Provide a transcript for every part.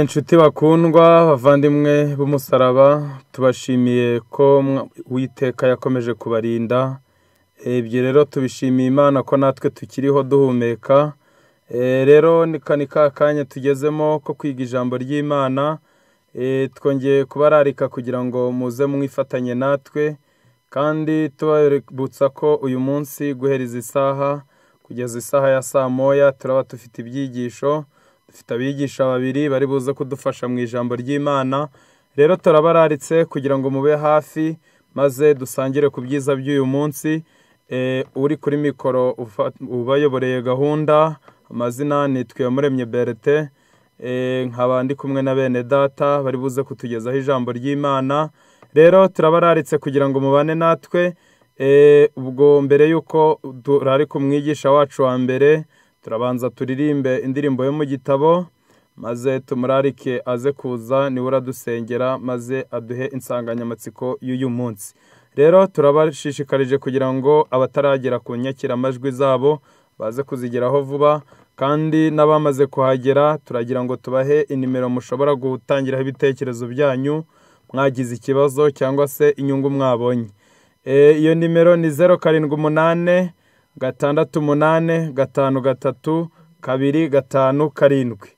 Inshuti bakundwa bavandimwe b'umusaraba tubashimiye ko uwiteka yakomeje kubarinda, ibyo rero tubishimiye Imana ko natwe tukiriho duhumeka, rero ni ka kanya tugezemo ko kwiga ijambo ry'Imana, twongeye kubararika kugira ngo muze mwifatanye natwe kandi tubibutsa ko uyu munsi guhera izi saha kugeza isaha ya saa moya turaba dufite ibyigisho, dufite abigisha babiri bari buze kudufasha mu ijambo ry'Imana, rero turabararitse kugira ngo mube hafi maze dusangire ku byiza by'uyu munsi, uri kuri mikoro ubayoboreye gahunda, amazina ni Twiyamuremye Bertin, nkaba ndi kumwe na bene Data bari buze kutugezaho ijambo ry'Imana, rero turabararitse kugira ngo mubane natwe, ubwo mbere y'uko turarika umwigisha wacu wa mbere, turabanza turirimbe indirimbo yo mu gitabo maze tumurarike aze kuza niwe uradusengera maze aduhe insanganyamatsiko y'uyu munsi, rero turabashishikarije kugira ngo abataragera ku nyakiramajwi zabo baze kuzigeraho vuba kandi n'abamaze kuhagera turagira ngo tubahe inimero mushobora gutangiraho ibitekerezo byanyu, mwagize ikibazo cyangwa se inyungu mwabonye, iyo nimero ni zeru karindwi umunane, gatandatu umunane, gatanu gatatu, kabiri gatanu karindwi,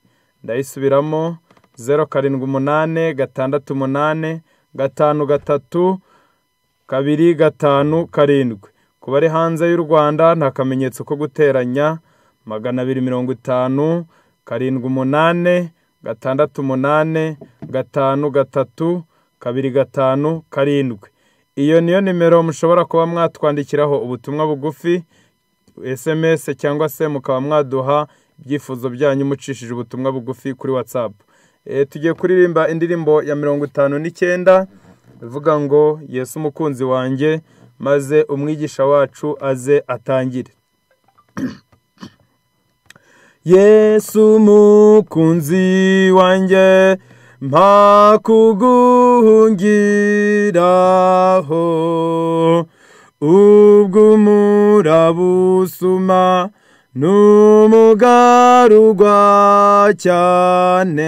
ndayisubiramo zeru karindwi umunane, gatandatu umunane, gatanu gatatu, kabiri gatanu karindwi, ku bari hanze y'u Rwanda ni akamenyetso ko guteranya, magana abiri mirongo itanu, karindwi umunane, gatandatu umunane, gatanu gatatu, kabiri gatanu karindwi, iyo niyo nimero mushobora kuba mwatwandikiraho ubutumwa bugufi, SMS cyangwa se mukaba mwaduha ibyifuzo byanyu mucishije ubutumwa bugufi kuri WhatsApp, tugiye kuririmba indirimbo ya mirongo itanu n'icyenda ivuga ngo Yesu umukunzi wanjye maze umwigisha wacu aze atangire. Yesu umukunzi wanjye mpa kuguhungiraho ubwo umurabusuma n'umugarurwa cyane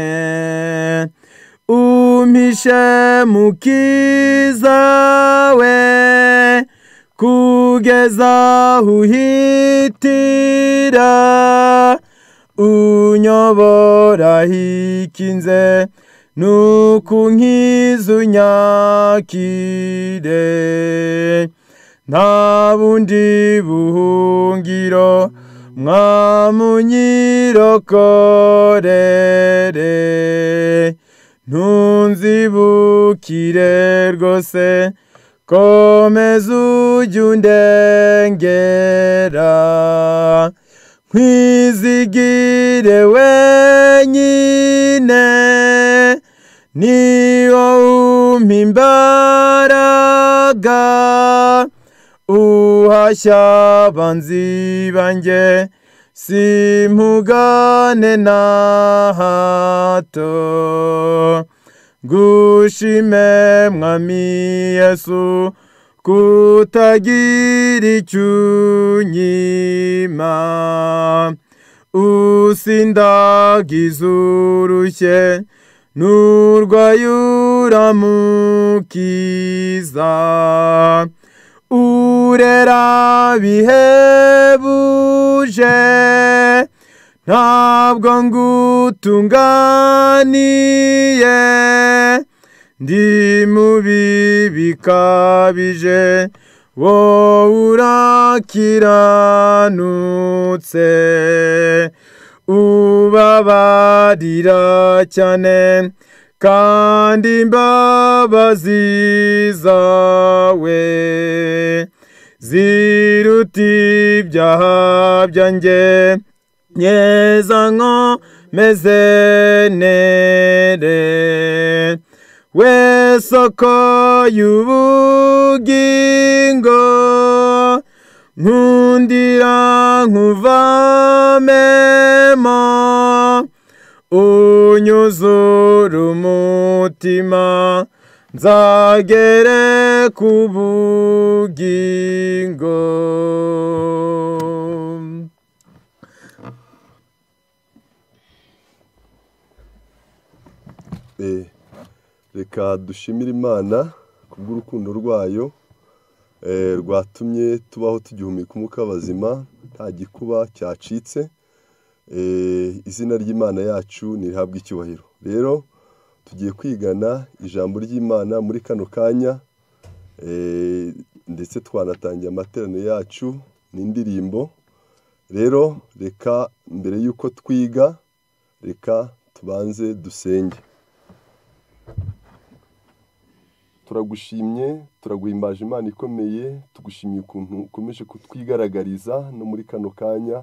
umpishe mukiza we kugeza uhitira unyobora hikinze nuku nkizunyakire nta bundi buhungiro mwamunyirokorere ntunzibukire rwose komeza ujye undengera nkwizigire wenyine niyo umpa imbaraga uhashya abanzi banjye simpugane na hato ngushime mwami yesu kutagira icyo unyima usindagize urushye n'urwaye uramukiza urera bihebuje ntabwo ngutunganiye ndi mubi bikabije wowe urakiranutse ubabarira cyane kandi imbabazi zawe ziruta ibyaha byanjye nyeza nkomeze nere we soko y'ubugingo nkundira nkuvamemo unyuzura umutima nzagere ku bugingo Eh, reka dushimire imana kubw'urukundo rwayo eh, rwatumye tubaho tugihumeka umwuka w'abazima nta gikuba cyacitse Eh, izina ry'imana yacu nirihabwe icyubahiro rero tugiye kwigana ijambo ry'imana muri kano kanya Eh, ndetse twanatangiye amateraniro yacu n'indirimbo rero reka mbere y'uko twiga reka tubanze dusenge turagushimye turaguhimbaje imana ikomeye tugushimiye ukuntu ukomeje kutwigaragariza no muri kano kanya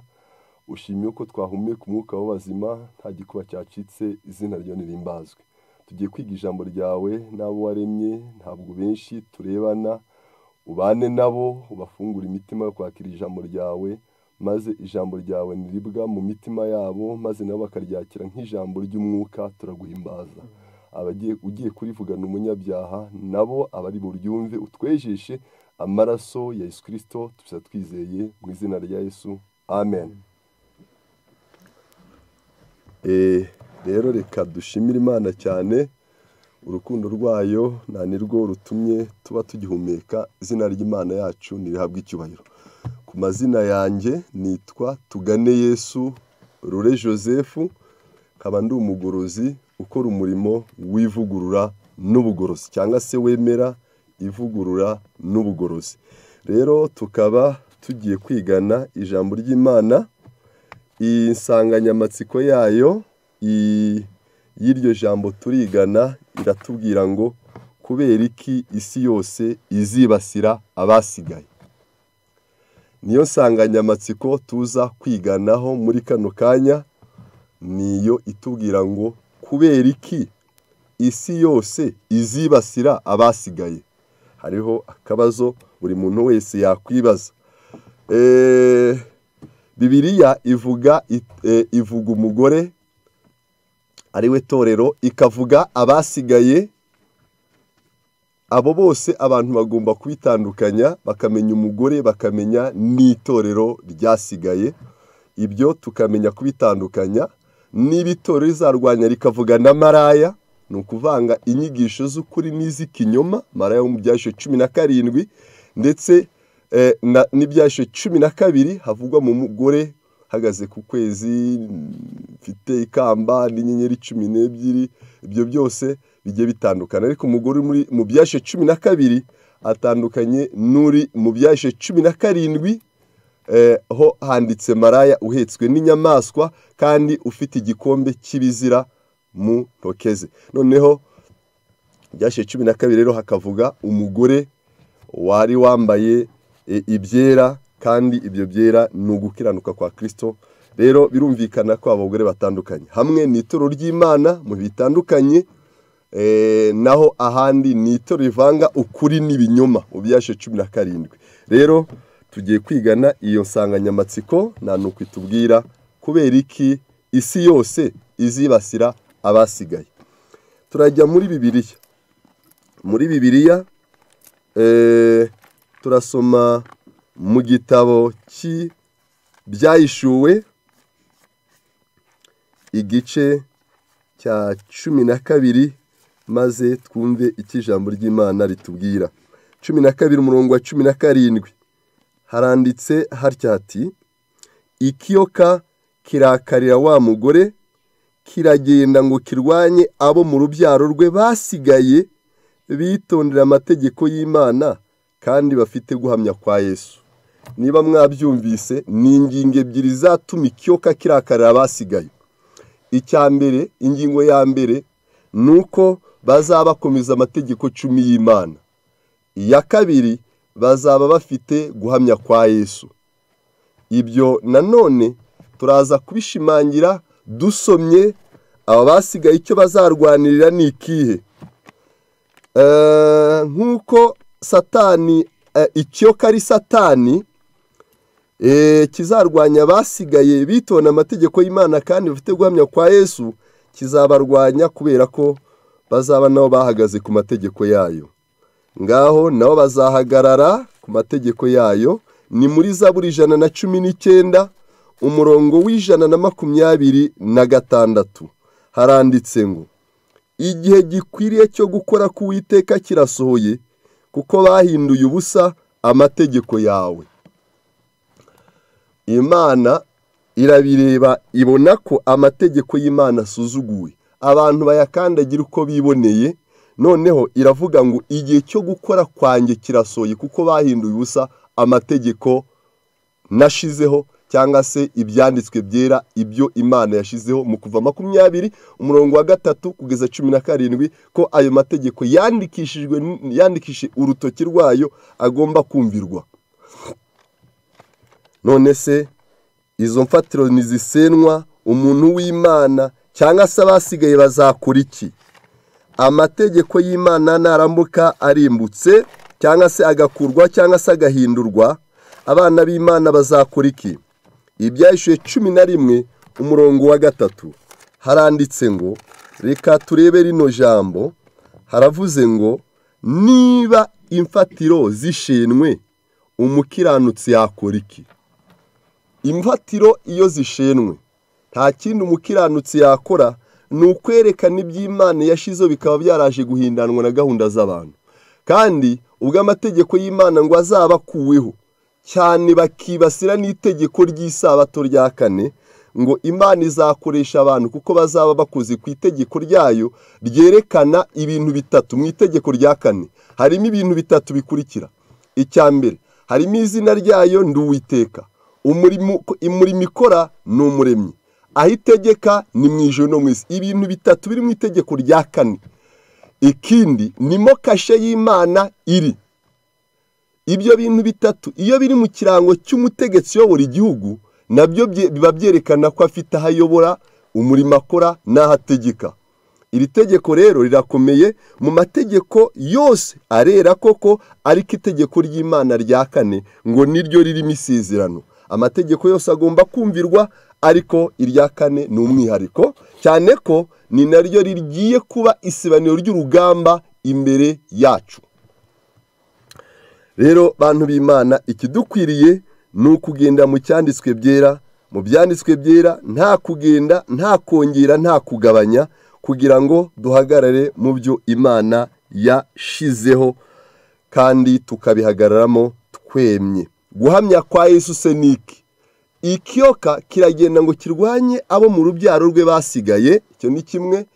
ushimiye ko twahumeka umwuka w'abazima nta gikuba cyacitse izina ryo nirimbazwe tugiye kwiga ijambo ryawe n'abo waremye ntabwo benshi turebana ubane nabo ubafungure imitima yo kwakira ijambo ryawe maze ijambo ryawe niribwa mu mitima yabo maze nabo bakaryakira nk'ijambo ry'umwuka turaguhimbaza abagiye ugiye kurivugana umunyabyaha nabo abari buryumve utwejeshe amaraso ya Yesu Kristo tubisa twizeye mu izina rya Yesu amen Eh, rero reka dushimire imana cyane urukundo rwayo nta nirwo rutumye tuba tugihumeka izina ry'imana yacu ntirihabwe icyubahiro ku mazina yanjye nitwa tugane yesu rure joseph nkaba ndi umugorozi ukora umurimo w'ivugurura n'ubugorozi cyangwa se wemera ivugurura n'ubugorozi rero tukaba tugiye kwigana ijambo ry'imana insanganyamatsiko yayo i- y'iryo jambo turigana iratubwira ngo kubera iki isi yose izibasira abasigaye niyo nsanganyamatsiko tuza kwiganaho muri kano kanya niyo itubwira ngo kubera iki isi yose izibasira abasigaye hariho akabazo buri muntu wese yakwibaza Eh, bibiriya ivuga it- eh, ivuga umugore ariwe torero ikavuga abasigaye abo bose abantu bagomba kubitandukanya bakamenya umugore bakamenya n'itorero ryasigaye ibyo tukamenya kubitandukanya niba itorero rizarwanya rikavuga na maraya ni ukuvanga inyigisho z'ukuri n'iz'ikinyoma maraya wo mu byasho cumi na karindwi ndetse eh, na- n'ibyasho cumi na kabiri havugwa mu mugore hagaze ku kwezi mfite ikamba n'inyenyeri cumi n'ebyiri ibyo byose bigiye bitandukana ariko umugore uri muri- mu byashe cumi na kabiri atandukanye n'uri mu byashe cumi na karindwi eh, ho handitse maraya uhetswe n'inyamaswa kandi ufite igikombe cy'ibizira mu ntoke ze noneho byashe cumi na kabiri rero hakavuga umugore wari wambaye e, ibyera kandi ibyo byera ni ugukiranuka kwa kirisito rero birumvikana ko abagore batandukanye hamwe ni ituro ry'imana mu bitandukanye eh, naho ahandi ni itoro rivanga ukuri n'ibinyoma mu byashe cumi na karindwi rero tugiye kwigana iyo nsanganyamatsiko nta nuko itubwira kubera iki isi yose izibasira abasigaye turajya muri bibiliya muri bibiliya eh, turasoma mu gitabo cy'ibyayishuwe igice cya cumi na kabiri maze twumve icyo ijambo ry'imana ritubwira cumi na kabiri umurongo wa cumi na karindwi haranditse hatya hati ikiyoka kirakarira wa mugore kiragenda ngo kirwanye abo mu rubyaro rwe basigaye bitondera amategeko y'imana kandi bafite guhamya kwa yesu niba mwabyumvise ni ingingo ebyiri zatuma ikiyoka kirakarira abasigaye icya mbere ingingo ya mbere ni uko bazaba bakomeza amategeko cumi y'imana iya kabiri bazaba bafite guhamya kwa yesu ibyo nanone turaza kubishimangira dusomye aba basigaye icyo bazarwanirira ni ikihe Eh, nk'uko satani eh, ikiyoka ari satani Eh, kizarwanya abasigaye bitonda amategeko y'imana kandi bafite guhamya kwa yesu kizabarwanya kubera ko bazaba nabo bahagaze ku mategeko yayo ngaho nabo bazahagarara ku mategeko yayo ni muri zaburi ijana na cumi n'icyenda umurongo w'ijana na makumyabiri na gatandatu haranditse ngo igihe gikwiriye cyo gukora k'uwiteka kirasohoye kuko bahinduye ubusa amategeko yawe imana irabireba ibona ko amategeko y'imana asuzuguwe abantu bayakandagira uko biboneye noneho iravuga ngo igihe cyo gukora kwanjye kirasohoye kuko bahinduye ubusa amategeko nashizeho cyangwa se ibyanditswe byera ibyo imana yashyizeho mu kuva makumyabiri umurongo wa gatatu kugeza cumi na karindwi ko ayo mategeko yandikishijwe yandikishije urutoki rwayo agomba kumvirwa none se izo mfatiro ntizisenwa umuntu w'imana cyangwa se abasigaye bazakora iki amategeko y'imana narambuka arimbutse cyangwa se agakurwa cyangwa se agahindurwa abana b'imana bazakora iki ibyahishuye cumi na rimwe umurongo wa gatatu haranditse ngo reka turebe rino jambo haravuze ngo niba imfatiro zishenwe umukiranutsi yakora iki imfatiro iyo zishenwe nta kindi umukiranutsi yakora ni ukwerekana iby'imana yashizeho bikaba byaraje guhindanwa na gahunda z'abantu kandi ubwo amategeko y'imana ngo azabakuweho cyane bakibasira n'itegeko ry'isabato rya kane ngo imana izakoresha abantu kuko bazaba bakoze ku itegeko ryayo ryerekana ibintu bitatu mu itegeko rya kane harimo ibintu bitatu bikurikira icya mbere harimo izina ryayo ndi uwiteka umurimo ikora ni umuremyi aho itegeka ni mu ijoro no mu isi ibintu bitatu biri mu itegeko rya kane ikindi nimo kashe y'imana iri ibyo bintu bitatu iyo biri mu kirango cy'umutegetsi uyobora igihugu nabyo biba byerekana ko afite aho ayobora umurimo akora n'aho ategeka iri tegeko rero rirakomeye mu mategeko yose arera koko ariko itegeko ry'imana rya kane ngo niryo ririmo isezerano amategeko yose agomba kumvirwa ariko irya kane ni umwihariko cyane ko ni naryo rigiye kuba isibaniro ry'urugamba imbere yacu rero bantu b'imana ikidukwiriye ni ukugenda mu cyanditswe byera mu byanditswe byera nta kugenda nta kongera nta kugabanya kugira ngo duhagarare mu byo imana yashizeho kandi tukabihagararamo twemye guhamya kwa Yesu se niki ikiyoka kiragenda ngo kirwanye abo mu rubyaro rwe basigaye icyo ni kimwe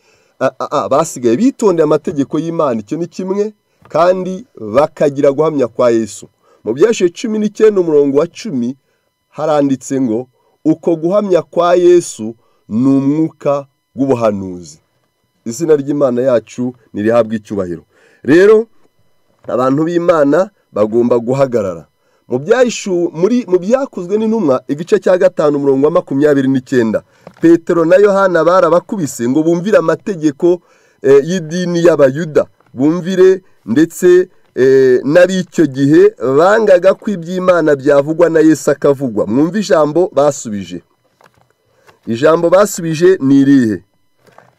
basigaye bitondeye amategeko y'imana icyo ni kimwe kandi bakagira guhamya kwa Yesu mu byashiye cumi n'icyenda umurongo wa cumi haranditse ngo uko guhamya kwa Yesu ni umwuka w'ubuhanuzi izina ry'imana yacu ntirihabwe icyubahiro rero abantu b'imana bagomba guhagarara mu muri mu byakozwe n'intumwa igice cya gatanu umurongo wa makumyabiri n'icyenda petero na yohana barabakubise ngo bumvire amategeko y'idini y'abayuda bumvire ndetse n'ab'icyo gihe bangaga ko iby'imana byavugwa na Yesu akavugwa mwumve ijambo basubije ijambo basubije ni irihe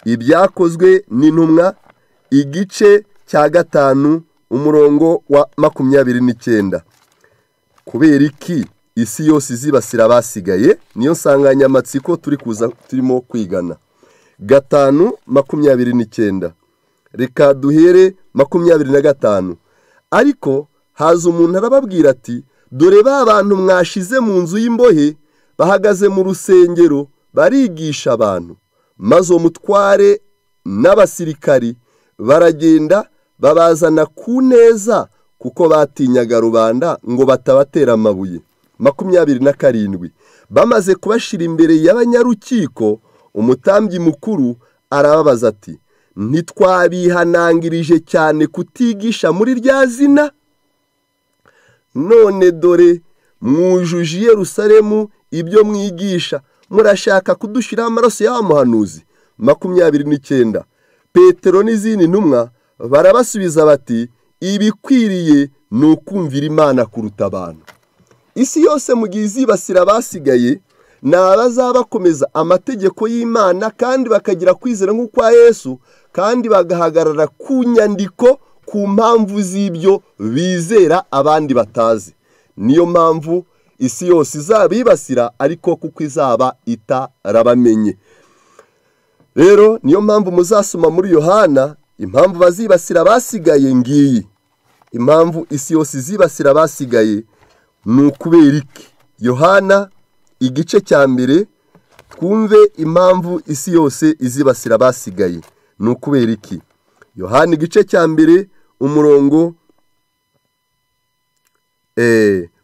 ibyakozwe n'intumwa igice cya gatanu umurongo wa makumyabiri n'icyenda kubera iki isi yose izibasira abasigaye niyo nsanganyamatsiko turi kuza turimo kwigana gatanu makumyabiri n'icyenda reka duhere makumyabiri na gatanu ariko haza umuntu arababwira ati dore ba bantu mwashize mu nzu y'imbohe bahagaze mu rusengero barigisha abantu maze uwo mutware n'abasirikari baragenda babazana ku neza kuko batinyaga rubanda ngo batabatera amabuye makumyabiri na karindwi bamaze kubashira imbere y'abanyarukiko umutambyi mukuru arababaza ati ntitwabihanangirije cyane kutigisha muri rya zina none dore mwujuje Yerusalemu ibyo mwigisha murashaka kudushyiraho amaraso muhanuzi makumyabiri n'icyenda petero n'izindi ntumwa barabasubiza bati ibikwiriye ni ukumvira imana kuruta abantu isi yose mu gihe izibasira abasigaye ni abazaba bakomeza amategeko y'imana kandi bakagira kwizera nk'ukwa Yesu kandi bagahagarara ku nyandiko ku mpamvu z'ibyo bizera abandi batazi niyo mpamvu isi yose izabibasira ariko kuko izaba itarabamenye rero niyo mpamvu muzasoma muri yohana impamvu bazibasira abasigaye ngiyi impamvu isi yose izibasira abasigaye ni ukubera iki yohana igice cya mbere twumve impamvu isi yose izibasira abasigaye ni ukubera iki yohana igice cya mbere umurongo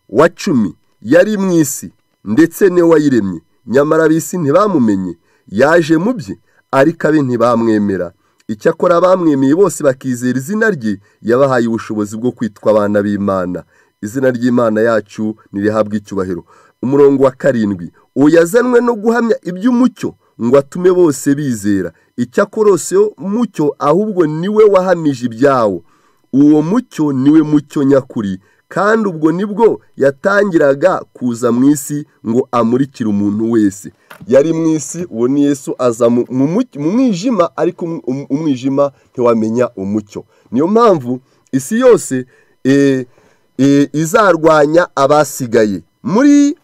wa cumi yari mu isi ndetse niwe wayiremye nyamara ab'isi ntibamumenye yaje mu bye ariko abe ntibamwemera icyakora abamwemeye bose bakizera izina rye yabahaye ubushobozi bwo kwitwa abana b'imana izina ry'imana yacu ntirihabwe icyubahiro umurongo wa karindwi uwo yazanwe no guhamya iby'umucyo ngo atume bose bizera icyakorose mucyo ahubwo niwe wahamije ibyawo uwo mucyo niwe mucyo nyakuri kandi ubwo nibwo yatangiraga kuza mu isi ngo amurikire umuntu wese yari mu isi uwo ni yesu aza mu mwijima ariko umwijima ntiwamenya umucyo niyo mpamvu isi yose izarwanya abasigaye muri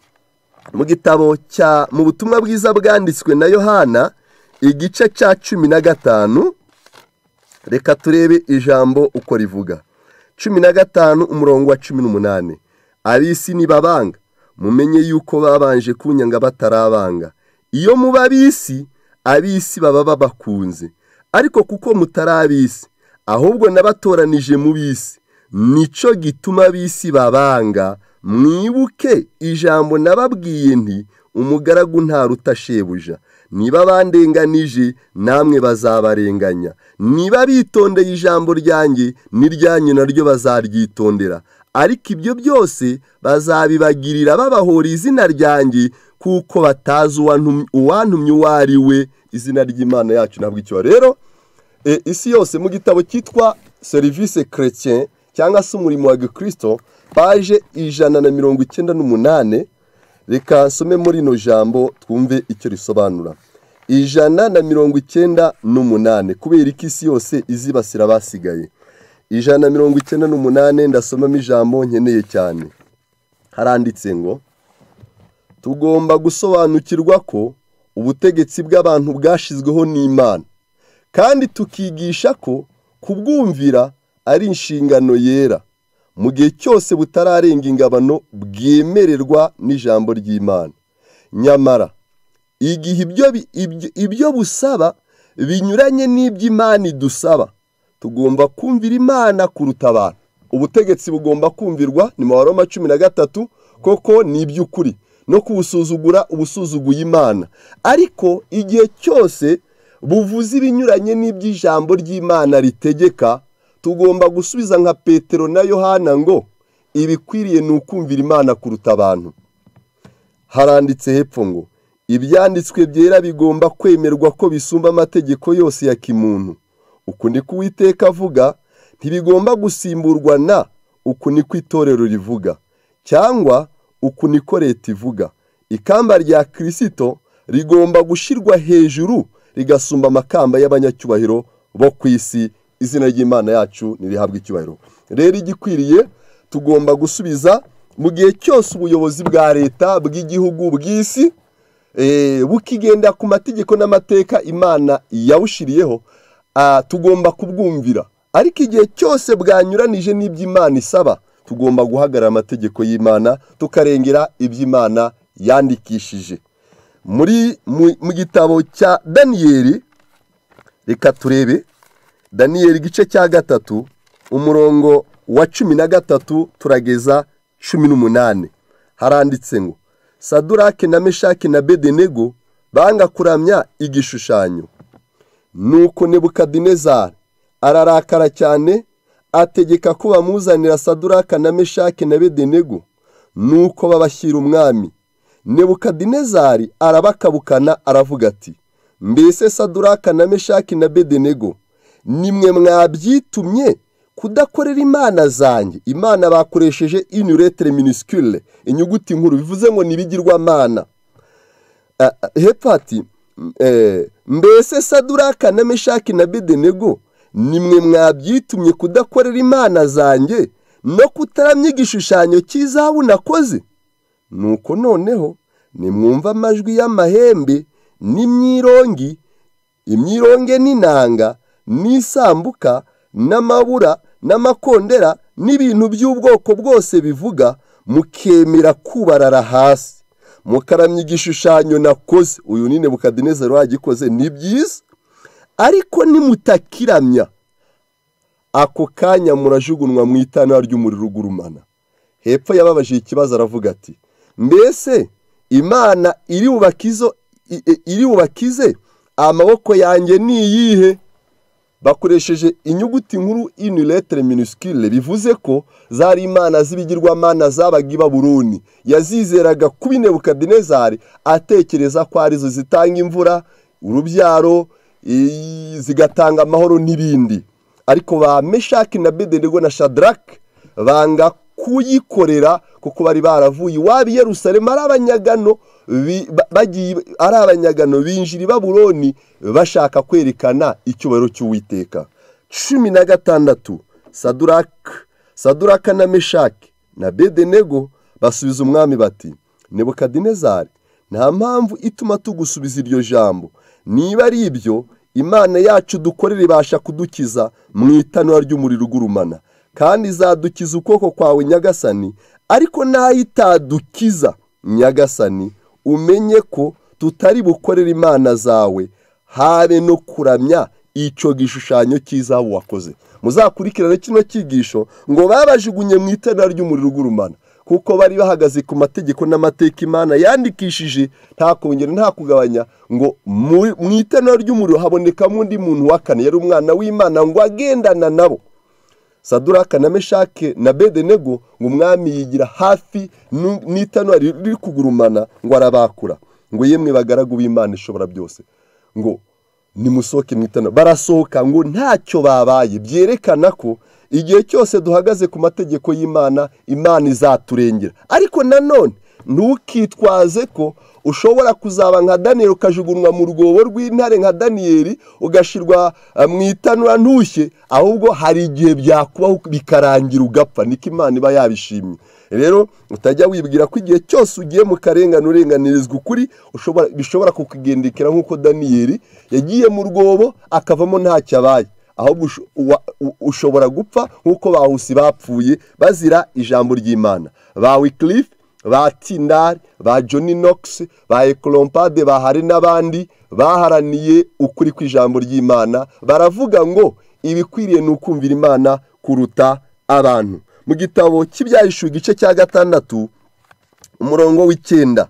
mu gitabo cya mu butumwa bwiza bwanditswe na yohana igice cya cumi na gatanu reka turebe ijambo uko rivuga cumi na gatanu umurongo wa cumi n'umunani ab'isi nibabanga mumenye yuko babanje kunyanga batarabanga iyo muba ab'isi ab'isi baba babakunze ariko kuko mutari ab'isi ahubwo n'abatoranije mu b'isi nicyo gituma ab'isi babanga mwibuke ijambo nababwiye nti umugaragu ntaruta shebuja niba bandenganije namwe bazabarenganya niba bitondeye ijambo ryanjye n'iryanyu naryo bazaryitondera ariko ibyo byose bazabibagirira babahora izina ryanjye kuko batazi uwantumye uwo ari we izina ry'imana yacu ntabwo icyo rero isi yose mu gitabo cyitwa serivisi kerekeye cyangwa se umurimo wa gikirisito paje ijana na mirongo icyenda n'umunani reka nsome muri ino jambo twumve icyo risobanura ijana na mirongo icyenda n'umunani kubera ko isi yose izibasira abasigaye ijana na mirongo icyenda n'umunani ndasomamo ijambo nkeneye cyane haranditse ngo tugomba gusobanukirwa ko ubutegetsi bw'abantu bwashyizweho n'imana kandi tukigisha ko kubwumvira ari inshingano yera mu gihe cyose butararenga ingabano bwemererwa n'ijambo ry'imana nyamara igihe ibyo busaba binyuranye n'iby'imana idusaba tugomba kumvira imana kuruta abantu ubutegetsi bugomba kumvirwa ni mu baroma cumi na gatatu koko ni iby'ukuri no kubusuzugura ubusuzuguye imana ariko igihe cyose buvuze ibinyuranye n'iby'ijambo ry'imana ritegeka tugomba gusubiza nka petero na yohana ngo ibikwiriye ni ukumvira imana kuruta abantu haranditse hepfo ngo ibyanditswe byera bigomba kwemerwa ko bisumba amategeko yose ya kimuntu uku ni ko uwiteka avuga ntibigomba gusimburwa na uku ni ko itorero rivuga cyangwa uku ni ko leta ivuga ikamba rya kirisito rigomba gushyirwa hejuru rigasumba amakamba y'abanyacyubahiro bo ku isi izina ry'imana yacu ntirihabwe icyubahiro rero igikwiriye tugomba gusubiza mu gihe cyose ubuyobozi bwa leta bw'igihugu bw'isi bukigenda ku mategeko n'amateka imana yawushyiriyeho tugomba kubwumvira ariko igihe cyose bwanyuranije n'iby'imana isaba tugomba guhagarara amategeko y'imana tukarengera iby'imana yandikishije muri mu gitabo cya daniyeli reka turebe daniyeli igice cya gatatu umurongo wa cumi na gatatu turageza cumi n'umunani haranditse ngo sadurake na meshaki na bedenego banga kuramya igishushanyo nuko nebukadinezari ararakara cyane ategeka ko bamuzanira saduraka na meshaki na bedenego nuko babashyira umwami nebukadinezari arabakabukana aravuga ati mbese saduraka na meshaki na bedenego nimwe mwabyitumye kudakorera imana zanjye imana bakoresheje inuretere miniscule inyuguti nkuru bivuze ngo ntibigirwamana hepfo hati mbese saduraka na meshaki na bedenego nimwe mwabyitumye kudakorera imana zanjye no kutaramya igishushanyo cy'izabu nakoze nuko noneho nimwumva amajwi y'amahembe n'imyirongi imyironge n'inanga n'isambuka n'amabura n'amakondera n'ibintu by'ubwoko bwose bivuga mukemera kubarara hasi mukaramya igishushanyo nakoze uyu nyine bukadinezero wagikoze ni byiza ariko nimutakiramya ako kanya murajugunywa mu itana ry'umuriro ugurumana hepfo yababajije ikibazo aravuga ati mbese imana iri bubakizo iri bubakize amaboko yanjye ni iyihe bakoresheje inyuguti nkuru iniletere minusikire bivuze ko zari imana z'ibigirwamana zabaga iba buruni yazizeraga kuba inebukadinezari atekereza ko arizo zitanga imvura urubyaro zigatanga amahoro n'ibindi ariko ba meshaki na bedenirwa na shadarake banga kuyikorera kuko bari baravuye iwabo i Yerusalemu ari abanyagano bagiye ari abanyagano binjira i baburoni bashaka kwerekana icyubahiro cy'uwiteka cumi na gatandatu saduraka saduraka na meshaki na bedenego basubiza umwami bati nebukadinezari nta mpamvu ituma tugusubiza iryo jambo niba ari ibyo imana yacu dukorera ibasha kudukiza mu itanura ry'umuriro ugurumana kandi izadukiza ukuboko kwawe nyagasani ariko nayo itadukiza nyagasani umenye ko tutari bukorere imana zawe habe no kuramya icyo gishushanyo cy'izabu wakoze muzakurikirane kino cyigisho ngo babajugunye mu itara ry'umuriro ugurumana kuko bari bahagaze ku mategeko n'amateka imana yandikishije nta kongera nta kugabanya ngo mu itara ry'umuriro habonekamo undi muntu wa kane yari umwana w'imana ngo agendana nabo saduraka na meshake na bedenego ngo umwami yigira hafi n'itanura riri kugurumana ngo arabakura ngo yemwe bagaragu b'imana ishobora byose ngo nimusohoke mu itanura barasohoka ngo ntacyo babaye byerekana ko igihe cyose duhagaze ku mategeko y'imana imana izaturengera ariko nanone ntukitwaze ko ushobora kuzaba nka daniyeli ukajugunywa mu rwobo rw'intare nka daniyeli ugashyirwa mu itanura ntushye ahubwo hari igihe byakubaho bikarangira ugapfa niko imana iba yabishimye rero utajya wibwira ko igihe cyose ugiye mu karengane urenganirizwa ukuri bishobora kukugendekera nk'uko daniyeli yagiye mu rwobo akavamo ntacyo abaye ahubwo ushobora gupfa nk'uko bahusi bapfuye bazira ijambo ry'imana bawe kirifu ba tindari ba Johnny Knox ba ekorompade bahari n'abandi baharaniye ukuri kw'ijambo ry'imana baravuga ngo ibikwiriye ni ukumvira imana kuruta abantu mu gitabo cy'ibyahishuwe igice cya gatandatu umurongo w'icyenda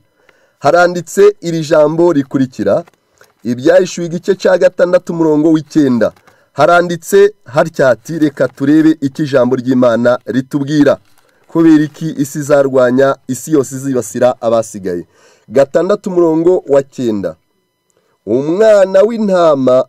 haranditse iri jambo rikurikira ibyahishuwe igice cya gatandatu umurongo w'icyenda haranditse hatya hati reka turebe icyo ijambo ry'imana ritubwira kubera iki isi zarwanya isi yose izibasira abasigaye gatandatu umurongo wa cyenda umwana w'intama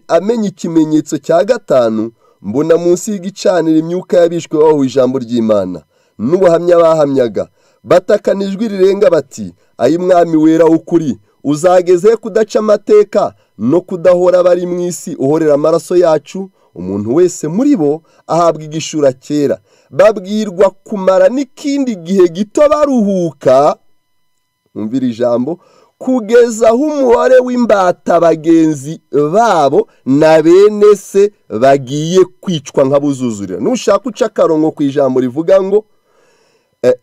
amenya ikimenyetso cya gatanu mbona munsi y'igicanira imyuka y'abishwe bahuye ijambo ry'imana n'ubuhamya bahamyaga batakana ijwi rirenga bati ay'umwami wera w'ukuri uzageze kudaca amateka no kudahora bari mu isi uhorera amaraso yacu umuntu wese muri bo ahabwa igishura cyera babwirwa kumara n'ikindi gihe gito baruhuka umvira ijambo kugeza aho umubare w'imbata bagenzi babo na bene se bagiye kwicwa nk'abuzuzurira nushaka uca akarongo ku ijambo rivuga ngo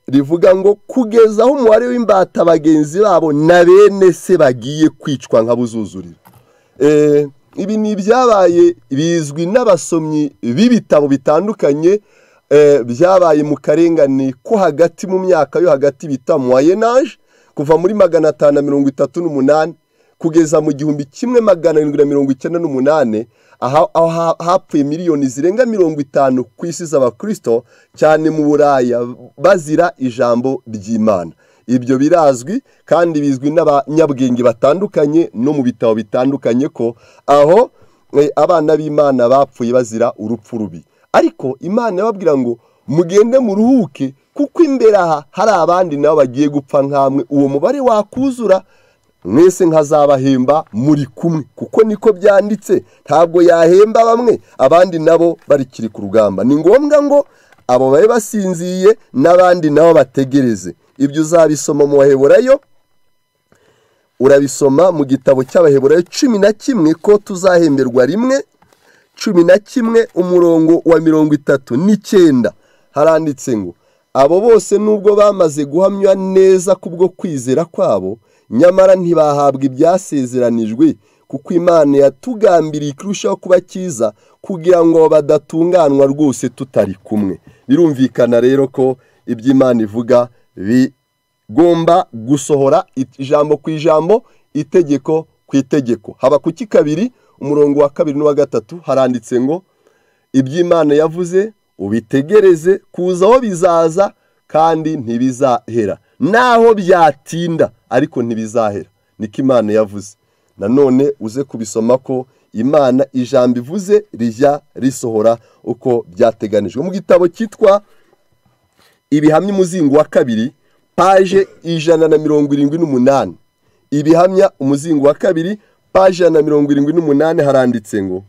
rivuga ngo kugeza aho umubare w'imbata bagenzi babo na bene se bagiye kwicwa nk'abuzuzurira ibi ni ibyabaye bizwi n'abasomyi b'ibitabo bitandukanye byabaye mu karengane ko hagati mu myaka yo hagati bita muwayenaje kuva muri magana atanu na mirongo itatu n'umunani kugeza mu gihumbi kimwe magana arindwi na mirongo icyenda n'umunani aho hapfuye miliyoni zirenga mirongo itanu ku isi z'abakirisito cyane mu buraya bazira ijambo ry'imana ibyo birazwi kandi bizwi n'abanyabwenge batandukanye no mu bitabo bitandukanye ko aho abana b'imana bapfuye bazira urupfu rubi ariko imana yababwira ngo mugende muruhuke kuko imbere aha hari abandi nabo bagiye gupfa nk'amwe uwo mubare wakuzura mwese nkazabahemba muri kumwe kuko niko byanditse ntabwo yahemba bamwe abandi nabo barikiri ku rugamba ni ngombwa ngo abo babe basinziye n'abandi nabo bategereze ibyo uzabisoma mu baheburayo urabisoma mu gitabo cy'abaheburayo cumi na kimwe ko tuzahemberwa rimwe cumi na kimwe umurongo wa mirongo itatu n'icyenda haranditse ngo abo bose nubwo bamaze guhamywa neza kubwo kwizera kwabo nyamara ntibahabwa ibyasezeranijwe kuko imana yatugambiriye kurushaho kuba cyiza kugira ngo badatunganwa rwose tutari kumwe birumvikana rero ko ibyo imana ivuga bigomba gusohora ijambo ku ijambo itegeko ku itegeko haba ku kabiri umurongo wa kabiri n'uwa gatatu haranditse ngo iby'imana yavuze ubitegereze kuzaho bizaza kandi ntibizahera naho byatinda ariko ntibizahera niko imana yavuze nanone uze kubisoma ko imana ijambo ivuze rijya risohora uko byateganijwe mu gitabo cyitwa ibihamya umuzingo wa kabiri paje ijana na mirongo irindwi n'umunani ibihamya umuzingo wa kabiri paje ijana na mirongo irindwi n'umunani haranditse ngo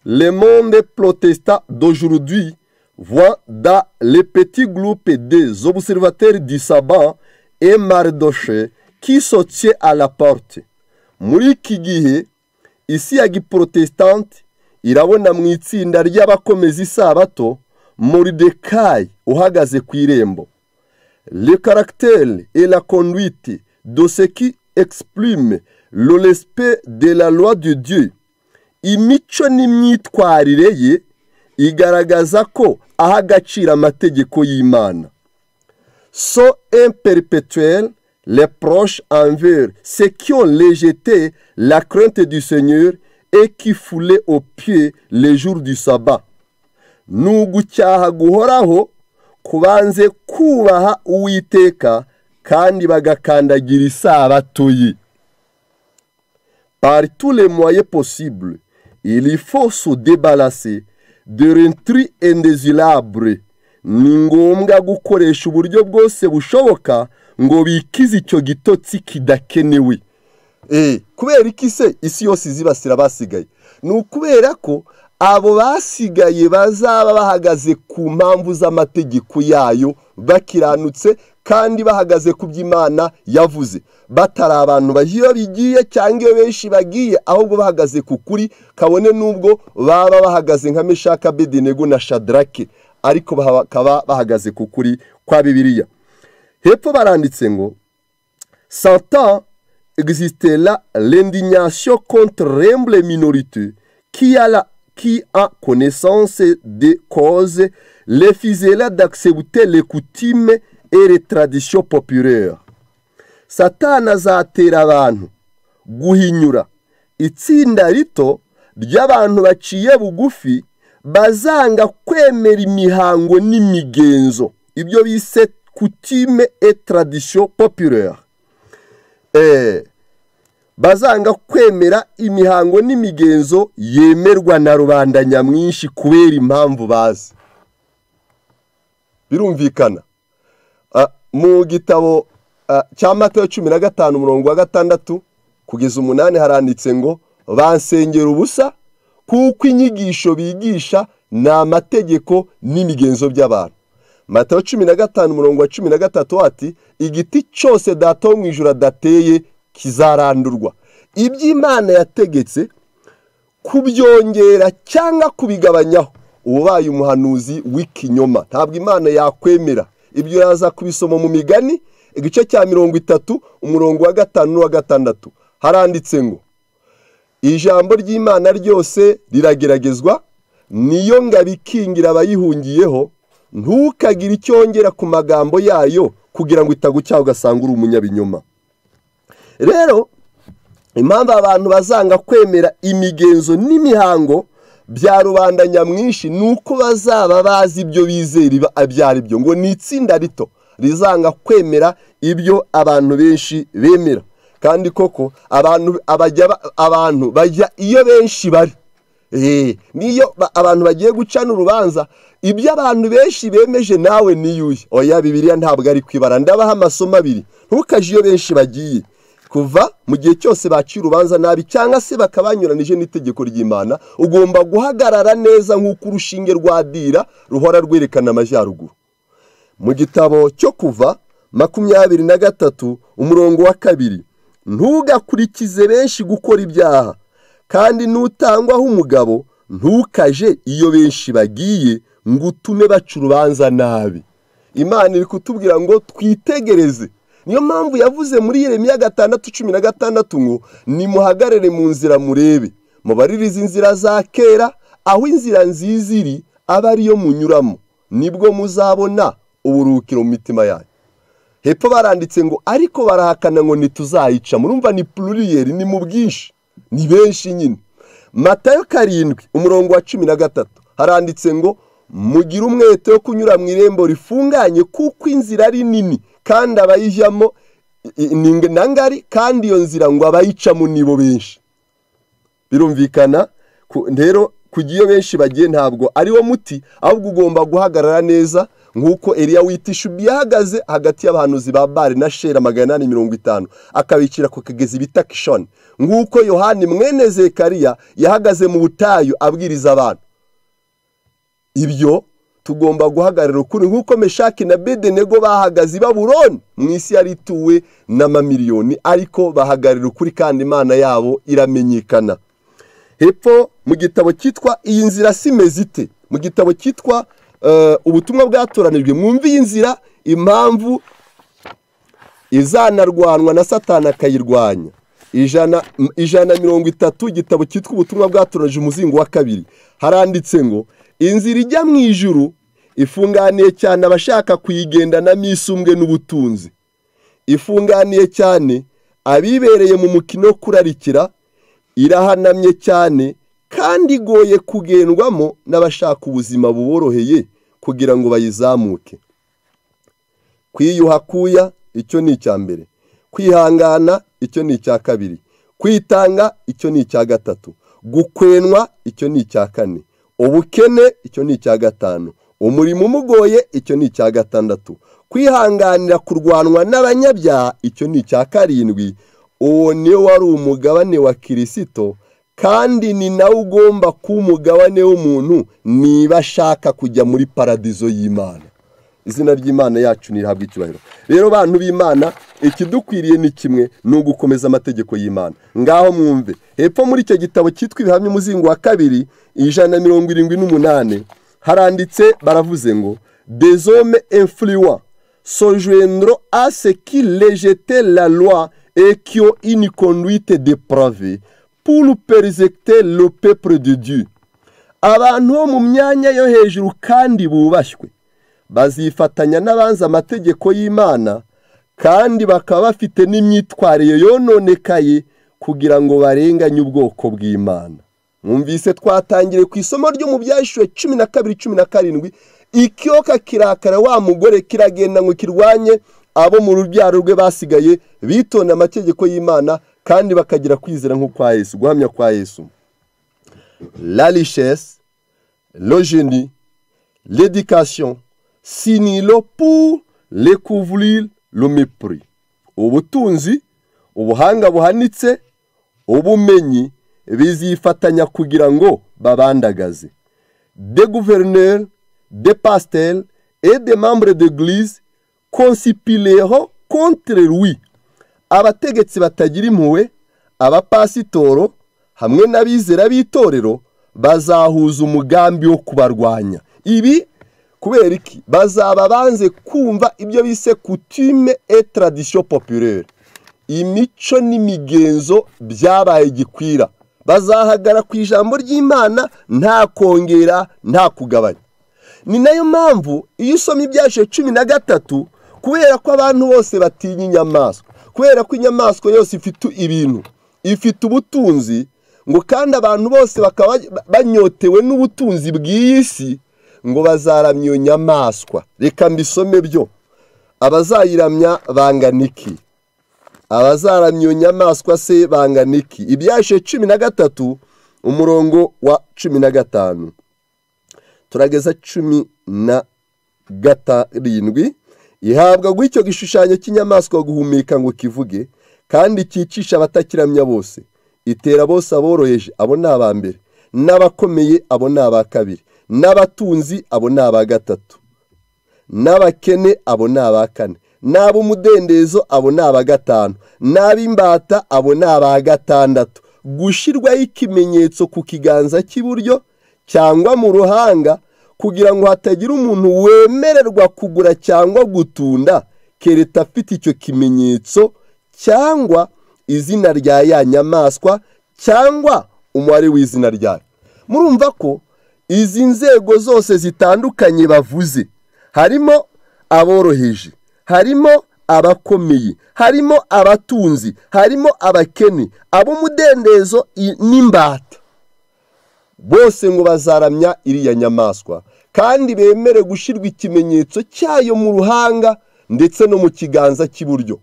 le monde protesta d'aujourd'hui voit dans le petit groupe des observateurs du sabbat et mardoche qui sortaient à la porte muri iki gihe isi ya giporotesitanti irabona mu itsinda ry'abakomeza isabato muridekayi uhagaze ku irembo le caractère et la conduite de ce qui exprime le respect de la loi de Dieu imico n'imyitwarire ye igaragaza ko aha agaciro amategeko y'imana so imperpetuelle les proches envers ceux qui ont rejeté la crainte du Seigneur et qui foulaient aux pieds les jours du sabbat ni ugucyaha guhoraho kubanze kubaha uwiteka kandi bagakandagira isabato ye par tous les moyens possibles il faut se débarrasser de l'intri indésirable ni ngombwa gukoresha uburyo bwose bushoboka ngo bikize icyo gitotsi kidakenewe kubera iki se isi yose izibasira abasigaye ni ukubera ko abo basigaye bazaba bahagaze ku mpamvu z'amategeko yayo bakiranutse kandi bahagaze ku by'imana yavuze batari abantu iyo bigiye cyangwa iyo benshi bagiye ahubwo bahagaze ku kuri kabone n'ubwo baba bahagaze nka meshaka bedenego na shadarake ariko bakaba bahagaze ku kuri kwa bibiliya hepfo baranditse ngo santa existera l'indignation contre l'humble minorité qui a la qui a connaissance des causes refusera d'accepter les coutumes et les traditions populaires satana azatera abantu guhinyura itsinda rito ry'abantu baciye bugufi bazanga kwemera imihango n'imigenzo ibyo bise kutime et tradition populaire bazanga kwemera imihango n'imigenzo yemerwa na rubanda nyamwinshi kubera impamvu bazi birumvikana mu gitabo cya mata ya cumi na gatanu umurongo wa gatandatu kugeza umunani haranditse ngo bansengera ubusa kuko inyigisho bigisha ni amategeko n'imigenzo by'abantu matayo cumi na gatanu umurongo wa cumi na gatatu ati igiti cyose data wo mu ijoro adateye kizarandurwa ibyo imana yategetse kubyongera cyangwa kubigabanyaho ubaye umuhanuzi w'ikinyoma ntabwo imana yakwemera ibyo yaza kubisoma mu migani igice cya mirongo itatu umurongo wa gatanu n'uwa gatandatu haranditse ngo ijambo ry'imana ryose rirageragezwa niyo ngabo ikingira abayihungiyeho ntukagire icyo wongera ku magambo yayo kugira ngo itagucyaha ugasanga uri umunyabinyoma rero impamvu abantu bazanga kwemera imigenzo n'imihango bya rubanda nyamwinshi ni uko bazaba bazi ibyo bizera ibyo ari byo ngo ni itsinda rito rizanga kwemera ibyo abantu benshi bemera kandi koko abantu bajya iyo benshi bari niyo abantu bagiye gucana urubanza ibyo abantu benshi bemeje nawe niyuye oya bibiriya ntabwo ari kwibara ndabaha amasomo abiri ntukaje iyo benshi bagiye kuva mu gihe cyose baciye urubanza nabi cyangwa se bakaba banyuranije n'itegeko ry'imana ugomba guhagarara neza nk'uko urushinge rwa dira ruhora rwerekana amajyaruguru mu gitabo cyo kuva makumyabiri na gatatu umurongo wa kabiri ntugakurikize benshi gukora ibyaha kandi n'utangwaho umugabo ntukaje iyo benshi bagiye ngo utume baca urubanza nabi imana iri kutubwira ngo twitegereze niyo mpamvu yavuze muri Yeremiya gatandatu cumi na gatandatu ngo nimuhagarare mu nzira murebe mubaririze inzira za kera aho inzira nziza iri aba ariyo munyuramo nibwo muzabona uburuhukiro mu mitima yanyu hepfo baranditse ngo ariko barahakana ngo ntituzayica murumva ni pluriyeri ni mu bwinshi ni benshi nyine matayo karindwi umurongo wa cumi na gatatu haranditse ngo mugire umwete wo kunyura mu irembo rifunganye kuko inzira ari nini kandi abayijyamo ni ngari kandi iyo nzira ngo abayicamo nibo benshi birumvikana rero kujya iyo benshi bagiye ntabwo ari wo muti ahubwo ugomba guhagarara neza nk'uko eriya witishubi yahagaze hagati y'abahanuzi ba bare na shera magana inani mirongo itanu akabicira ku kagezi bita kishoni nk'uko yohani mwene zekariya yahagaze mu butayu abwiriza abantu ibyo tugomba guhagarara ukuri nk'uko meshaki na bedenego bahagaze i baburoni mu isi yari ituwe n'amamiliyoni ariko bahagarara ukuri kandi imana yabo iramenyekana hepfo mu gitabo cyitwa iyi nzira si mezite mu gitabo cyitwa ubutumwa bwatoranijwe mwumve iyi nzira impamvu izanarwanwa na satana akayirwanya ijana mirongo itatu igitabo cyitwa ubutumwa bwatoranije umuzingo wa kabiri haranditse ngo inzira ijya mu ijuru ifunganiye cyane abashaka kuyigendanamo isumbwe n'ubutunzi ifunganiye cyane abibereye mu mukino wo kurarikira irahanamye cyane kandi igoye kugendwamo n'abashaka ubuzima buboroheye kugira ngo bayizamuke kwiyuha kuya icyo ni icya mbere kwihangana icyo ni icya kabiri kwitanga icyo ni icya gatatu gukwenwa icyo ni icya kane ubukene icyo ni icya gatanu umurimo umugoye icyo ni icya gatandatu kwihanganira kurwanwa n'abanyabyaha icyo ni icya karindwi uwo niwo wari umugabane wa kirisito kandi ni nawe ugomba kuba umugabane w'umuntu niba ashaka kujya muri paradizo y'imana izina ry'imana yacu ntihabwe icyubahiro rero bantu b'imana ikidukwiriye ni kimwe ni ugukomeza amategeko y'imana ngaho mwumve hepfo muri icyo gitabo cyitwa ibihamya umuzingo wa kabiri ijana na mirongo irindwi n'umunani haranditse baravuze ngo dezome enfuriwa sojuendro aseki lejete la loi ekio ini conduite de prave pour perizegite le pepure de dieu abantu bo mu myanya yo hejuru kandi bubashywe bazifatanya n'abanzi amategeko y'imana kandi bakaba bafite n'imyitwarire yononekaye kugira ngo barenganye ubwoko bw'imana mwumvise twatangire ku isomo ryo mu byashyuwe cumi na kabiri cumi na karindwi ikiyoka kirakara wa mugore kiragenda ngo kirwanye abo mu rubyaro rwe basigaye bitonda amategeko y'imana kandi bakagira kwizera nko kwa yesu guhamya kwa yesu la richesse le genie l'éducation sinilo pour recouvrir le mépris ubutunzi ubuhanga buhanitse ubumenyi bizifatanya kugira ngo babandagaze de gouverneur de pastel et de membre d'église consipileho contre lui abategetsi batagira impuhwe abapasitoro hamwe n'abizera b'itorero bazahuza umugambi wo kubarwanya ibi kubera iki bazaba banze kumva ibyo bise kutime et tradition populaire imico n'imigenzo byabaye gikwira bazahagara ku ijambo ry'imana nta kongera nta kugabanya ni nayo mpamvu iyo usoma ibyashe cumi na gatatu kubera ko abantu bose batinya inyamaswa kubera ko inyamaswa yose ifite ibintu ifite ubutunzi ngo kandi abantu bose bakaba banyotewe n'ubutunzi bw'iyi si ngo bazaramya iyo nyamaswa reka mbisome byo abazayiramya bangana iki abazaramya iyo nyamaswa se bangana iki ibyashe cumi na gatatu umurongo wa cumi na gatanu turageza cumi na gatarindwi ihabwa guhityo gishushanyo cy'inyamaswa guhumeka ngo kivuge kandi cyicisha abatakiramya bose itera bose aboroheje abo ni aba mbere n'abakomeye abo ni aba kabiri n'abatunzi abo ni aba gatatu n'abakene abo ni aba kane n'ab'umudendezo abo ni aba gatanu n'ab'imbata abo ni aba gatandatu gushyirwaho ikimenyetso ku kiganza cy'iburyo cyangwa mu ruhanga kugira ngo hatagira umuntu wemererwa kugura cyangwa gutunda kereta afite icyo kimenyetso cyangwa izina rya ya nyamaswa cyangwa umubare w'izina ryayo murumva ko izi nzego zose zitandukanye bavuze harimo aboroheje harimo abakomeye harimo abatunzi harimo abakene ab'umudendezo n'imbata bose ngo bazaramya iriya nyamaswa kandi bemere gushyirwa ikimenyetso cyayo mu ruhanga ndetse no mu kiganza cy'iburyo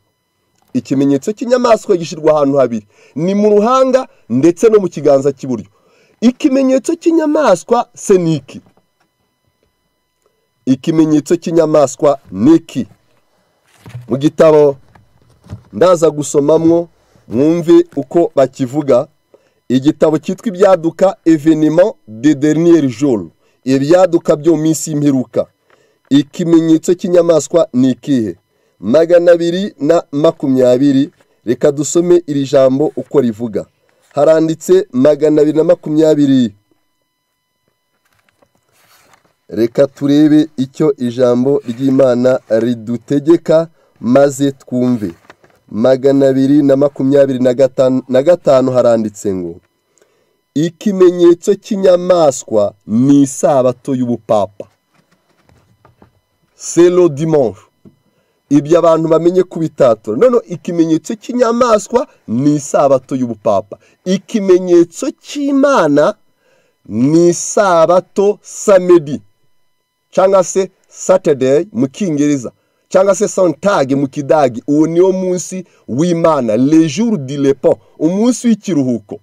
ikimenyetso cy'inyamaswa gishyirwa ahantu habiri ni mu ruhanga ndetse no mu kiganza cy'iburyo ikimenyetso cy'inyamaswa se ni iki ikimenyetso cy'inyamaswa ni iki mu gitabo ndaza gusomamwo mwumve uko bakivuga igitabo cyitwa ibyaduka eveniment de dernier jour ibyaduka byo mu minsi y'imperuka ikimenyetso cy'inyamaswa ni ikihe magana abiri na makumyabiri reka dusome iri jambo uko rivuga haranditse magana abiri na makumyabiri reka turebe icyo ijambo ry'imana ridutegeka maze twumve magana abiri na makumyabiri na gatanu haranditse ngo ikimenyetso cy'inyamaswa ni isabato y'ubupapa selo dimanche ibyo abantu bamenye ku bitatura noneho ikimenyetso cy'inyamaswa ni isabato y'ubupapa ikimenyetso cy'imana ni isabato samedi cyangwa se saturday mu cyongereza cyangwa se santage mu kidagi uwo niwo munsi w'imana lejuru di lepo umunsi w'ikiruhuko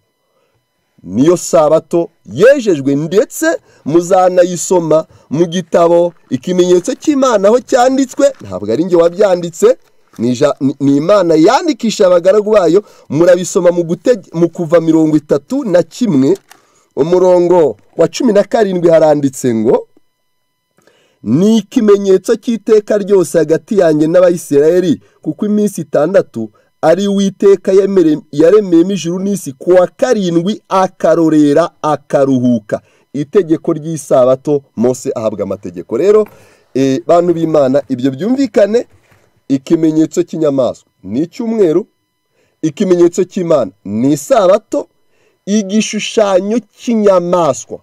niyo sabato yejejwe ndetse muzanayisoma mu gitabo ikimenyetso cy'imana aho cyanditswe ntabwo ari njye wabyanditse ni imana yandikisha abagaragu bayo murabisoma mu kuva mirongo itatu na kimwe umurongo wa cumi na karindwi haranditse ngo ni ikimenyetso cy'iteka ryose hagati yanjye n'abayisirayeli kuko iminsi itandatu ari witeka yaremeyemo ijuru n'isi ku wa karindwi akarorera akaruhuka itegeko ry'isabato Mose ahabwa amategeko rero bantu b'imana ibyo byumvikane ikimenyetso cy'inyamaswa ni icyumweru ikimenyetso cy'imana ni isabato igishushanyo cy'inyamaswa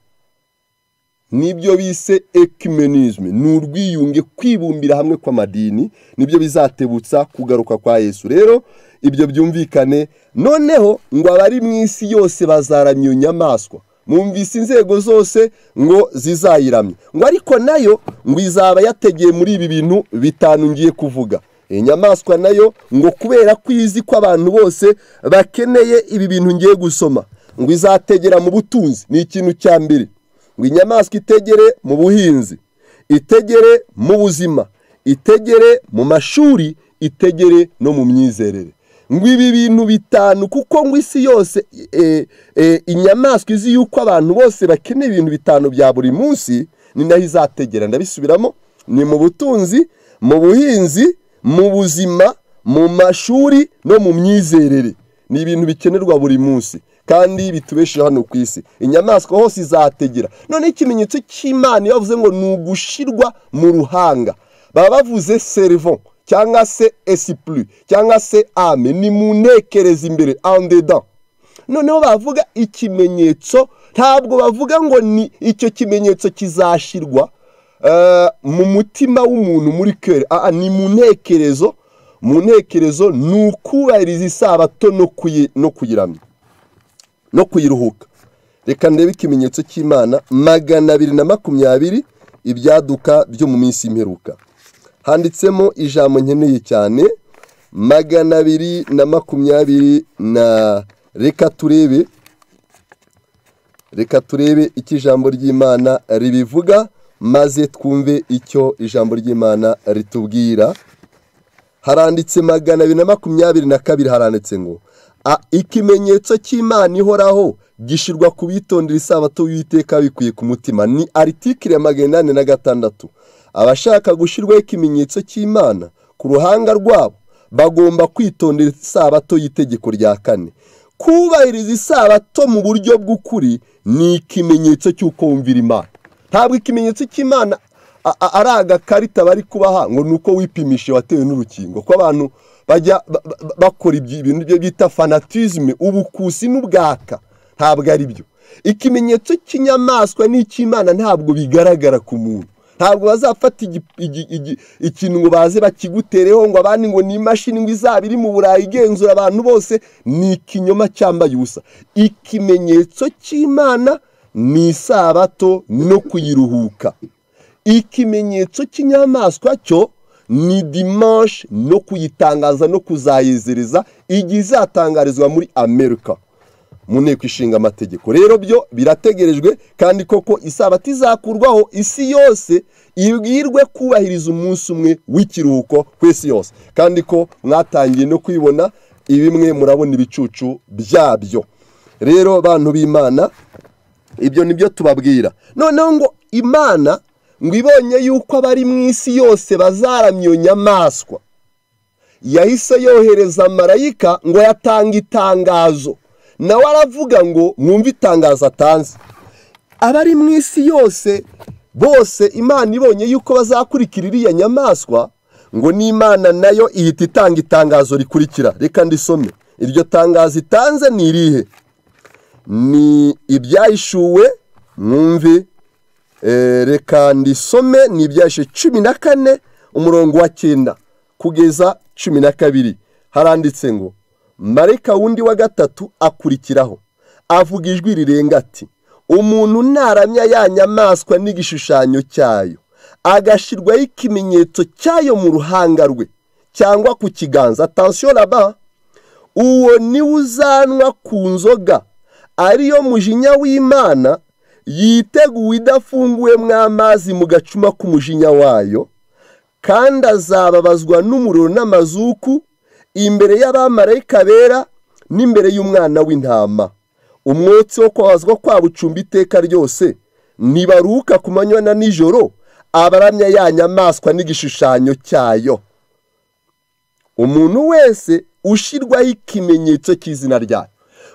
nibyo bise ekimenizme ni urwiyunge kwibumbira hamwe kw'amadini nibyo bizatebutsa kugaruka kwa yesu rero ibyo byumvikane noneho ngo abari mu isi yose bazaramya iyo nyamaswa mwumvise inzego zose ngo zizayiramye ngo ariko nayo ngo izaba yategeye muri ibi bintu bitanu ngiye kuvuga iyi nyamaswa nayo ngo kubera ko izi ko abantu bose bakeneye ibi bintu ngiye gusoma ngo izategera mu butunzi ni ikintu cya mbere ngo inyamaswa itegere mu buhinzi itegere mu buzima itegere mu mashuri itegere no mu myizerere ngo ibi bintu bitanu kuko ngo isi yose inyamaswa izi yuko abantu bose bakeneye ibintu bitanu bya buri munsi ni nayo izategera ndabisubiramo ni mu butunzi mu buhinzi mu buzima mu mashuri no mu myizerere ni ibintu bikenerwa buri munsi kandi bitubesheje hano ku isi inyamaswa hose izategera noneho ikimenyetso cy'imana iyo bavuze ngo ni ugushyirwa mu ruhanga baba bavuze serivon cyangwa se esipuri cyangwa se ame ni mu ntekereza imbere andeda noneho bavuga ikimenyetso ntabwo bavuga ngo ni icyo kimenyetso kizashyirwa mu mutima w'umuntu muri kere ni mu ntekerezo mu ntekerezo ni ukubahiriza isabato no kuyiramya no kuyiruhuka reka ndebe ikimenyetso cy'imana magana abiri na makumyabiri ibyaduka byo mu minsi y'imperuka handitsemo ijambo nkeneye cyane magana abiri na makumyabiri na reka turebe reka turebe icyo ijambo ry'imana ribivuga maze twumve icyo ijambo ry'imana ritubwira haranditse magana abiri na makumyabiri na kabiri haranditse ngo ikimenyetso cy'imana ihoraho gishyirwa ku bitondera isabato w'iteka bikwiye ku mutima ni aritikire magana inani na gatandatu abashaka gushyirwaho ikimenyetso cy'imana ku ruhanga rwabo bagomba kwitondera isabato y'itegeko rya kane kubahiriza isabato mu buryo bw'ukuri ni ikimenyetso cy'uko wumvira imana ntabwo ikimenyetso cy'imana a- a- ari agakarita bari kubaha ngo ni uko wipimishe watewe n'urukingo ko abantu bajya ba- ba- bakora ibyo- ibintu byo bita fanatizme ubukusi n'ubwaka ntabwo ari byo ikimenyetso cy'inyamaswa n'icy'imana ntabwo bigaragara ku muntu ntabwo bazafata igi- igi- igi- ikintu ngo baze bakigutereho ngo abandi ngo ni imashini ngo izaba iri mu burayi igenzura abantu bose ni ikinyoma cyambaye ubusa ikimenyetso cy'imana ni isabato no kuyiruhuka ikimenyetso cy'inyamaswa cyo ni dimanche no kuyitangaza no kuzayiziriza igihe izatangarizwa muri amerika mu nteko ishinga amategeko rero byo birategerejwe kandi koko isabato izakurwaho isi yose ibwirwe kubahiriza umunsi umwe w'ikiruhuko ku isi yose kandi ko mwatangiye no kwibona ibimwe murabona ibicucu byabyo rero abantu b'imana ibyo ni byo tubabwira noneho ngo imana ngo ibonye yuko abari mu isi yose bazaramya iyo nyamaswa yahise yohereza marayika ngo yatanga itangazo nawe aravuga ngo mwumve itangazo atanze abari mu isi yose bose imana ibonye yuko bazakurikira iriya nyamaswa ngo n'imana nayo ihita itanga itangazo rikurikira reka ndisome iryo tangazo itanze ni irihe ni ibyahishuwe mwumve Eh, reka ndisome ni ibyashe cumi na kane umurongo wa cyenda kugeza cumi na kabiri haranditse ngo marayika wundi wa gatatu akurikiraho avuga ijwi rirenga ati umuntu naramya ya nyamaswa n'igishushanyo cyayo agashyirwaho ikimenyetso cyayo mu ruhanga rwe cyangwa ku kiganza atansiyo raba uwo niwe uzanwa ku nzoga ariyo mujinya w'imana yiteguwe idafunguwemo amazi mu gacuma k'umujinya wayo kandi azababazwa n'umuriro n'amazuku imbere y'abamarayika bera n'imbere y'umwana w'intama umwotsi wo kwabazwa kwabo ucumba iteka ryose ntibaruka ku manywa na nijoro abaramya ya nyamaswa n'igishushanyo cyayo umuntu wese ushyirwaho ikimenyetso cy'izina ryayo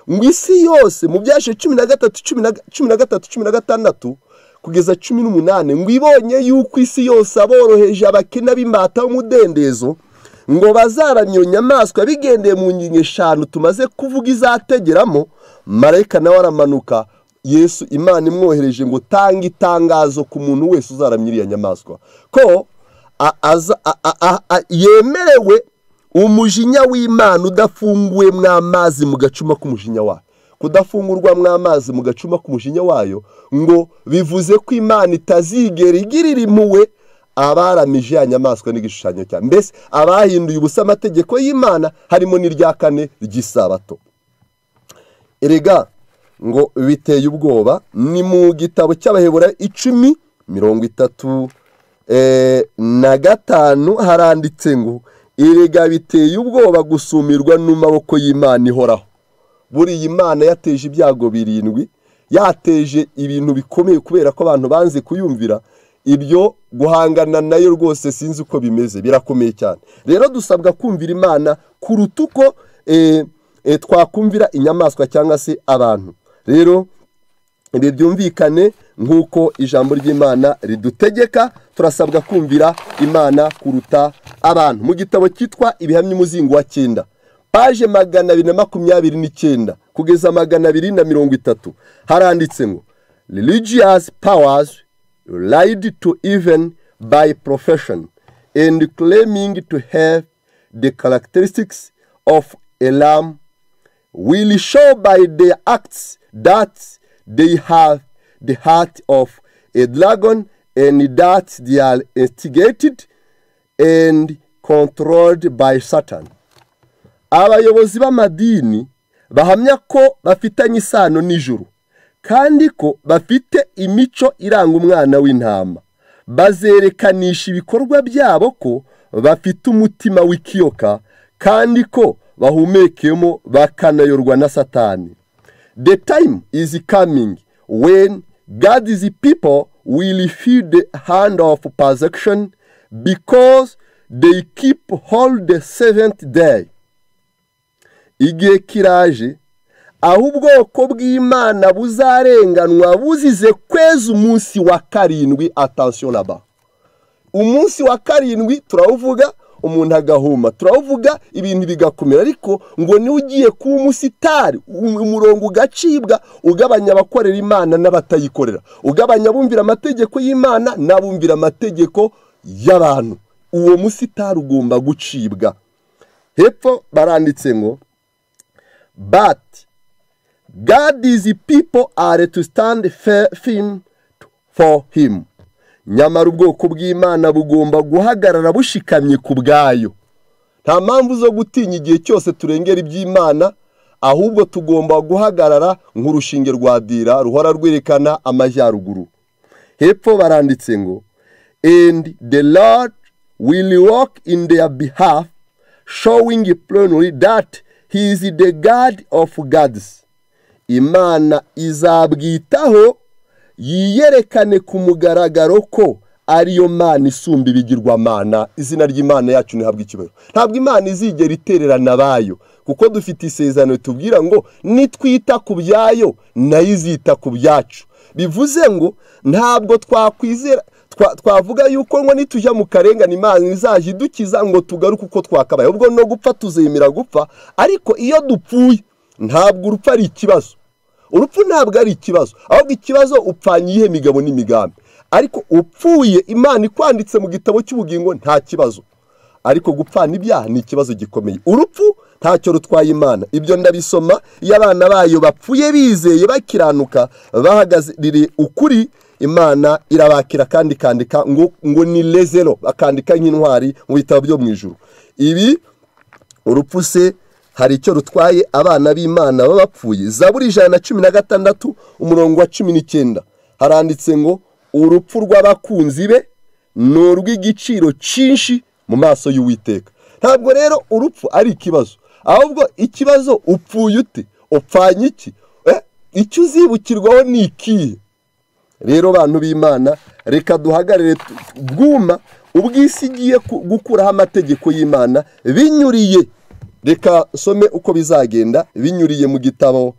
ngo isi yose mu byashe cumi na gatatu cumi na cumi na gatatu cumi na gatandatu kugeza cumi n'umunani ngo ibonye yuko isi yose aboroheje abakene b'imbata b'umudendezo ngo bazaramya iyo nyamaswa bigendeye mu ngingo eshanu tumaze kuvuga izategeramo marayika nawe aramanuka yesu imana imwohereje ngo tanga itangazo ku muntu wese uzaramya iriya nyamaswa ko a- aza- a- a- a- a- yemerewe umujinya w'imana udafunguwemo amazi mu gacuma k'umujinya wayo kudafungurwamo amazi mu gacuma k'umujinya wayo ngo bivuze ko imana itazigera igirira impuhwe abaramije ya nyamaswa n'igishushanyo cya mbese abahinduye ubusa amategeko y'imana harimo n'irya kane ry'isabato erega ngo biteye ubwoba ni mu gitabo cy'abahebura icumi mirongo itatu eh, na gatanu haranditse ngo erega biteye ubwoba gusumirwa n'amaboko y'imana ihoraho buriya imana yateje ibyago birindwi yateje ibintu bikomeye kubera ko abantu banze kuyumvira ibyo guhangana nayo rwose sinzi uko bimeze birakomeye cyane rero dusabwa kumvira imana kuruta uko eh, eh, twakumvira inyamaswa cyangwa se abantu rero ibi byumvikane nk'uko ijambo ry'imana ridutegeka turasabwa kumvira imana kuruta abantu mu gitabo cyitwa ibihamya umuzingo wa cyenda paje magana abiri na makumyabiri n'icyenda kugeza magana abiri na mirongo itatu haranditse ngo religious powers lied to even by profession and claiming to have the characteristics of a lamb will show by their acts that they have the heart of a dragon and that they are instigated and controlled by Satan. abayobozi b'amadini bahamya ko bafitanye isano n'ijuru kandi ko bafite imico iranga umwana w'intama bazerekanisha ibikorwa byabo ko bafite umutima w'ikiyoka kandi ko bahumekemo bakanayorwa na satani the time is coming when God's people will feel the hand of persecution because they keep hold the seventh day igihe kiraje aho ubwoko bw'imana buzarenganwa buzize kwezi umunsi wa karindwi atansiyo naba umunsi wa karindwi turawuvuga umuntu agahuma turawuvuga ibintu bigakomera ariko ngo niwe ugiye kuba umusitari umurongo ugacibwa ugabanya abakorera imana n'abatayikorera ugabanya abumvira amategeko y'imana n'abumvira amategeko y'abantu uwo musitari ugomba gucibwa hepfo baranditse ngo bati God is people are to stand firm for him. Nyamara ubwoko bw'Imana bugomba guhagarara bushikamye ku bwayo. Nta mpamvu zo gutinya igihe cyose turengera iby'Imana, ahubwo tugomba guhagarara nk'urushinge rwa dira ruhora rwerekana amajyaruguru. Hepfo baranditse ngo and the Lord will walk in their behalf showing plainly that he is the God of gods. imana izabwitaho yiyerekane ku mugaragaro ko ariyo mana isumba ibigirwamana izina ry'imana yacu ntihabwe ikibazo ntabwo imana izigera itererana abayo kuko dufite isezerano tubwira ngo nitwita ku byayo nayo izita ku byacu bivuze ngo ntabwo twakwizera twavuga yuko ngo nitujya mu karengane imana izajya idukiza ngo tugaruke uko twakabaye ubwo no gupfa tuzemera gupfa ariko iyo dupfuye ntabwo urupfu ari ikibazo urupfu ntabwo ari ikibazo ahubwo ikibazo upfanye iyihe migabo n'imigambi ariko upfuye imana ikwanditse mu gitabo cy'ubugingo nta kibazo ariko gupfana ibyaha ni ikibazo gikomeye urupfu ntacyo rutwaye imana ibyo ndabisoma iyo abana bayo bapfuye bizeye bakiranuka bahagaziriye ukuri imana irabakira kandi ikandika ngo ngo ni lezero bakandika nk'intwari mu bitabo byo mu ijoro ibi urupfu se hari icyo rutwaye abana b'imana baba bapfuye zaburi ijana na cumi na gatandatu umurongo wa cumi n'icyenda haranditse ngo urupfu rw'abakunzi be ni urw'igiciro cyinshi mu maso y'uwiteka ntabwo rero urupfu ari ikibazo ahubwo ikibazo upfuye ute upfanye iki icyo uzibukirwaho ni ikihe rero bantu b'imana reka duhagarare bwuma ubwisi igiye gukuraho amategeko y'imana binyuriye reka nsome uko bizagenda binyuriye mu gitabo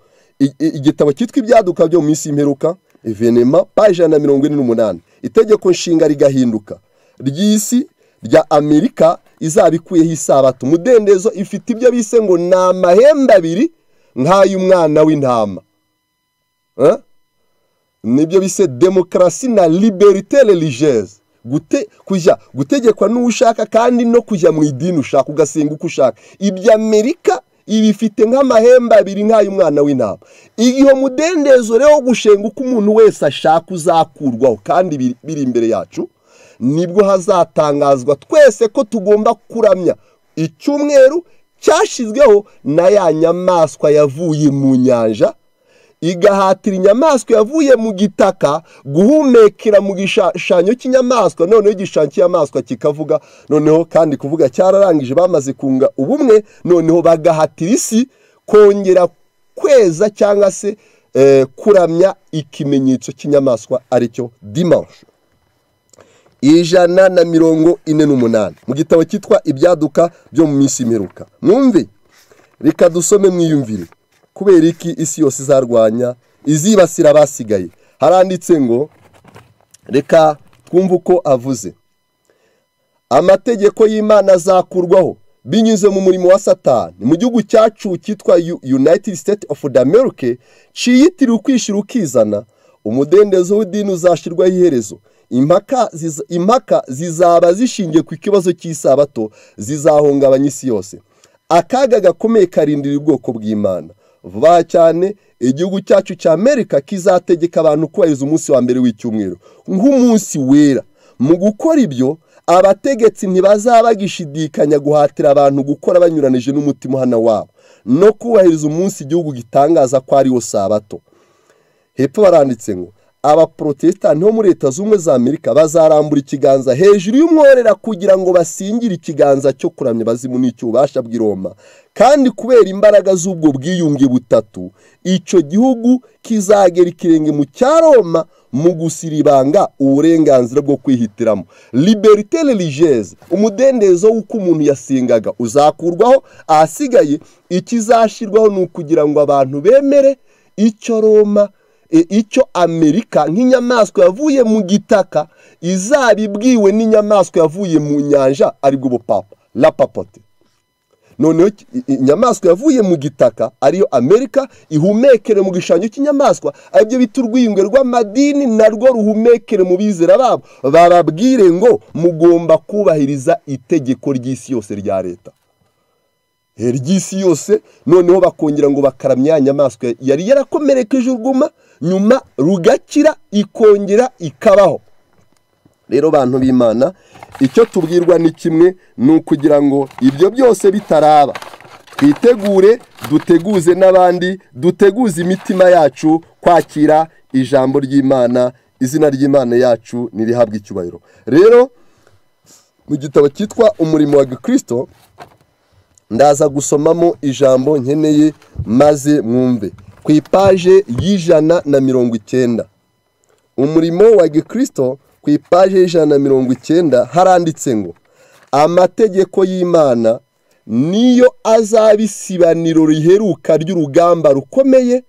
igitabo cyitwa ibyaduka byo mu minsi y'imperuka venema paje na mirongo ine n'umunani itegeko nshinga rigahinduka ry'isi rya amerika izaba ikuyeho isabato umudendezo ifite ibyo bise ngo ni amahembe abiri nk'ay'umwana w'intama nibyo bise demokarasi na liberite religeze kujya gutegekwa n'uwo ushaka kandi no kujya mu idini ushaka ugasenga uko ushaka ibyo amerika ibifite nk'amahembe abiri nk'ay'umwana w'intama iyo mudendezo rero wo gushenga uko umuntu wese ashaka uzakurwaho kandi biri imbere yacu nibwo hazatangazwa twese ko tugomba kuramya icyumweru cyashyizweho na ya nyamaswa yavuye mu nyanja igahatira inyamaswa yavuye mu gitaka guhumekera mu gishushanyo cy'inyamaswa noneho igishushanyo cy'inyamaswa kikavuga noneho kandi kuvuga cyararangije bamaze kunga ubumwe noneho bagahatira isi kongera kweza cyangwa se kuramya ikimenyetso cy'inyamaswa aricyo dimanshi ijana na mirongo ine n'umunani mu gitabo cyitwa ibyaduka byo mu minsi imperuka mwumve reka dusome mwiyumvire kubera iki isi yose izarwanya izibasira abasigaye haranditse ngo reka twumve uko avuze amategeko y'imana azakurwaho binyuze mu murimo wa satani mu gihugu cyacu cyitwa united state of america ciyitiriwe ukwishyira ukizana umudendezo w'idini uzashyirwaho iherezo impaka zizaba zishingiye ku kibazo cy'isabato zizahungabanya isi yose akaga gakomeye karindira ubwoko bw'imana vuba cyane igihugu cyacu cya amerika kizategeka abantu kubahiriza umunsi wa mbere w'icyumweru nk'umunsi wera mu gukora ibyo abategetsi ntibazaba bagishidikanya guhatira abantu gukora banyuranije n'umutima uhana wabo no kubahiriza umunsi igihugu gitangaza ko ariwo sabato hepfo baranditse ngo abaporotesitanti bo muri leta z'ubumwe za amerika bazarambura ikiganza hejuru y'umworera kugira ngo basingire ikiganza cyo kuramya abazimu n'icy'ububasha bw'iroma kandi kubera imbaraga z'ubwo bwiyunge butatu icyo gihugu kizagera ikirenge mu cya roma mu gusira ibanga uburenganzira bwo kwihitiramo liberite religeze umudendezo w'uko umuntu yasengaga uzakurwaho ahasigaye ikizashyirwaho ni ukugira ngo abantu bemere icyo roma icyo amerika nk'inyamaswa yavuye mu gitaka izaba ibwiwe n'inyamaswa yavuye mu nyanja aribwo bupapa rapapote noneho inyamaswa yavuye mu gitaka ariyo amerika ihumekere mu gishushanyo cy'inyamaswa aribyo bita urwiyunge rw'amadini narwo ruhumekere mu bizera babo bababwire ngo mugomba kubahiriza itegeko ry'isi yose rya leta ry'isi yose noneho bakongera ngo bakaramya inyamaswa yari yarakomerekeje urwuma nyuma rugakira ikongera ikabaho rero bantu b'imana icyo tubwirwa ni kimwe ni ukugira ngo ibyo byose bitaraba twitegure duteguze n'abandi duteguze imitima yacu kwakira ijambo ry'imana izina ry'imana yacu ntirihabwe icyubahiro rero mu gitabo cyitwa umurimo wa gikirisito ndaza gusomamo ijambo nkeneye maze mwumve ku ipaje y'ijana na mirongo icyenda umurimo wa gikirisito ku ipaje y'ijana na mirongo icyenda haranditse ngo amategeko y'imana niyo azaba isibaniro riheruka ry'urugamba rukomeye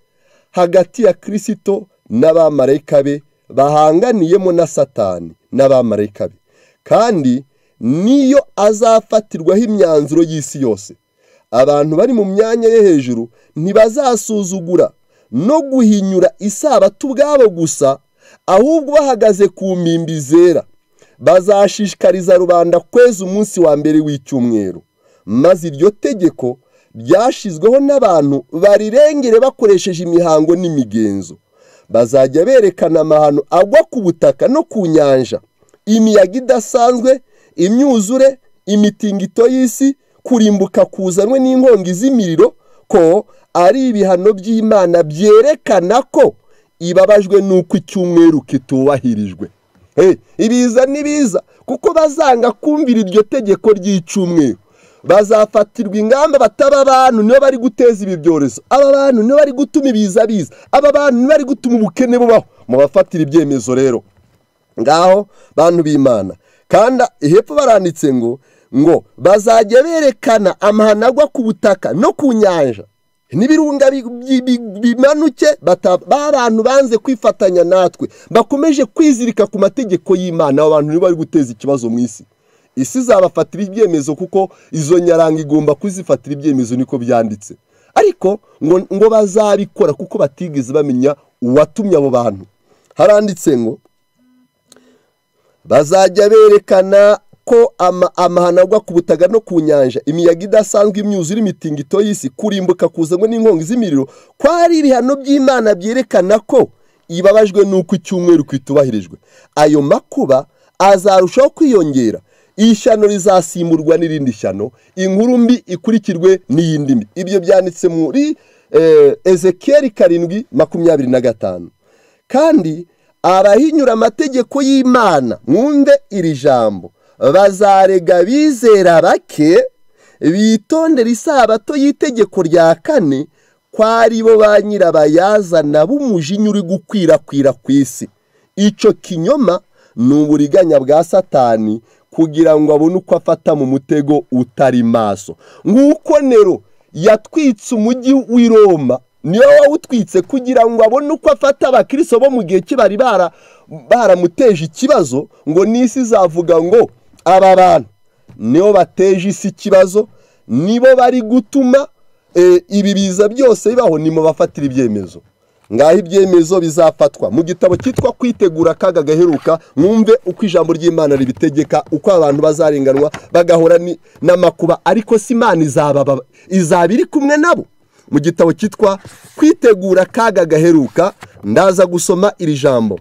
hagati ya kirisito n'abamarayika be bahanganiyemo na satani n'abamarayika be kandi niyo azafatirwaho imyanzuro y'isi yose abantu bari mu myanya yo hejuru ntibazasuzugura no guhinyura isabato ubwabo gusa ahubwo bahagaze ku mpimbi zera bazashishikariza rubanda kweza umunsi wa mbere w'icyumweru maze iryo tegeko ryashyizweho n'abantu barirengere bakoresheje imihango n'imigenzo bazajya berekana amahano agwa ku butaka no ku nyanja imiyaga idasanzwe imyuzure imitingito y'isi kurimbuka kuzanwe n'inkongi z'imiriro ko ari ibihano by'imana byerekana ko ibabajwe n'uko icyumweru kitubahirijwe ibiza n'ibiza kuko bazanga kumvira iryo tegeko ry'icyumweru bazafatirwa ingamba bataba abantu nibo bari guteza ibi byorezo aba bantu nibo bari gutuma ibiza biza aba bantu nibo bari gutuma ubukene bubaho mubafatira ibyemezo rero ngaho bantu b'imana kandi hepfo baranditse ngo ngo bazajya berekana amahano agwa ku butaka no ku nyanja n'ibirunga bimanuke b'abantu banze kwifatanya natwe bakomeje kwizirika ku mategeko y'imana abantu nibo bari guteza ikibazo mu isi isi zabafatira ibyemezo kuko izo nyaranga igomba kuzifatira ibyemezo niko byanditse ariko ngo bazabikora kuko batigeze bamenya uwatumye abo bantu haranditse ngo bazajya berekana ko amahano agwa ku butaka no ku nyanja imiyaga idasanzwe imyuzure imitingito y'isi kurimbuka kuzanwe n'inkongi z'imiriro ko ari ibihano by'imana byerekana ko ibabajwe n'uko icyumweru kitubahirijwe ayo makuba azarushaho kwiyongera ishyano rizasimburwa n'irindi shyano inkuru mbi ikurikirwe n'iyindi mbi ibyo byanditse muri ezekiyeri karindwi makumyabiri na gatanu kandi abahinyura amategeko y'imana mwunde iri jambo bazarega abizera bake bitondera isabato y'itegeko rya kane ko ari bo ba nyirabayazana b'umujinya uri gukwirakwira ku isi icyo kinyoma ni uburiganya bwa satani kugira ngo abone uko afata mu mutego utari maso nk'uko nero yatwitse umujyi w'i roma niyo wawutwitse kugira ngo abone uko afata abakiriso bo mu gihe kibari baramuteje ikibazo ngo n'isi izavuga ngo aba bantu nibo bateje isi ikibazo nibo bari gutuma ibi biza byose bibaho ni mu bafatira ibyemezo ngaho ibyemezo bizafatwa mu gitabo cyitwa kwitegura akaga gaheruka mwumve uko ijambo ry'imana ribitegeka uko abantu bazarenganwa bagahura n'amakuba ariko si imana izaba iri kumwe nabo mu gitabo cyitwa kwitegura akaga gaheruka ndaza gusoma iri jambo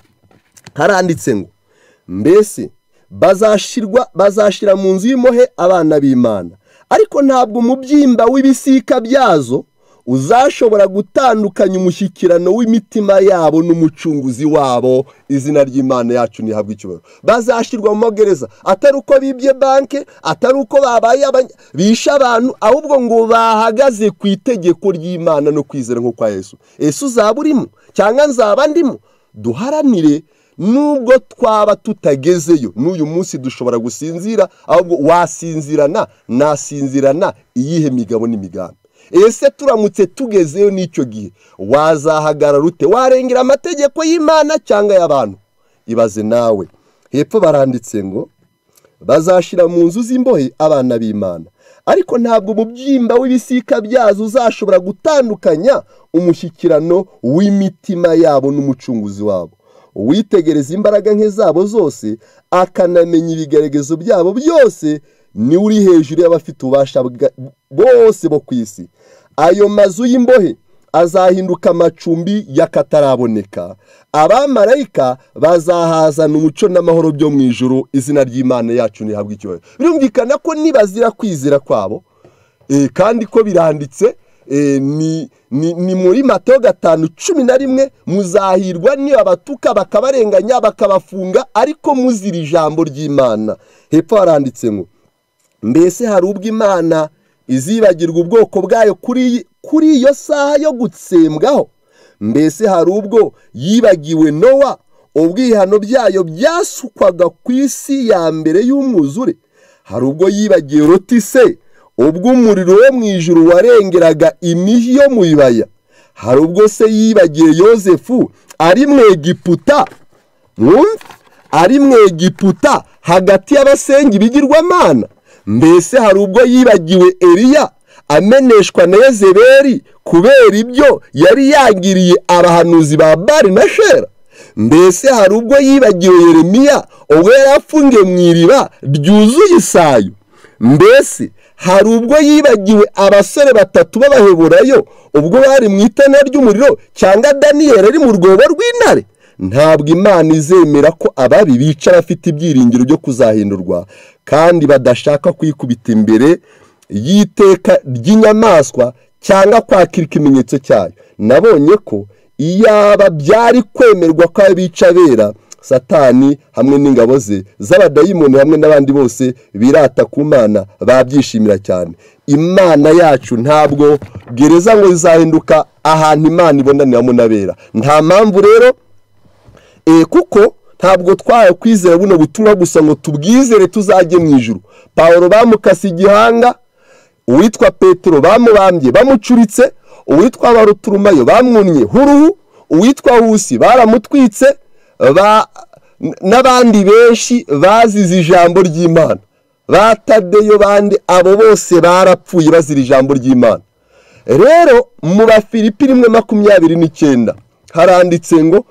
haranditse ngo mbese bazashirwa bazashira mu nzu y'impuhe abana b'imana ariko ntabwo umubyimba w'ibisika byazo uzashobora gutandukanya umushyikirano w'imitima yabo n'umucunguzi wabo izina ry'imana yacu ntihabwe icyubahiro bazashyirwa mu magereza atari uko bibye banki atari uko babaye bishe abantu ahubwo ngo bahagaze ku itegeko ry'imana no kwizera nko kwa yesu ese uzaba urimo cyangwa nzaba ndimo duharanire nubwo twaba tutagezeyo n'uyu munsi dushobora gusinzira ahubwo wasinzirana nasinzirana iyihe migabo n'imigambi ese turamutse tugezeyo n'icyo gihe wazahagarara ute warengera amategeko y'imana cyangwa y'abantu ibaze nawe hepfo baranditse ngo bazashyira mu nzu z'imbohe abana b'imana ariko ntabwo umubyimba w'ibisika byazo uzashobora gutandukanya umushyikirano w'imitima yabo n'umucunguzi wabo uwitegereza imbaraga nke zabo zose akanamenya ibigaragazo byabo byose ni uri hejuru y'abafite ububasha bose bo ku isi ayo mazu y'imbohe azahinduka amacumbi y'akataraboneka abamarayika bazahazana umuco n'amahoro byo mu ijoro izina ry'imana yacu ntihabwe icyubahiro birumvikana ko nibazira kwizera kwabo kandi ko biranditse ni muri mato gatanu cumi na rimwe muzahirwa niba abatuka bakabarenganya bakabafunga ariko muzira ijambo ry'imana hepfo haranditse ngo mbese hari ubwo imana izibagirwa ubwoko bwayo kuri iyo saha yo gutsembwaho mbese hari ubwo yibagiwe nowa ubwihano byayo byasukwaga ku isi ya mbere y'umwuzure hari ubwo yibagiwe rotise ubwo umuriro wo mu ijuru warengeraga imijyi yo mu bibaya hari ubwo se yibagiye yosefu ari mu egiputa ari mu egiputa hagati y'abasengi bigirwamana mbese hari ubwo yibagiwe eriya ameneshwa na yezeberi kubera ibyo yari yagiriye abahanuzi ba bari na shera mbese hari ubwo yibagiwe yeremiya ubwo yari afungiye mu iriba ryuzuye isayo mbese hari ubwo yibagiwe abasore batatu b'abaheburayo ubwo bari mu itana ry'umuriro cyangwa daniyeli ari mu rwobo rw'intare ntabwo imana izemera ko ababi bica bafite ibyiringiro byo kuzahindurwa kandi badashaka kwikubita imbere y'iteka ry'inyamaswa cyangwa kwakira ikimenyetso cyayo nabonye ko iyaba byari kwemerwa ko bica bera satani hamwe n'ingabo ze z'abadayimoni hamwe n'abandi bose birata ku mana babyishimira cyane imana yacu ntabwo gereza ngo izahinduka ahantu imana ibonaniramo n'abera nta mpamvu rero kuko ntabwo twaye kwizera buno butumwa gusa ngo tubwizere tuzajye mu ijoro paul bamukase igihanga uwitwa petero bamubambye bamucuritse uwitwa baruturumayo bamwumye huruhu uwitwa husi baramutwitse n'abandi benshi bazize ijambo ry'imana batadeyo bandi abo bose barapfuye bazira ijambo ry'imana rero mu bafilipi rimwe makumyabiri n'icyenda haranditse ngo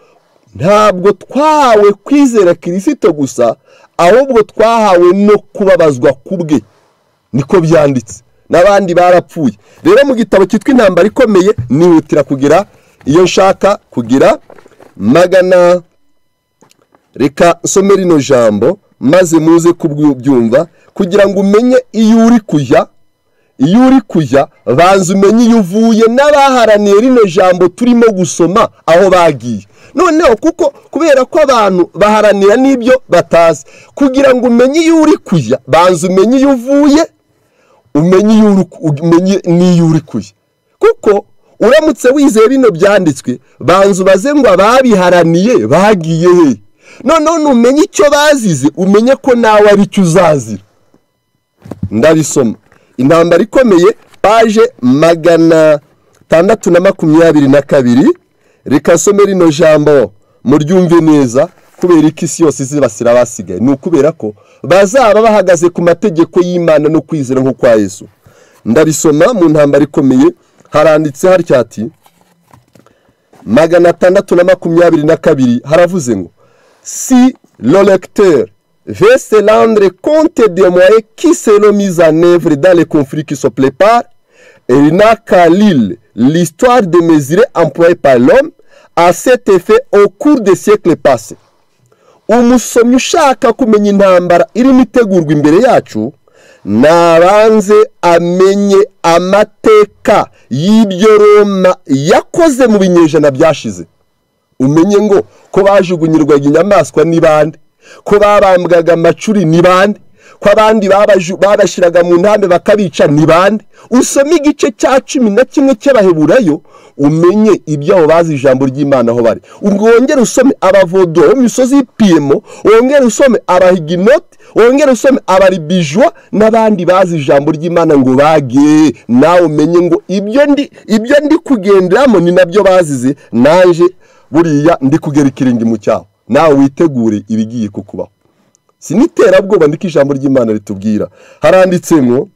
ntabwo twahawe kwizera kirisito gusa ahubwo twahawe no kubabazwa ku bwe niko byanditse n'abandi barapfuye rero mu gitabo cyitwa intambara ikomeye nihutira kugira iyo nshaka kugira magana reka nsome rino jambo maze muze kubyumva kugira ngo umenye iyo uri kujya iyo uri kujya banza umenye iyo uvuye n'abaharaniye rino jambo turimo gusoma aho bagiye noneho kuko kubera ko abantu baharanira n'ibyo batazi kugira ngo umenye iyo uri kujya banza umenye iyo uvuye umenye n'iyo uri kujya kuko uramutse wizeye bino byanditswe banza ubaze ngo ababiharaniye bagiye hehe noneho numenye icyo bazize umenye ko nawe ari cyo uzazira ndabisoma intambara ikomeye paje magana atandatu na makumyabiri na kabiri reka some rino jambo muryumve neza kubera ko isi yose izibasira abasigaye ni ukubera ko bazaba bahagaze ku mategeko y'imana no kwizera nko kwa yesu ndabisoma mu ntambara ikomeye haranditse harya ati magana atandatu na makumyabiri na kabiri haravuze ngo si le lecteur veut se rendre compte des moyens qui seront mis en œuvre dans les conflits qui se préparent, il n'a qu'à lire l'histoire des mesures employées par l'homme à cet effet au cours des siècles passés. umusomyi ushaka kumenya intambara irimo itegurwa imbere yacu nabanze amenye amateka y'ibyo roma yakoze mu binyejana byashize umenye ngo ko bajugunyirwaga inyamaswa ni bande ko babambwaga amacuri ni bande ko abandi babashyiraga mu ntambe bakabica ni bande usome igice cya cumi na kimwe cy'abaheburayo umenye ibyabo bazi ijambo ry'imana aho bari ubwo wongere usome abavodo bo mu misozi y'ipiyemo wongere usome abahiginoti wongere usome abaribijwa n'abandi bazi ijambo ry'imana ngo bage nawe umenye ngo ibyo ndi ibyo ndi kugenderamo ni nabyo bazize naje buriya ndi kugera ikiringimu cyaho nawe witegure ibigiye kukubaho si n'iterabwoba ndiko ijambo ry'imana ritubwira haranditsemo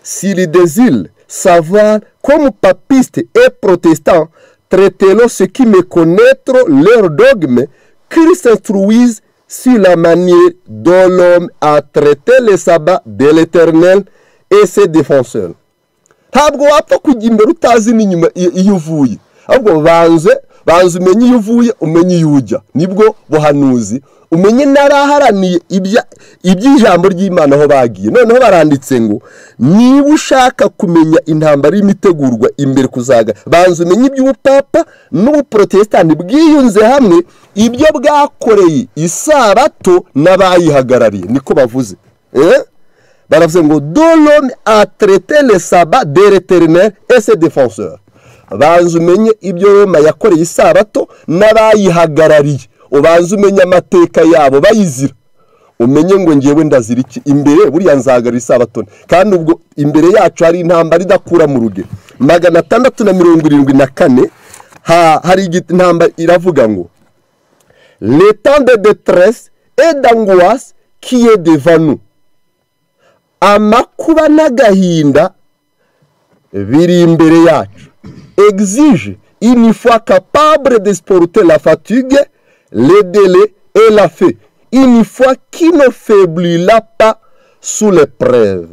siridezile savari komu papiste e protesitant teretero sekime konetro lero dogme kirisitruwize si la maniye dolome aterete le saba de l'eternel ese defenseur ntabwo wapfa kujya imbere utazi n'inyuma iyo uvuye ahubwo banze banza umenye iyo uvuye umenye iyo ujya nibwo buhanuzi umenye n'abaharaniye iby'ijambo ry'imana aho bagiye noneho baranditse ngo niba ushaka kumenya intambara y'imitegurwa imbere kuzaga banza umenye iby'ubupapa n'ubuporotesitanti bwiyunze hamwe ibyo bwakoreye isabato n'abayihagarariye niko bavuze baravuze ngo dorome ateretele saba dereterineri ese defenseur banza umenye ibyo roma yakoreye isabato n'abayihagarariye ubanza umenye amateka yabo bayizira umenye ngo ngewe ndazira iki imbere buriya nzagarira isabato kandi ubwo imbere yacu hari intambara idakura mu rugero magana atandatu na mirongo irindwi na kane hari intambara iravuga ngo leta de deteresi edanguwasi kiye devanu amakuba n'agahinda biri imbere yacu exige une fois capable d'exporter la fatigue, le délai et la faim, une fois qui ne faiblira pas sous l'épreuve.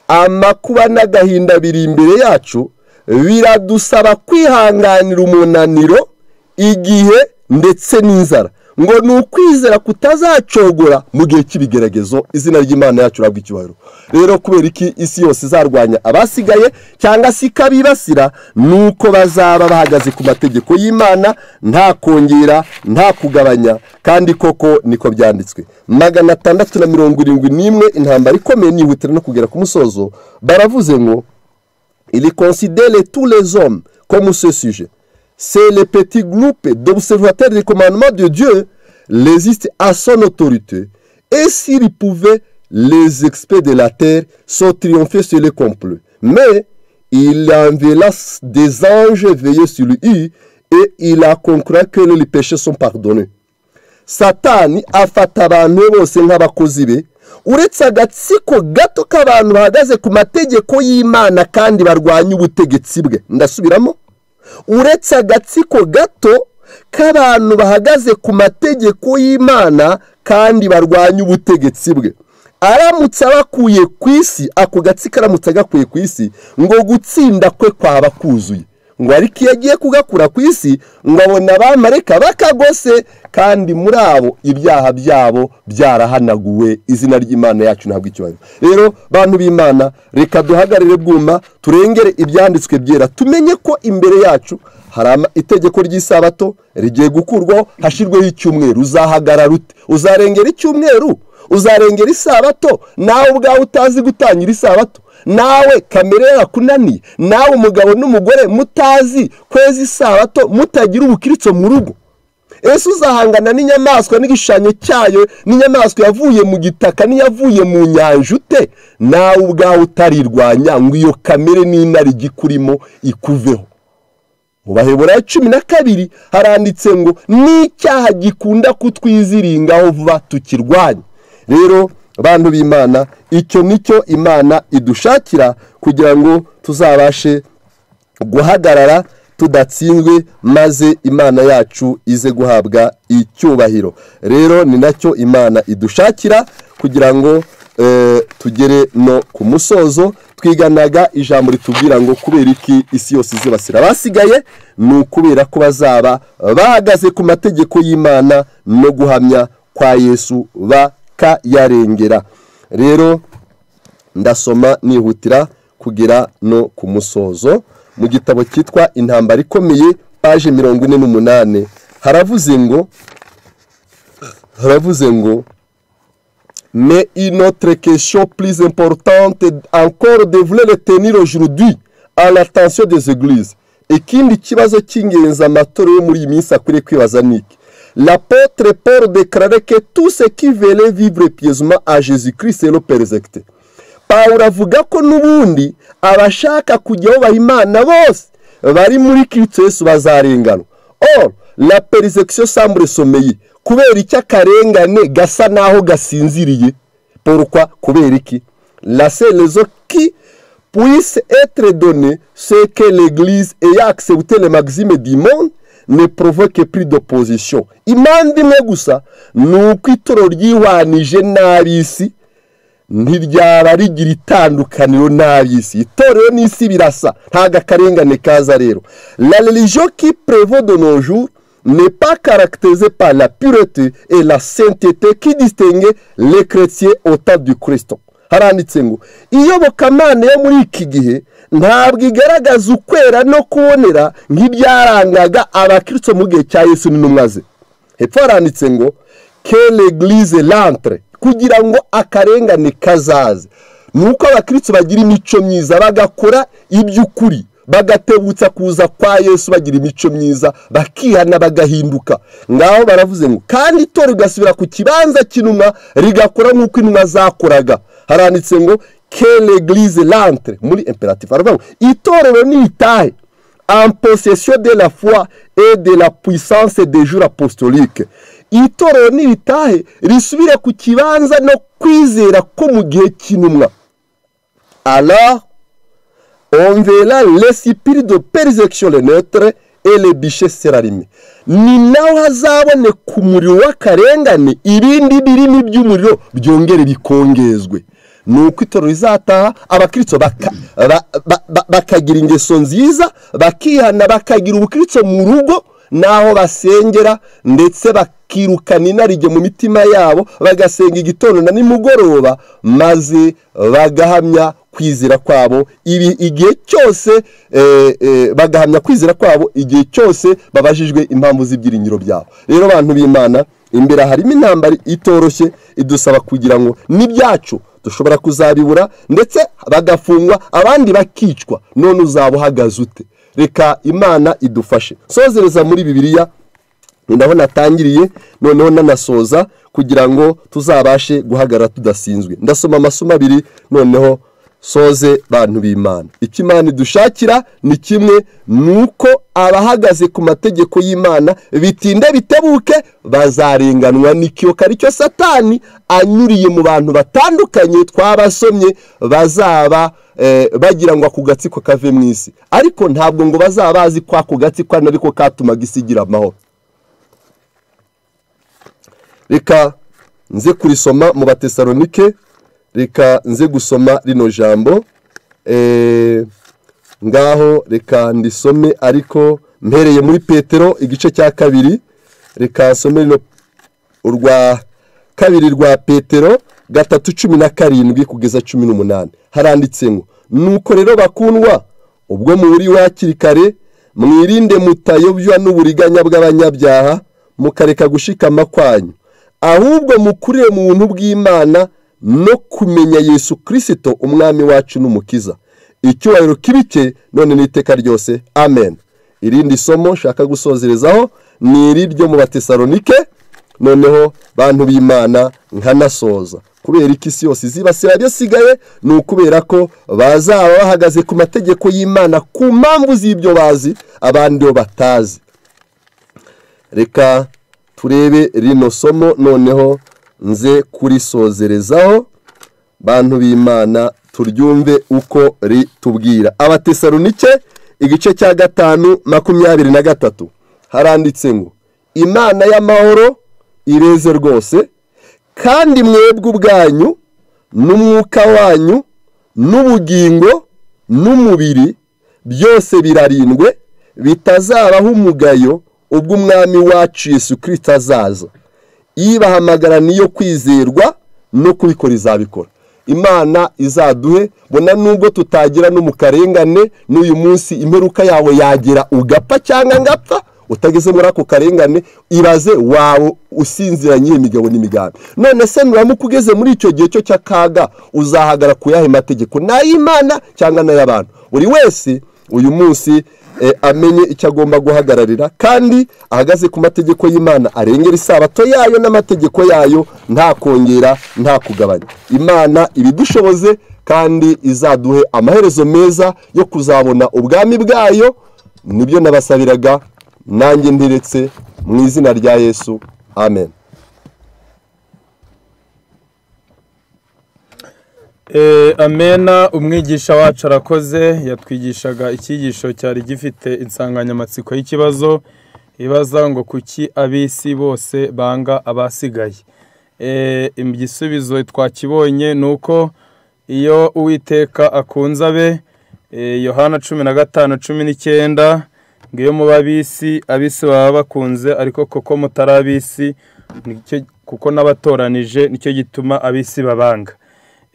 amakuba n'agahinda biri imbere yacu biradusaba kwihanganira umunaniro igihe ndetse n'inzara ngo ni ukwizera kutazacogora mu gihe cy'ibigeragezo izina ry'imana yacu urabwa icyubahiro rero kubera iki isi yose izarwanya abasigaye cyangwa se ikabibasira ni uko bazaba bahagaze ku mategeko y'imana nta kongera nta kugabanya kandi koko niko byanditswe magana atandatu na mirongo irindwi n'imwe intambara ikomeye nihutira no kugera ku musozo baravuze ngo iri konsidere turezome komusesije c'est le petit groupe d'observateurs des commandements de Dieu résiste à son autorité. Et s'il pouvait, les experts de la terre sont triomphés sur les complots. Mais il enverra des anges veillés sur lui et il a conclu que les péchés sont pardonnés. satani afata abantu bose nk'abakozi be uretse agatsiko gato k'abantu bahagaze ku mategeko y'imana kandi barwanya ubutegetsi bwe ndasubiramo uretse agatsiko gato k'abantu bahagaze ku mategeko y'imana kandi barwanya ubutegetsi bwe aramutse abakuye ku isi ako gatsiko aramutse agakuye ku isi ngo gutsinda kwe kwaba kuzuye ngo ariko iyo agiye kugakura ku isi ngo abona abamareka bakagose kandi muri abo ibyaha byabo byarahanaguwe izina ry'imana yacu ntabwo ikibazo rero bantu b'imana reka duhagarare bwuma turengere ibyanditswe byera tumenye ko imbere yacu hari itegeko ry'isabato rigiye gukurwaho hashyirweho icyumweru uzahagarara ute uzarengera icyumweru uzarengera isabato nawe ubwawe utazi gutangira isabato nawe kamere yakunaniye nawe umugabo n'umugore mutazi kwezi isabato mutagira ubukiritso mu rugo ese uzahangana n'inyamaswa n'igishushanyo cyayo n'inyamaswa yavuye mu gitaka n'iyavuye mu nyanja ute nawe ubwawe utarirwanya ngo iyo kamere n'intare igikurimo ikuveho mu baheburayo cumi na kabiri haranditse ngo n'icyaha gikunda kutwiziringaho vuba tukirwanya rero abantu b'imana icyo nicyo imana idushakira kugira ngo tuzabashe guhagarara tudatsinzwe maze imana yacu ize guhabwa icyubahiro rero ni nacyo imana idushakira kugira ngo tugere no ku musozo twiganaga ijambo ritubwira ngo kubera iki isi yose izibasira abasigaye ni ukubera ko bazaba bahagaze ku mategeko y'imana no guhamya kwa yesu ba yarengera rero ndasoma nihutira kugera no ku musozo mu gitabo cyitwa intambara ikomeye paje mirongo ine n'umunani haravuze ngo haravuze ngo mais une autre question plus importante encore devrait retenir aujourd'hui à l'attention des églises ikindi kibazo cy'ingenzi amatorero yo muri iyi minsi akwiriye kwibaza ni iki l'apôtre Paul déclarait que tout ce qui veulent vivre pieusement à Jésus-Christ est le persécuté Pawulo avuga ko n'ubundi abashaka kujya aho bahimana bose bari muri Kristo Yesu bazarenganwa or la persecution semble sommeiller kubera iki akarengane gasa naho gasinziriye porukwa kubera iki la serezo ki puisse être donné ce que l'église ait accepté les maximes du monde ne provoque plus d'opposition impande imwe gusa ni uko itoro ryihwanije n'ab'isi ntiryaba rigira itandukaniro n'ab'isi itorero n'isi birasa ntabwo akarengane kaza rero la religion qui prévaut de nos jours n'est pas caractérisée par la pureté et la sainteté qui distingue les chrétiens au temps du Christ. haranditse ngo iyobokamana yo muri iki gihe ntabwo igaragaza ukwera no kubonera nk'ibyarangaga abakirisito mu gihe cya yesu n'intumwa ze hepfo haranditse ngo keregirize lantre kugira ngo akarengane kazaze ni uko abakirisito bagira imico myiza bagakora iby'ukuri bagatebutsa kuza kwa yesu bagira imico myiza bakihana bagahinduka ngaho baravuze ngo kandi itora rigasubira ku kibanza cy'inuma rigakora nk'uko inuma zakoraga haranditse ngo keregirize lantre muri imperatifu haravuga ngo itorero ni itahe amposesiyo de la foi et de la puissance de jure apostolique itorero ni itahe risubira ku kibanza no kwizera ko mu gihe cy'intumwa ara on verra l'esprit de persecution le neutre et le biche serarimé ni naho hazaboneka umuriro w'akarengane ibindi birimi by'umuriro byongere bikongezwe ni uko itoro rizataha abakirisito bakagira ingeso nziza bakihana bakagira ubukirisito mu rugo n'aho basengera ndetse bakirukana inarijye mu mitima yabo bagasenga igitondo na nimugoroba maze bagahamya kwizera kwabo ibi igihe cyose bagahamya kwizera kwabo igihe cyose babajijwe impamvu z'ibyiringiro byabo rero abantu b'imana imbere harimo intambara itoroshye idusaba kugira ngo n'ibyacu dushobora kuzabibura ndetse bagafungwa abandi bakicwa none uzaba uhagaze ute reka imana idufashe sozereza muri bibiliya ndabona atangiriye noneho nanasoza kugira ngo tuzabashe guhagarara tudasinzwe ndasoma amasomo abiri noneho soze bantu b'imana icyo imana idushakira ni kimwe ni uko abahagaze ku mategeko y'imana bitinde bitebuke bazarenganwa n'ikiyoka aricyo satani anyuriye mu bantu batandukanye twabasomye bazaba bagira ngo ako gatsiko kave mu isi ariko ntabwo ngo bazaba bazi ko ako gatsiko ari nako katumaga isi igira amahoro reka nze kurisoma mu batesalonike reka nze gusoma rino jambo ngaho reka ndisome ariko mpereye muri petero igice cya kabiri reka nsome rino urwa kabiri rwa petero gatatu cumi na karindwi kugeza cumi n'umunani haranditse ngo nuko rero bakundwa ubwo muburiwe hakiri kare mwirinde mutayobywa n'uburiganya bw'abanyabyaha mukareka gushikama kwanyu ahubwo mukurire mu buntu bw'imana no kumenya yesu kirisito umwami wacu n'umukiza icyubahiro kibike none n'iteka ryose amen irindi somo nshaka gusozerezaho ni iri ryo mu batesalonike noneho bantu b'imana nkanasoza kubera iki isi yose izibasira byasigaye ni ukubera ko bazaba bahagaze ku mategeko y'imana ku mpamvu z'ibyo bazi abandi bo batazi reka turebe rino somo noneho nze kurisozerezaho bantu b'imana turyumve uko ritubwira abatesalonike igice cya gatanu makumyabiri na gatatu haranditse ngo imana y'amahoro ireze rwose kandi mwebwe ubwanyu n'umwuka wanyu n'ubugingo n'umubiri byose birarindwe bitazabaho umugayo ubwo umwami wacu Yesu kirisita azaza ibahamagara niyo kwizerwa no kubikora izabikora imana izaduhe bona nubwo tutagira no mu karengane n'uyu munsi imperuka yawe yagera ugapfa cyangwa ngapfa utageze muri ako karengane ibaze wawe usinziranye imigabo n'imigambi none se nuramuka ugeze muri icyo gihe cyo cy'akaga uzahagara ku yahe mategeko n'ay'imana cyangwa n'ay'abantu buri wese uyu munsi amenye icyo agomba guhagararira kandi ahagaze ku mategeko y'imana arengera isabato yayo n'amategeko yayo nta kongera nta kugabanya imana ibidushoboze kandi izaduhe amaherezo meza yo kuzabona ubwami bwayo nibyo nabasabiraga nanjye nderetse mu izina rya yesu amen amena umwigisha wacu arakoze yatwigishaga icyigisho cyari gifite insanganyamatsiko y'ikibazo ibaza ngo kuki ab'isi bose banga abasigaye igisubizo twakibonye ni uko iyo uwiteka akunze abe yohana cumi na gatanu cumi n'icyenda ngo iyo muba ab'isi ab'isi baba bakunze ariko kuko mutari ab'isi kuko n'abatoranije nicyo gituma ab'isi babanga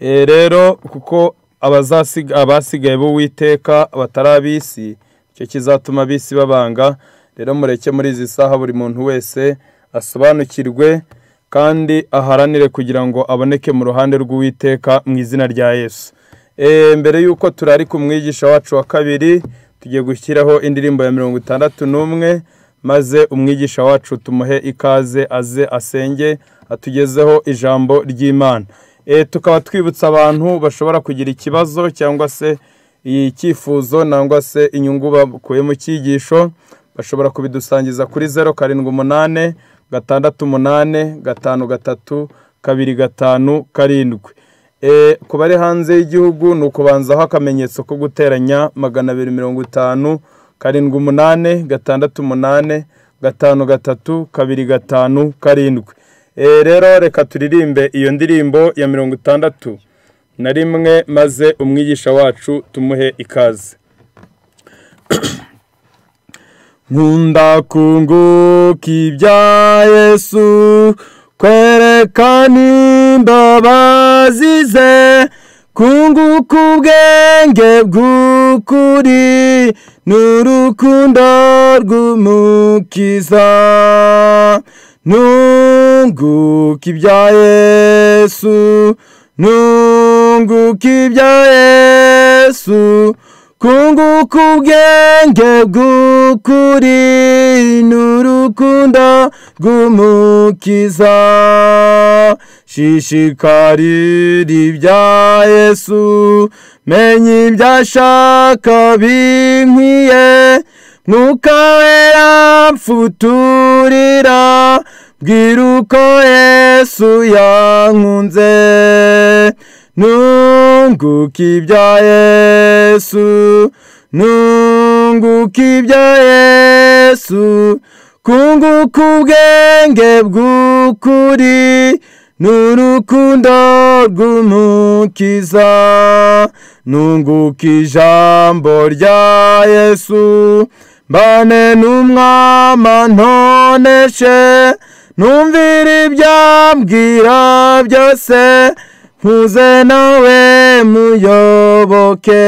rero kuko abasigaye b'uwiteka batari ab'isi icyo kizatuma ab'isi babanga rero mureke muri izi saha buri muntu wese asobanukirwe kandi aharanire kugira ngo aboneke mu ruhande rw'uwiteka mu izina rya yesu mbere y'uko turari ku mwigisha wacu wa kabiri tugiye gushyiraho indirimbo ya mirongo itandatu n'umwe maze umwigisha wacu tumuhe ikaze aze asenge atugezeho ijambo ry'imana tukaba twibutsa abantu bashobora kugira ikibazo cyangwa se icyifuzo cyangwa se inyungu bakuye mu cyigisho bashobora kubidusangiza kuri zeru karindwi umunani gatandatu umunani gatanu gatatu kabiri gatanu karindwi ku bari hanze y'igihugu ni ukubanzaho akamenyetso ko guteranya magana abiri mirongo itanu karindwi umunani gatandatu umunani gatanu gatatu kabiri gatanu karindwi rero reka turirimbe iyo ndirimbo ya mirongo itandatu na rimwe maze umwigisha wacu tumuhe ikaze nkunda kunguka ibya yesu kwerekana imbabazi ze kunguka ubwenge bw'ukuri n'urukundo rw'umukiza nunguka ibya yesu nunguka ibya yesu kunguka ubwenge bw'ukuri n'urukundo rw'umukiza shishikarira ibya yesu menya ibyo ashaka binkwiye mwuka wera mfuturira bwira uko yesu yankunze nunguka ibya yesu nunguka ibya yesu kunguka ubwenge bw'ukuri n'urukundo rw'umukiza nunguka ijambo rya yesu mbane n'umwama ntoneshe numvira ibyambwira byose nkuze nawe muyoboke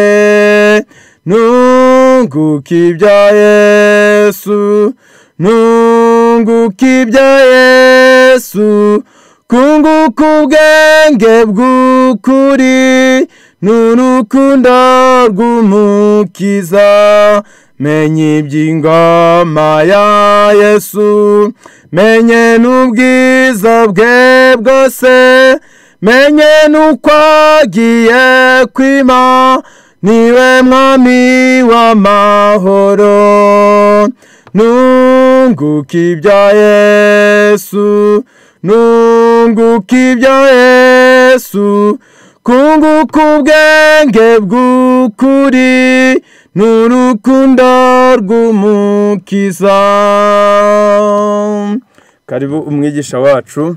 nunguka ibya yesu nunguka ibya yesu kunguka ubwenge bw'ukuri n'urukundo rw'umukiza menya iby'ingoma ya yesu menye n'ubwiza bwe bwose menye n'uko agiye kwima niwe mwami w'amahoro nunguka ibya yesu nunguka ibya yesu kunguka ubwenge bw'ukuri n'urukundo rw'umukiza karibu umwigisha wacu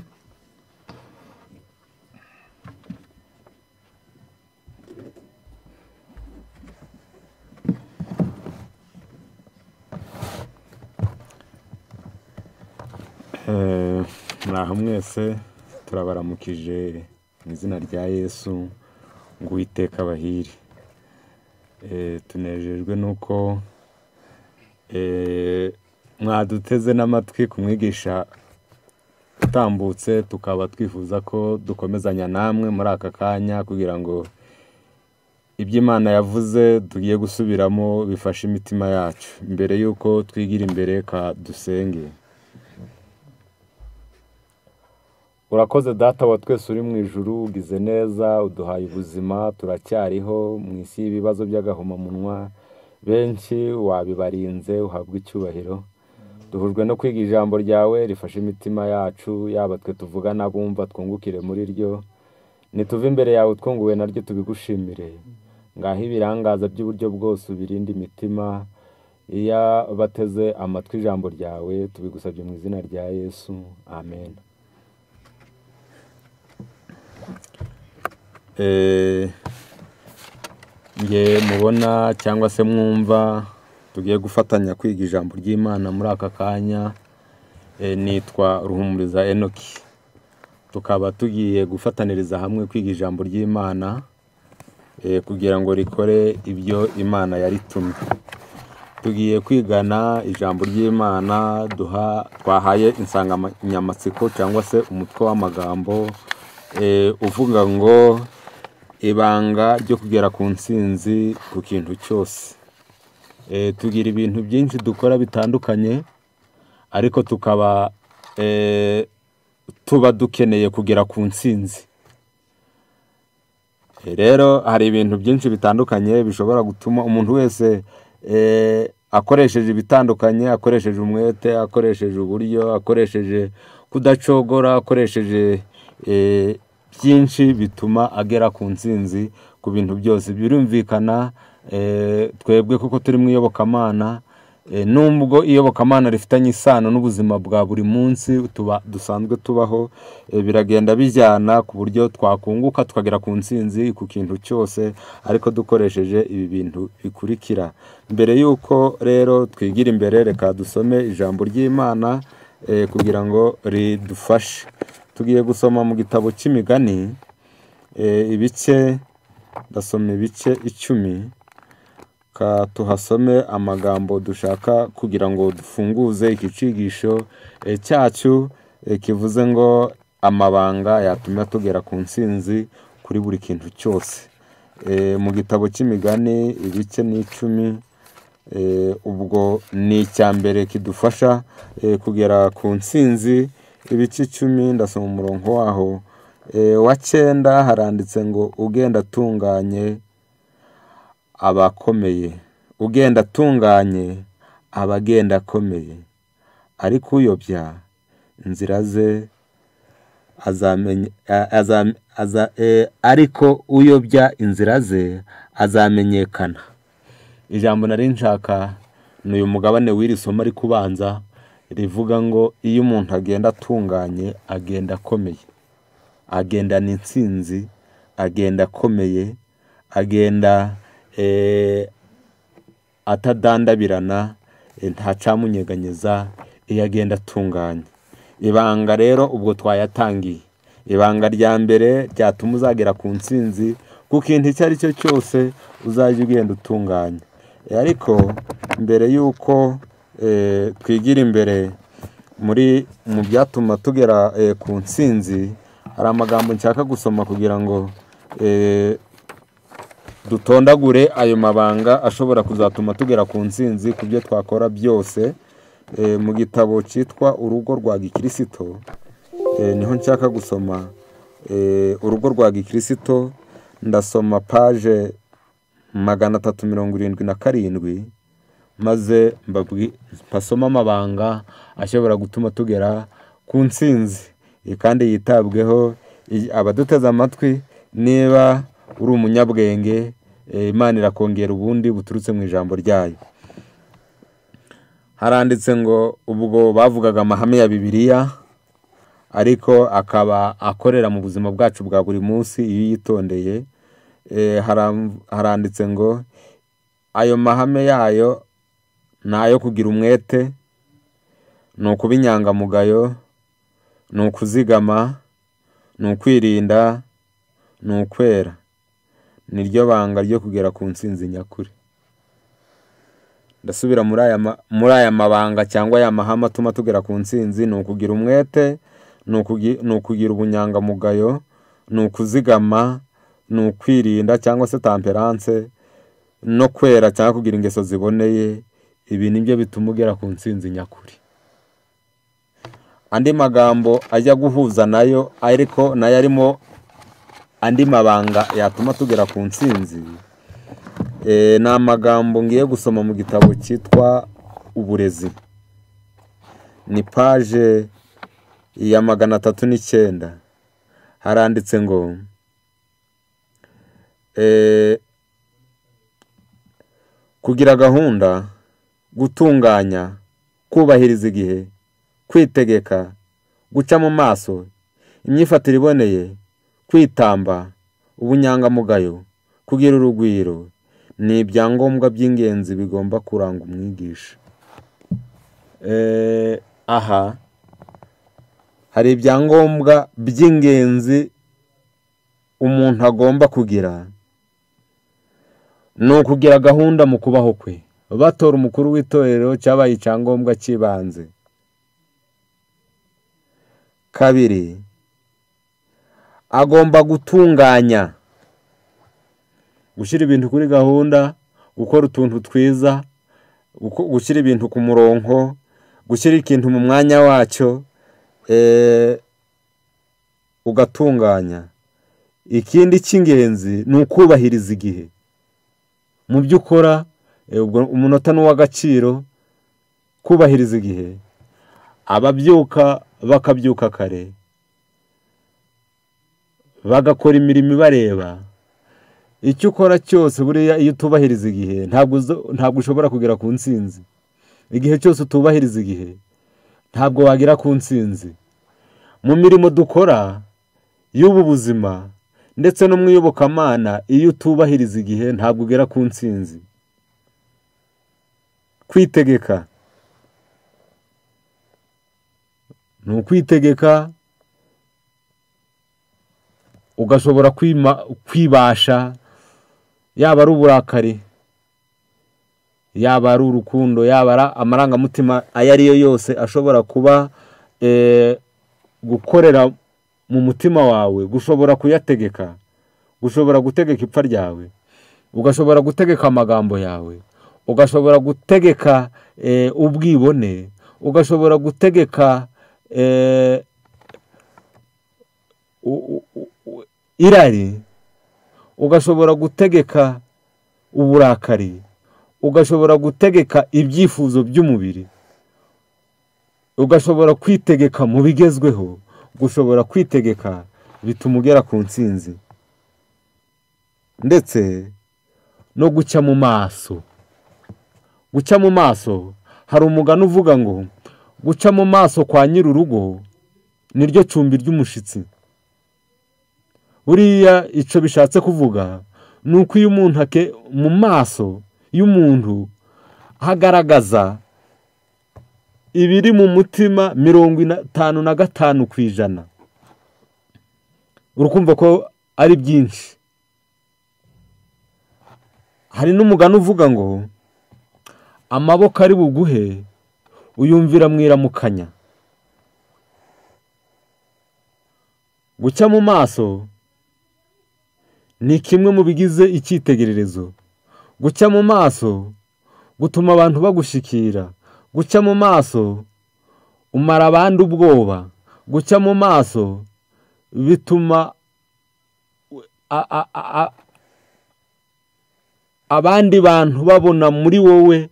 mwaha mwese turabaramukije mu izina rya yesu ngo uwiteka abahire Eh, tunejejwe n'uko eh, mwaduteze n'amatwi ku mwigisha utambutse tukaba twifuza ko dukomezanya namwe muri aka kanya kugira ngo ibyo imana yavuze tugiye gusubiramo bifashe imitima yacu mbere y'uko twigira imbere ka dusenge urakoze data wa twese uri mu ijuru ugize neza uduhaye ubuzima turacyariho mu isi y'ibibazo by'agahomamunwa benshi wabibarinze uhabwa icyubahiro duhujwe no kwiga ijambo ryawe rifashe imitima yacu yaba twe tuvuga n'abumva twungukire muri ryo nituve imbere yawe twunguwe naryo tubigushimire ngaho ibirangaza by'uburyo bwose ubirinda imitima iyo bateze amatwi ijambo ryawe tubigusabye mu izina rya yesu amen Eh, nge mubona cyangwa se mwumva tugiye gufatanya kwiga ijambo ry'imana muri aka kanya eh, nitwa ruhumuriza enoki tukaba tugiye gufataniriza hamwe kwiga ijambo ry'imana eh, kugira ngo rikore ibyo imana yaritumye tugiye kwigana ijambo ry'imana duha twahaye insanganyamatsiko cyangwa se umutwe w'amagambo eh, uvuga ngo ibanga ryo kugera ku ntsinzi ku kintu cyose Eh, tugira ibintu byinshi dukora bitandukanye ariko tukaba eh, tuba dukeneye kugera ku ntsinzi Eh, rero hari ibintu byinshi bitandukanye bishobora gutuma umuntu wese eh, akoresheje ibitandukanye akoresheje umwete akoresheje uburyo akoresheje kudacogora akoresheje eh, byinshi bituma agera ku ntsinzi ku bintu byose birumvikana eh, twebwe kuko turi mu iyobokamana eh, nubwo iyobokamana rifitanye isano n'ubuzima bwa buri munsi tuba dusanzwe tubaho eh, biragenda bijyana ku buryo twakunguka tukagera ku ntsinzi ku kintu cyose ariko dukoresheje ibi bintu bikurikira mbere y'uko rero twigira imbere reka dusome ijambo ry'imana eh, kugira ngo ridufashe tugiye gusoma mu gitabo cy'imigani eh, ibice ndasoma ibice icumi ka tuhasome amagambo dushaka kugira ngo dufunguze ikicigisho eh, cyacu eh, kivuze ngo amabanga yatuma tugera ku ntsinzi kuri buri kintu cyose Eh, mu gitabo cy'imigani ibice ni icumi Eh, ubwo ni icya mbere kidufasha eh, kugera ku ntsinzi ibice icumi ndasoma umurongo waho Eh, wa cyenda haranditse ngo ugenda atunganye abakomeye ugenda atunganye aba agenda akomeye ariko uyobya inzira ze azamenya a- azam- aza- eh, ariko uyobya inzira ze azamenyekana ijambo nari nshaka ni uyu mugabane w'iri somo ariko ubanza rivuga ngo iyo umuntu agenda atunganye agenda akomeye agendana intsinzi agenda akomeye agenda eh, atadandabirana eh, ntacamunyeganyeza iyo agenda atunganye ibanga rero ubwo twayatangiye ibanga rya mbere ryatuma uzagera ku ntsinzi ku kintu icyo ari cyo cyose uzajya ugenda utunganye Eh, ariko mbere y'uko eh, twigira imbere muri mu byatuma tugera eh, ku ntsinzi hari amagambo nshaka gusoma kugira ngo eh, dutondagure ayo mabanga ashobora kuzatuma tugera ku ntsinzi ku byo twakora byose Eh, mu gitabo cyitwa urugo rwa gikirisito eh, niho nshaka gusoma eh, urugo rwa gikirisito ndasoma paje magana atatu mirongo irindwi na karindwi maze mbabwi- mbasome amabanga ashobora gutuma tugera ku ntsinzi Iyi kandi yitabweho iyi- abaduteze amatwi niba uri umunyabwenge eh, imana irakongera ubundi buturutse mu ijambo ryayo haranditse ngo ubwo bavugaga amahame ya bibiliya ariko akaba akorera mu buzima bwacu bwa buri munsi iyo uyitondeye Eh, haram- haranditse ngo ayo mahame yayo ni ayo kugira umwete ni ukuba inyangamugayo ni ukuzigama ni ukwirinda ni ukwera ni ryo banga ryo kugera ku ntsinzi nyakuri ndasubira muri aya ma- muri aya mabanga cyangwa aya mahame atuma tugera ku ntsinzi ni ukugira umwete ni ukugi- ni ukugira ubunyangamugayo ni ukuzigama ni ukwirinda cyangwa se tamperanse no kwera cyangwa kugira ingeso ziboneye ibi ni byo bituma ugera ku ntsinzi nyakuri andi magambo ajya guhuza nayo ariko nayo arimo andi mabanga yatuma tugera ku ntsinzi Eh, ni amagambo ngiye gusoma mu gitabo cyitwa uburezi ni paje ya magana atatu n'icyenda haranditse ngo eh, kugira gahunda gutunganya kubahiriza igihe kwitegeka guca mu maso imyifatire iboneye kwitamba ubunyangamugayo kugira urugwiro ni ibyangombwa by'ingenzi bigomba kuranga umwigisha Eh, aha hari ibyangombwa by'ingenzi umuntu agomba kugira ni ukugira gahunda mu kubaho kwe batora umukuru w'itorero cyabaye icyangombwa cy'ibanze kabiri agomba gutunganya gushyira ibintu kuri gahunda gukora utuntu twiza guko- gushyira ibintu ku murongo gushyira ikintu mu mwanya wacyo eh, ugatunganya ikindi cy'ingenzi ni ukubahiriza igihe mu byo ukora eh, ubwo umunota ni uw'agaciro kubahiriza igihe ababyuka bakabyuka kare bagakora imirimo ibareba icyo ukora cyose buriya iyo utubahiriza igihe ntabwo uzo- ntabwo ushobora kugera ku ntsinzi igihe cyose utubahiriza igihe ntabwo wagera ku ntsinzi mu mirimo dukora y'ubu buzima ndetse no mu iyobokamana iyo utubahiriza igihe ntabwo ugera ku ntsinzi kwitegeka ni ukwitegeka ugashobora kwima- kwibasha yaba ari uburakari yaba ari urukundo yaba ari amarangamutima ayo ari yo yose ashobora kuba eh, gukorera mu mutima wawe gushobora kuyategeka gushobora gutegeka ipfa ryawe ugashobora gutegeka amagambo yawe ugashobora gutegeka eh, ubwibone ugashobora gutegeka eh, u- u- u- irari ugashobora gutegeka uburakari ugashobora gutegeka ibyifuzo by'umubiri ugashobora kwitegeka mu bigezweho gushobora kwitegeka bituma ugera ku ntsinzi ndetse no guca mu maso guca mu maso hari umugani uvuga ngo guca mu maso kwa nyir'urugo ni ryo cumbi ry'umushyitsi buriya icyo bishatse kuvuga ni uko iyo umuntu ake mu maso y'umuntu hagaragaza ibiri mu mutima mirongo itanu na gatanu ku ijana urukumva ko ari byinshi hari n'umugani uvuga ngo amaboko ari buguhe uyumvira mu iramukanya guca mu maso ni kimwe mu bigize icyitegererezo guca mu maso gutuma abantu bagushyikira guca mu maso umara abandi ubwoba guca mu maso bituma a- a- a- a- abandi bantu babona muri wowe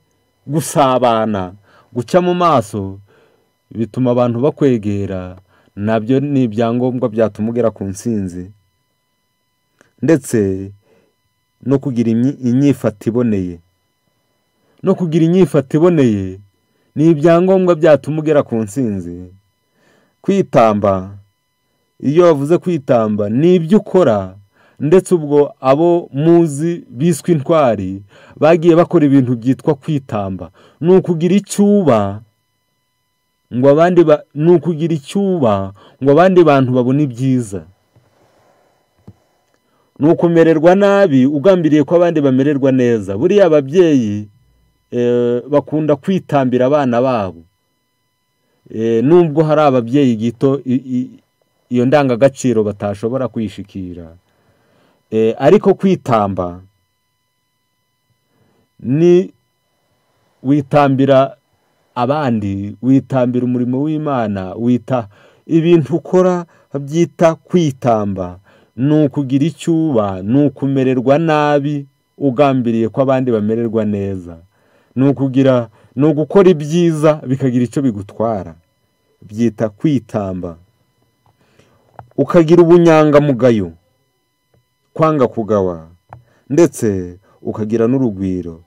gusabana guca mu maso bituma abantu bakwegera nabyo ni ibyangombwa byatuma ugera ku ntsinzi ndetse no kugira imyi- inyifata iboneye no kugira inyifata iboneye ni ibyangombwa byatuma ugera ku ntsinzi kwitamba iyo bavuze kwitamba ni ibyo ukora ndetse ubwo abo muzi biswe intwari bagiye bakora ibintu byitwa kwitamba ni ukugira icyo uba ngo abandi ba- ni ukugira icyuba ngo abandi bantu babone ibyiza ni ukumererwa nabi ugambiriye ko abandi bamererwa neza buriya ababyeyi bakunda kwitambira abana babo nubwo hari ababyeyi gito iyo ndangagaciro batashobora kwishikira ariko kwitamba ni witambira abandi witambira umurimo w'imana wita ibintu ukora babyita kwitamba ni ukugira icyo uba ni ukumererwa nabi ugambiriye ko abandi bamererwa neza ni ukugira ni ugukora ibyiza bikagira icyo bigutwara byita kwitamba ukagira ubunyangamugayo kwanga kugawa ndetse ukagira n'urugwiro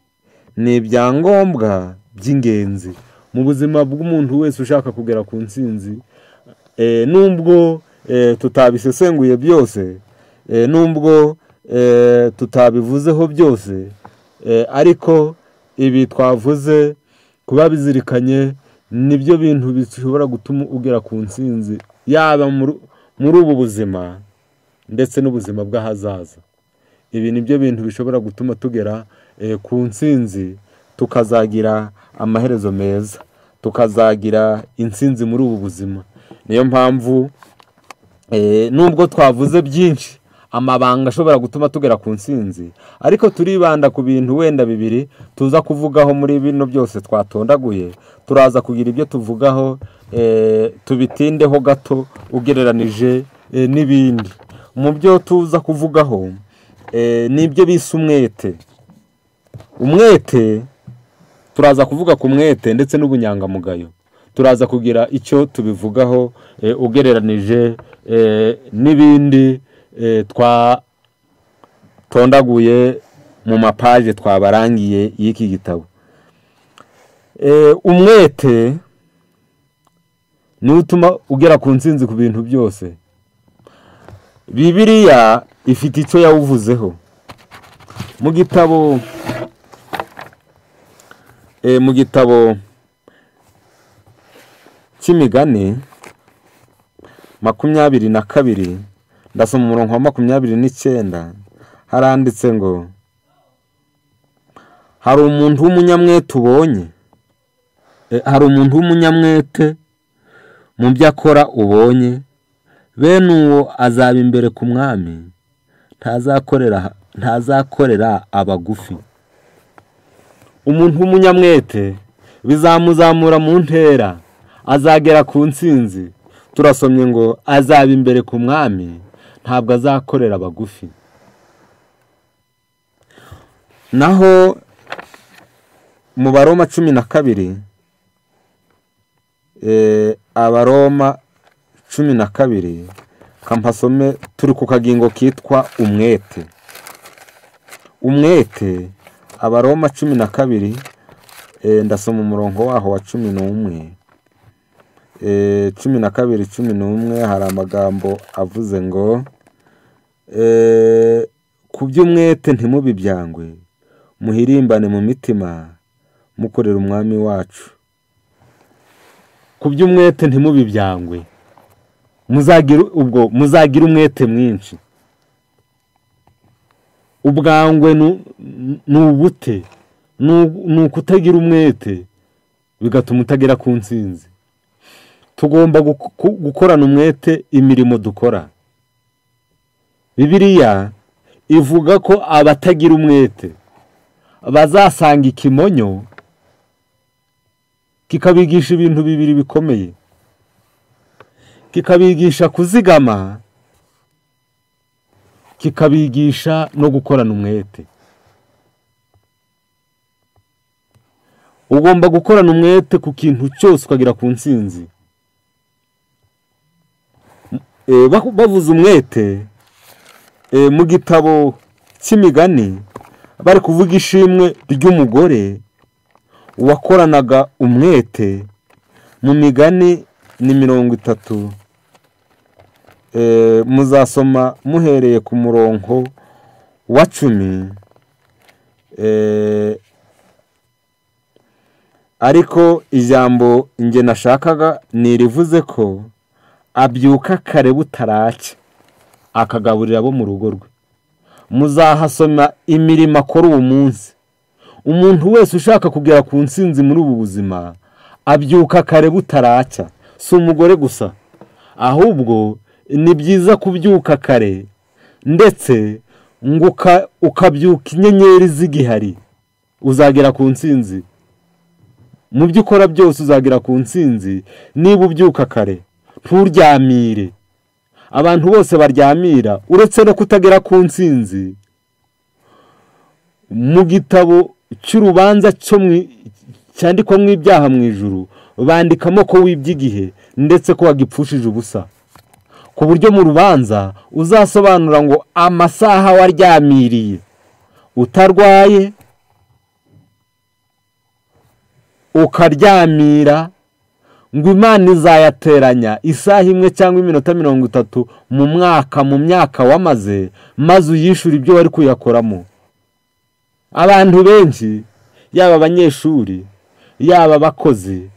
ni ibyangombwa by'ingenzi mu buzima bw'umuntu wese ushaka kugera ku nsinzi nubwo tutabisesenguye byose nubwo tutabivuzeho byose ariko ibi twavuze kuba bizirikanye nibyo bintu bishobora gutuma ugera ku nsinzi yaba muri ubu buzima ndetse n'ubuzima bw'ahazaza ibi ni byo bintu bishobora gutuma tugera ku nsinzi tukazagira amaherezo meza tukazagira insinzi muri ubu buzima niyo mpamvu nubwo twavuze byinshi amabanga ashobora gutuma tugera ku nsinzi ariko turibanda ku bintu wenda bibiri tuza kuvugaho muri bino byose twatondaguye turaza kugira ibyo tuvugaho tubitindeho gato ugereranije n'ibindi mu byo tuza kuvugaho ni ibyo bisa umwete umwete turaza kuvuga ku mwete ndetse n'ubunyangamugayo turaza kugira icyo tubivugaho ugereranije n'ibindi twatondaguye mu mapaje twabarangiye y'iki gitabo umwete niwo utuma ugera ku nsinzi ku bintu byose bibiriya ifite icyo yawuvuzeho mu gitabo mu gitabo cy'imigani makumyabiri na kabiri ndasoma umurongo wa makumyabiri n'icyenda haranditse ngo hari umuntu w'umunyamwete ubonye hari umuntu w'umunyamwete mu byo akora ubonye bene uwo azaba imbere ku mwami ntazakorera abagufi umuntu w'umunyamwete bizamuzamura mu ntera azagera ku nsinzi turasomye ngo azaba imbere ku mwami ntabwo azakorera abagufi naho baroma cumi na kabiri abaroma cumi na kabiri kampasome turi ku kagingo kitwa umwete umwete abaroma cumi na kabiri ndasoma umurongo waho wa cumi n'umwe cumi na kabiri cumi n'umwe hari amagambo avuze ngo ku by'umwete ntimubibyangwe muhirimbane mu mitima mukorera umwami wacu ku by'umwete ntimubibyangwe ubwo muzagira umwete mwinshi ubwangwe ni ubute ni ukutagira umwete bigatuma utagera ku nsinzi tugomba gukorana umwete imirimo dukora bibiriya ivuga ko abatagira umwete bazasanga ikimonyo kikabigisha ibintu bibiri bikomeye kikabigisha kuzigama kikabigisha no gukorana umwete ugomba gukorana umwete ku kintu cyose ukagera ku nsinzi bavuze umwete mu gitabo cy'imigani bari kuvuga ishimwe ry'umugore wakoranaga umwete mu migani ni mirongo itatu muzasoma muhereye ku murongo wa cumi ariko ijambo nge nashakaga ntirivuze ko abyuka kare butaracya akagaburira abo mu rugo rwe muzahasoma imirimo akora uwo munsi umuntu wese ushaka kugera ku nsinzi muri ubu buzima abyuka kare butaracya si umugore gusa ahubwo ni byiza kubyuka kare ndetse ngo uka- ukabyuka inyenyeri z'igihari uzagera ku nsinzi mu byo ukora byose uzagera ku nsinzi niba ubyuka kare nturyamire abantu bose baryamira uretse no kutagera ku nsinzi mu gitabo cy'urubanza cyo mu- cyandikwamo ibyaha mu ijuru bandikamo ko wibye igihe ndetse ko wagipfushije ubusa ku buryo mu rubanza uzasobanura ngo amasaha waryamiriye utarwaye ukaryamira ngo imana izayateranya isaha imwe cyangwa iminota mirongo itatu mu mwaka mu myaka wamaze maze uyishyure ibyo wari kuyakoramo abantu benshi yaba abanyeshuri yaba abakozi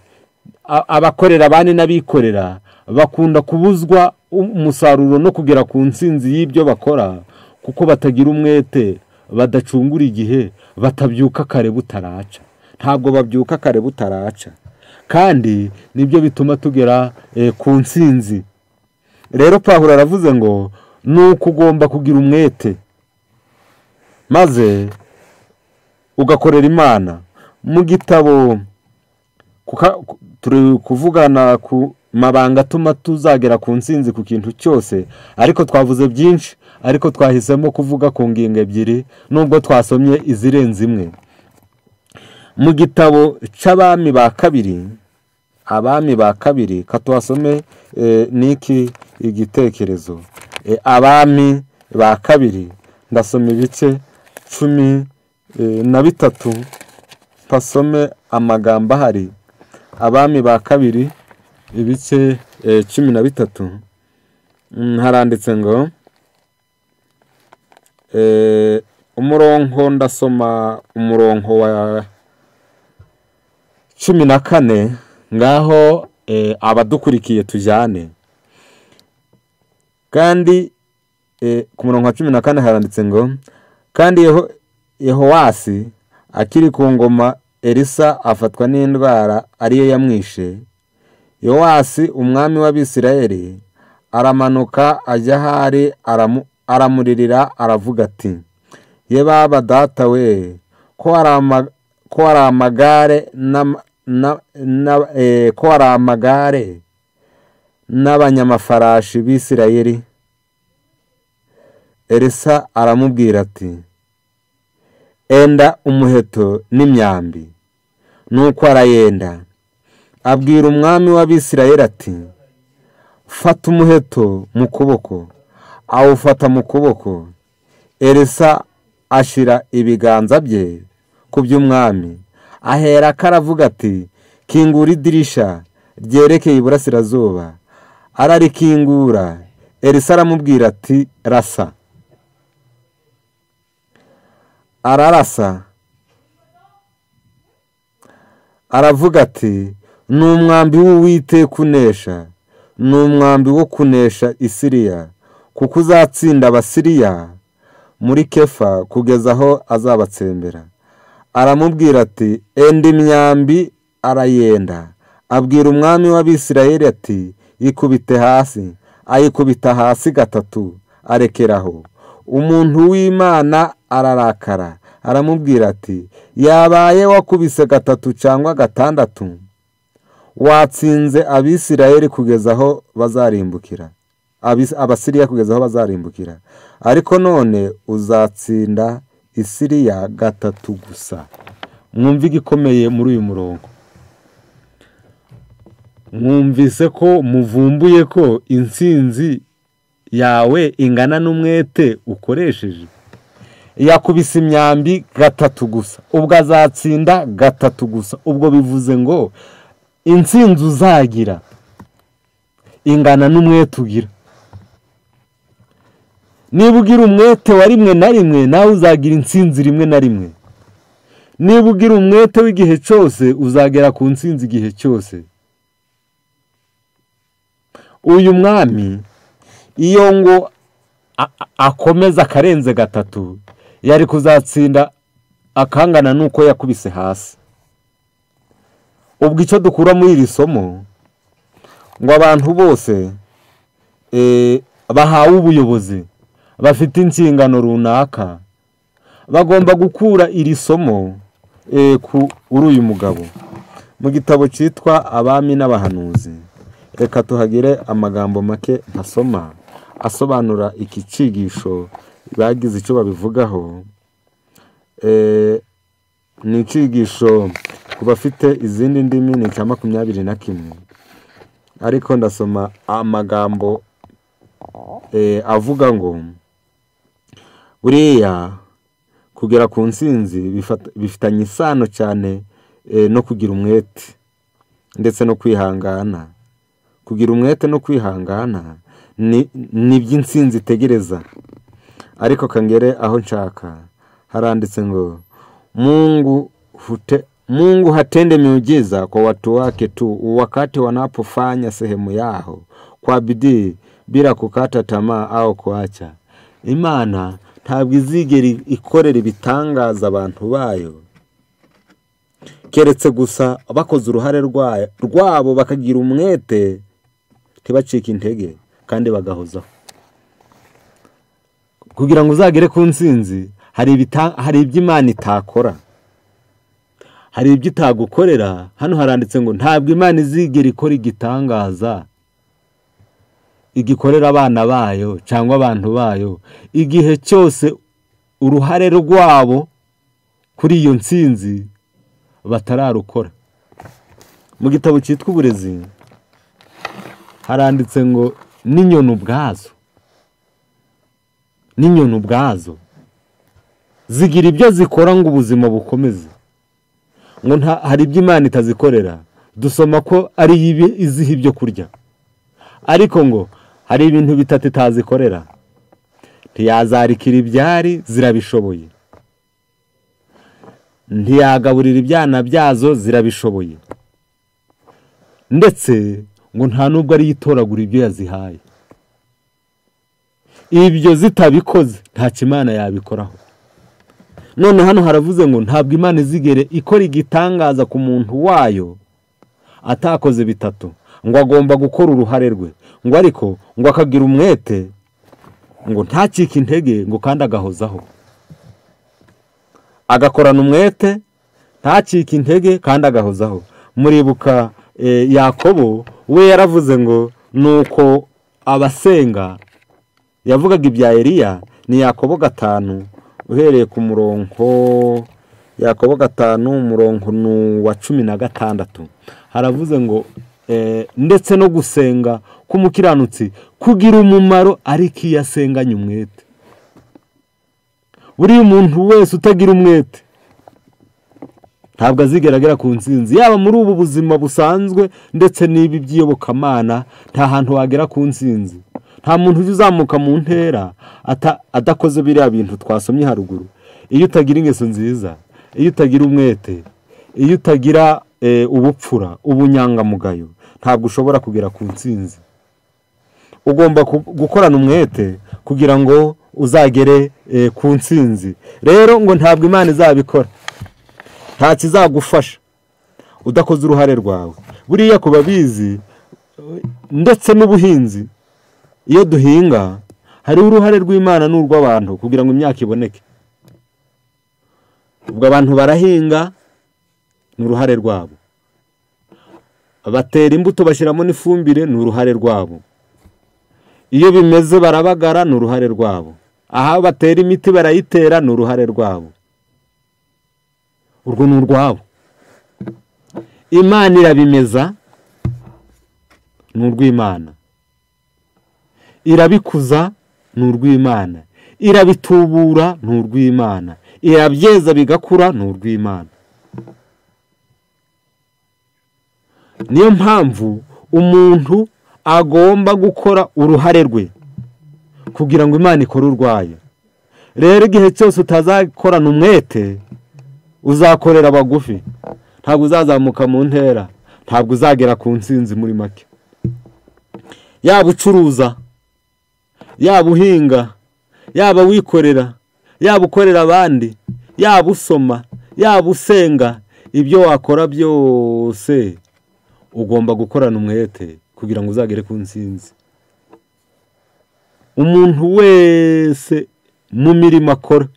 a- abakorera abandi n'abikorera bakunda kubuzwa u- umusaruro no kugera ku nsinzi y'ibyo bakora kuko batagira umwete badacungura igihe batabyuka kare butaraca ntabwo babyuka kare butaraca kandi nibyo bituma tugera eh, ku nsinzi rero pahuro aravuze ngo ni uko ugomba kugira umwete maze ugakorera imana mu gitabo kuka- ku- turi kuvugana ku mabanga atuma tuzagera ku nsinzi ku kintu cyose ariko twavuze byinshi ariko twahisemo kuvuga ku ngingo ebyiri nubwo twasomye izirenze imwe mu gitabo cy'abami ba kabiri abami ba kabiri katuhasome eh, niki igitekerezo Eh, abami ba kabiri ndasoma ibice cumi eh, na bitatu mpasome amagambo ahari abami ba kabiri ibice eh, cumi na bitatu Mm, haranditse ngo eh, umurongo ndasoma umurongo wa cumi na kane ngaho eh, abadukurikiye tujyane kandi eh, ku murongo wa cumi na kane haranditse ngo kandi Yeho- yehowasi akiri ku ngoma elisa afatwa n'indwara ariyo yamwishe yowasi umwami w'abisirayeli aramanuka ajya ahari aramu- aramuririra aravuga ati ye baba data we ko hari ama- ko hari amagare n'ama- na- na- eh, ko hari amagare n'abanyamafarashi b'isirayeli elisa aramubwira ati enda umuheto n'imyambi nuko arayenda abwira umwami w'abisirayeli ati fata umuheto mu kuboko awufata mu kuboko elisa ashyira ibiganza bye ku by'umwami ahera ko aravuga ati kingura idirisha ryerekeye iburasirazuba ararikingura elisa aramubwira ati rasa ararasa aravuga ati ni umwambi w'uwiteka unesha ni umwambi wo kunesha isiriya kuko uzatsinda abasiriya muri kefa kugeza aho azabatsembera aramubwira ati enda imyambi arayenda abwira umwami w'abisirayeli ati ikubite hasi ayikubita hasi gatatu arekeraho umuntu w'imana ararakara aramubwira ati yabaye wakubise gatatu cyangwa gatandatu watsinze abisirayeli kugeza aho bazarimbukira Abis- abasiriya kugeza aho bazarimbukira ariko none uzatsinda isiriya gatatu gusa mwumve igikomeye muri uyu murongo mwumvise ko muvumbuye ko insinzi yawe ingana n'umwete ukoresheje yakubise imyambi gatatu gusa ubwo azatsinda gatatu gusa ubwo bivuze ngo insinzi uzagira ingana n'umwete ugira niba ugira umwete wa rimwe na rimwe nawe uzagira insinzi rimwe na rimwe niba ugira umwete w'igihe cyose uzagera ku nsinzi igihe cyose uyu mwami iyo ngo a- a- akomeza akarenze gatatu yari kuzatsinda akangana n'uko yakubise hasi ubwo icyo dukura muri iri somo ngo abantu bose eh, bahawe ubuyobozi bafite inshingano runaka bagomba gukura iri somo eh, ku uri uyu mugabo mu gitabo cyitwa abami n'abahanuzi reka tuhagire amagambo make ntasoma asobanura iki cyigisho bagize icyo babivugaho Eh, ni icyigisho ku bafite izindi ndimi ni icya makumyabiri na kimwe ariko ndasoma amagambo eh, avuga ngo buriya kugera ku nsinzi bifata- bifitanye isano cyane eh, no kugira umwete ndetse no kwihangana kugira umwete no kwihangana ni ni iby'insinzi itegereza ariko kangere aho nshaka haranditse ngo mungu hute mungu hatende miujiza kwa watu wake tu wakati wanapofanya sehemu yao kwa bidii bila kukata tamaa au kuacha imana ntabwo izigera ikorera ibitangaza abantu bayo keretse gusa bakoze uruhare rwayo- rwabo bakagira umwete ntibacike intege kandi bagahozaho kugira ngo uzagere ku ntsinzi hari ibita- hari ibyo imana itakora hari ibyo itagukorera hano haranditse ngo ntabwo imana izigera ikora igitangaza igikorera abana bayo cyangwa abantu bayo igihe cyose uruhare rwabo kuri iyo ntsinzi batararukora mu gitabo cyitwa uburezi haranditse ngo n'inyoni ubwazo n'inyoni ubwazo zigira ibyo zikora ngo ubuzima bukomeze ngo nta- hari ibyo imana itazikorera dusoma ko ari ibi- iziha ibyo kurya ariko ngo hari ibintu bitatu itazikorera ntiyazarikira ibyari zirabishoboye ntiyagaburira ibyana byazo zirabishoboye ndetse ngo nta nubwo ariyo itoragura ibyo yazihaye ibyo zitabikoze nta kimana yabikoraho none hano haravuze ngo ntabwo imana izigere ikora igitangaza ku muntu wayo atakoze bitatu ngo agomba gukora uruhare rwe ngo ariko ngo akagira umwete ngo ntacike intege ngo kandi agahozaho agakorana umwete ntacike intege kandi agahozaho muribuka eh, yakobo we yaravuze ngo nuko abasenga yavugaga ibya Eliya ni yakobo gatanu uhereye ku murongo yakobo gatanu umurongo ni uwa cumi na gatandatu haravuze ngo eh, ndetse no gusenga k'umukiranutsi kugira umumaro ariko iyo asenganye umwete buriya umuntu wese utagira umwete ntabwo azigaragara ku nsinzi yaba muri ubu buzima busanzwe ndetse n'ibi by'iyobokamana nta hantu wagera ku nsinzi nta muntu ujya uzamuka mu ntera ata- adakoze biriya bintu twasomye haruguru iyo utagira ingeso nziza iyo utagira umwete iyo utagira eh, ubupfura ubunyangamugayo ntabwo ushobora kugera ku nsinzi ugomba ku- gukorana umwete kugira ngo uzagere eh, ku nsinzi rero ngo ntabwo imana izabikora nta kizagufasha udakoze uruhare rwawe buriya ku babizi ndetse n'ubuhinzi iyo duhinga hariho uruhare rw'imana n'urw'abantu kugira ngo imyaka iboneke ubwo abantu barahinga ni uruhare rwabo batera imbuto bashyiramo n'ifumbire ni uruhare rwabo iyo bimeze barabagara ni uruhare rwabo aha batera imiti barayitera ni uruhare rwabo urwo ni urwabo imana irabimeza ni urw'imana irabikuza ni urw'imana irabitubura ni urw'imana irabyeza bigakura ni urw'imana niyo mpamvu umuntu agomba gukora uruhare rwe kugira ngo imana ikore urwayo rero igihe cyose utazakorana umwete uzakorera abagufi ntabwo uzazamuka mu ntera ntabwo uzagera ku nsinzi muri make yaba ucuruza yaba uhinga yaba wikorera yaba ukorera abandi yaba usoma yaba usenga ibyo wakora byose ugomba gukorana umwete kugira ngo uzagere ku nsinzi umuntu wese mu mirimo akora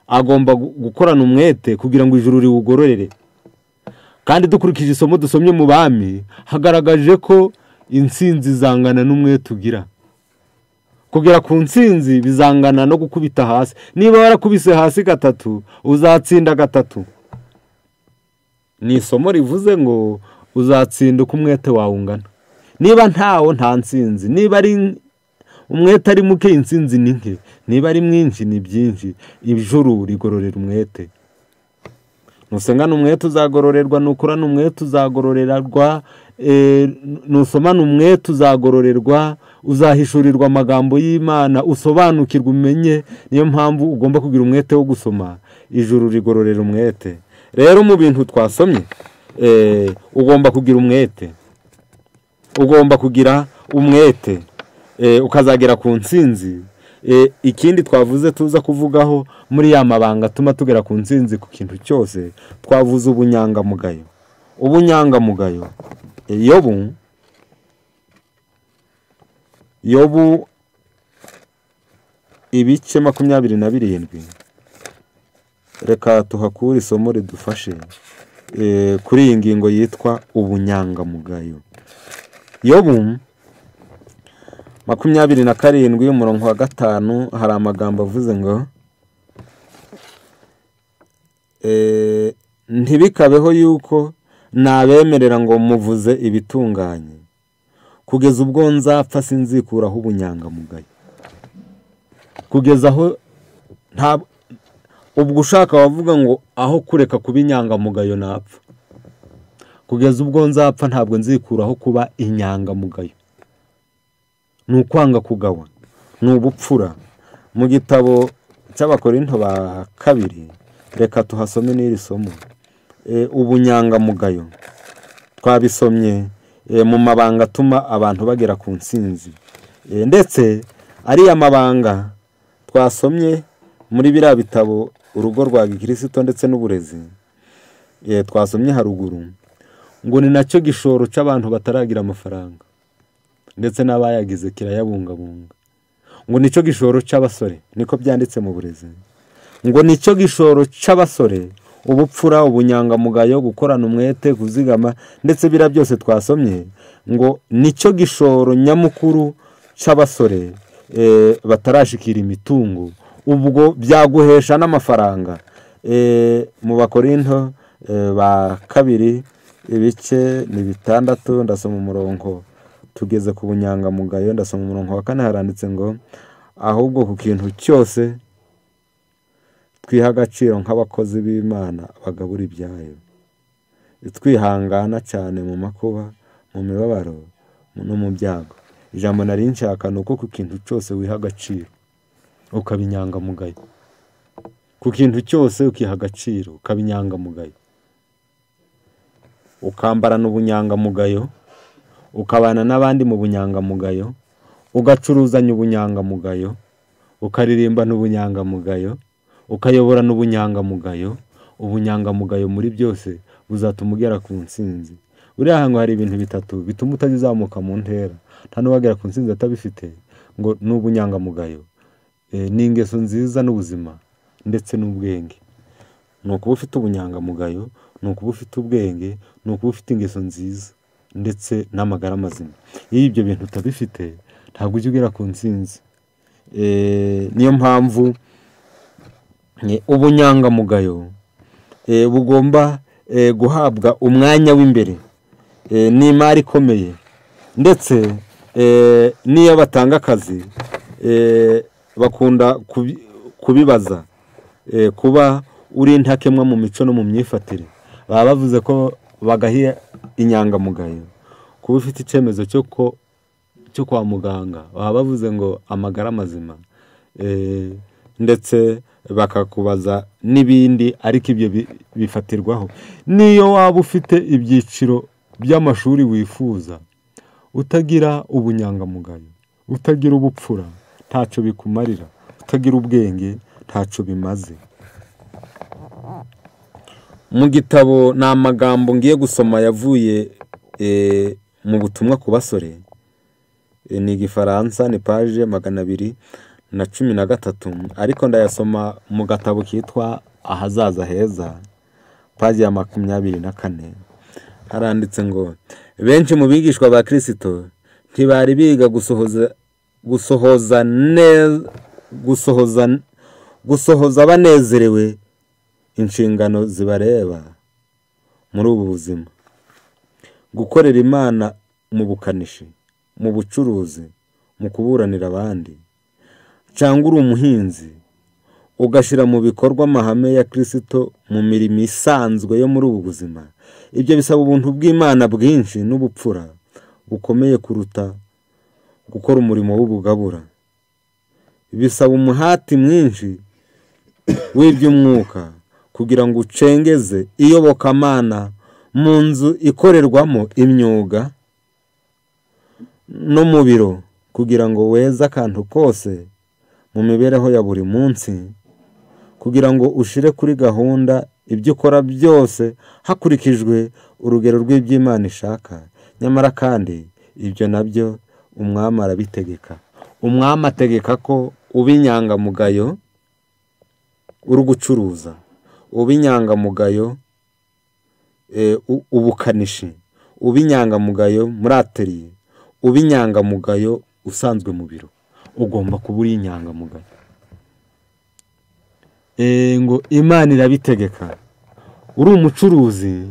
agomba gu- gukorana umwete kugira ngo ijuru riwugororere kandi dukurikije isomo dusomye mu bami hagaragaje ko insinzi zangana n'umwete ugira kugera ku nsinzi bizangana no gukubita hasi niba warakubise hasi gatatu uzatsinda gatatu ni isomo rivuze ngo uzatsinda uko umwete wawe ungana niba ntawo nta nsinzi niba ari umwete ari muke insinzi ni nke niba ari mwinshi ni byinshi ijuru rigororera umwete nusengana umwete uzagororerwa nukurana umwete uzagororerwa eh, nusomana umwete uzagororerwa uzahishurirwa amagambo y'imana usobanukirwe umenye niyo mpamvu ugomba kugira umwete wo gusoma ijuru rigororera umwete rero mu bintu twasomye eh, ugomba kugira umwete ugomba kugira umwete eh, ukazagera ku nsinzi Eh, ikindi twavuze tuza kuvugaho muri ya mabanga atuma tugera ku nsinzi ku kintu cyose twavuze ubunyangamugayo ubunyangamugayo Eh, yobu yobu ibice makumyabiri na birindwi reka tuhakure isomo ridufashe eh, kuri iyi ngingo yitwa ubunyangamugayo yobu makumyabiri na karindwi umurongo wa gatanu hari amagambo avuze ngo "Eh, ntibikabeho yuko nabemerera ngo muvuze ibitunganye kugeza ubwo nzapfa sinzikuraho ubunyangamugayo kugeza aho nta ubwo ushaka wavuga ngo aho kureka kuba inyangamugayo napfa kugeza ubwo nzapfa ntabwo nzikuraho kuba inyangamugayo ni ukwanga kugawa ni ubupfura mu gitabo cy'abakorinto ba kabiri reka tuhasome n'iri somo E, ubunyangamugayo twabisomye e, mu mabanga atuma abantu bagera ku nsinzi E, ndetse ariya mabanga twasomye muri biriya bitabo urugo rwa gikirisito ndetse n'uburezi E, twasomye haruguru ngo ni nacyo gishoro cy'abantu bataragira amafaranga ndetse n'abayagize kirayabungabunga ngo nicyo gishoro cy'abasore niko byanditse mu burezi ngo nicyo gishoro cy'abasore ubupfura ubunyangamugayo gukorana umwete kuzigama ndetse biriya byose twasomye ngo nicyo gishoro nyamukuru cy'abasore eh, batarashikira imitungo ubwo byaguhesha n'amafaranga Eh, mu bakorinto eh, ba kabiri ibice ni bitandatu ndasoma umurongo tugeze ku bunyangamugayo ndasoma umurongo wa kane haranditse ngo ahubwo ku kintu cyose twiha agaciro nk'abakozi b'imana bagabura ibyayo twihangana cyane mu makuba mu mibabaro no mu byago ijambo nari nshaka ni uko ku kintu cyose wiha agaciro ukaba inyangamugayo ku kintu cyose ukiha agaciro ukaba inyangamugayo ukambarana ubunyangamugayo ukabana n'abandi mu bunyangamugayo ugacuruzanya ubunyangamugayo ukaririmbana ubunyangamugayo ukayoborana ubunyangamugayo ubunyangamugayo muri byose buzatuma ugera ku nsinzi buriya hantu hari ibintu bitatu bituma utajya uzamuka mu ntera nta n'uwagera ku nsinzi atabifite ngo ni ubunyangamugayo Eh, ni ingeso nziza n'ubuzima ndetse n'ubwenge ni ukuba ufite ubunyangamugayo ni ukuba ufite ubwenge ni ukuba ufite ingeso nziza ndetse n'amagara mazima iyo ibyo bintu utabifite ntabwo ujya ugera ku nsinzi Eh, niyo mpamvu eh, ubunyangamugayo eh, bugomba eh, guhabwa umwanya w'imbere Eh, ni imari ikomeye ndetse eh, n'iyo batanga akazi eh, bakunda kubi- kubibaza eh, kuba uri intakemwa mu mico no mu myifatire baba bavuze ko bagahiye inyangamugayo kuba ufite icyemezo cyo ko cyo kwa muganga baba bavuze ngo amagara mazima Eh, ndetse bakakubaza n'ibindi ariko ibyo bi- bifatirwaho n'iyo waba ufite ibyiciro by'amashuri wifuza utagira ubunyangamugayo utagira ubupfura ntacyo bikumarira kutagira ubwenge ntacyo bimaze mu gitabo ni amagambo ngiye gusoma yavuye mu butumwa ku basore ni igifaransa ni paje magana abiri na cumi na gatatu ariko ndayasoma mu gatabo kitwa ahazaza heza paji ya makumyabiri na kane haranditse ngo benshi mu bigishwa ba kirisito ntibari biga gusohoza gusohoza neza gusohoza gusohoza banezerewe inshingano zibareba muri ubu buzima gukorera imana mu bukanishi mu bucuruzi mu kuburanira abandi cyangwa uri umuhinzi ugashyira mu bikorwa amahame ya kirisito mu mirimo isanzwe yo muri ubu buzima ibyo bisaba ubuntu bw'imana bwinshi n'ubupfura bukomeye kuruta gukora umurimo w'ubugabura bisaba umuhati mwinshi w'iby'umwuka kugira ngo ucengeze iyobokamana mu nzu ikorerwamo imyuga no mu biro kugira ngo weze akantu kose mu mibereho ya buri munsi kugira ngo ushyire kuri gahunda ibyo ukora byose hakurikijwe urugero rw'iby'imana ishaka nyamara kandi ibyo nabyo umwami arabitegeka umwami ategeka ko uba inyangamugayo uri gucuruza uba inyangamugayo ubukanishi uba inyangamugayo muri ateriye uba inyangamugayo usanzwe mu biro ugomba kuba uri inyangamugayo ngo imana irabitegeka uri umucuruzi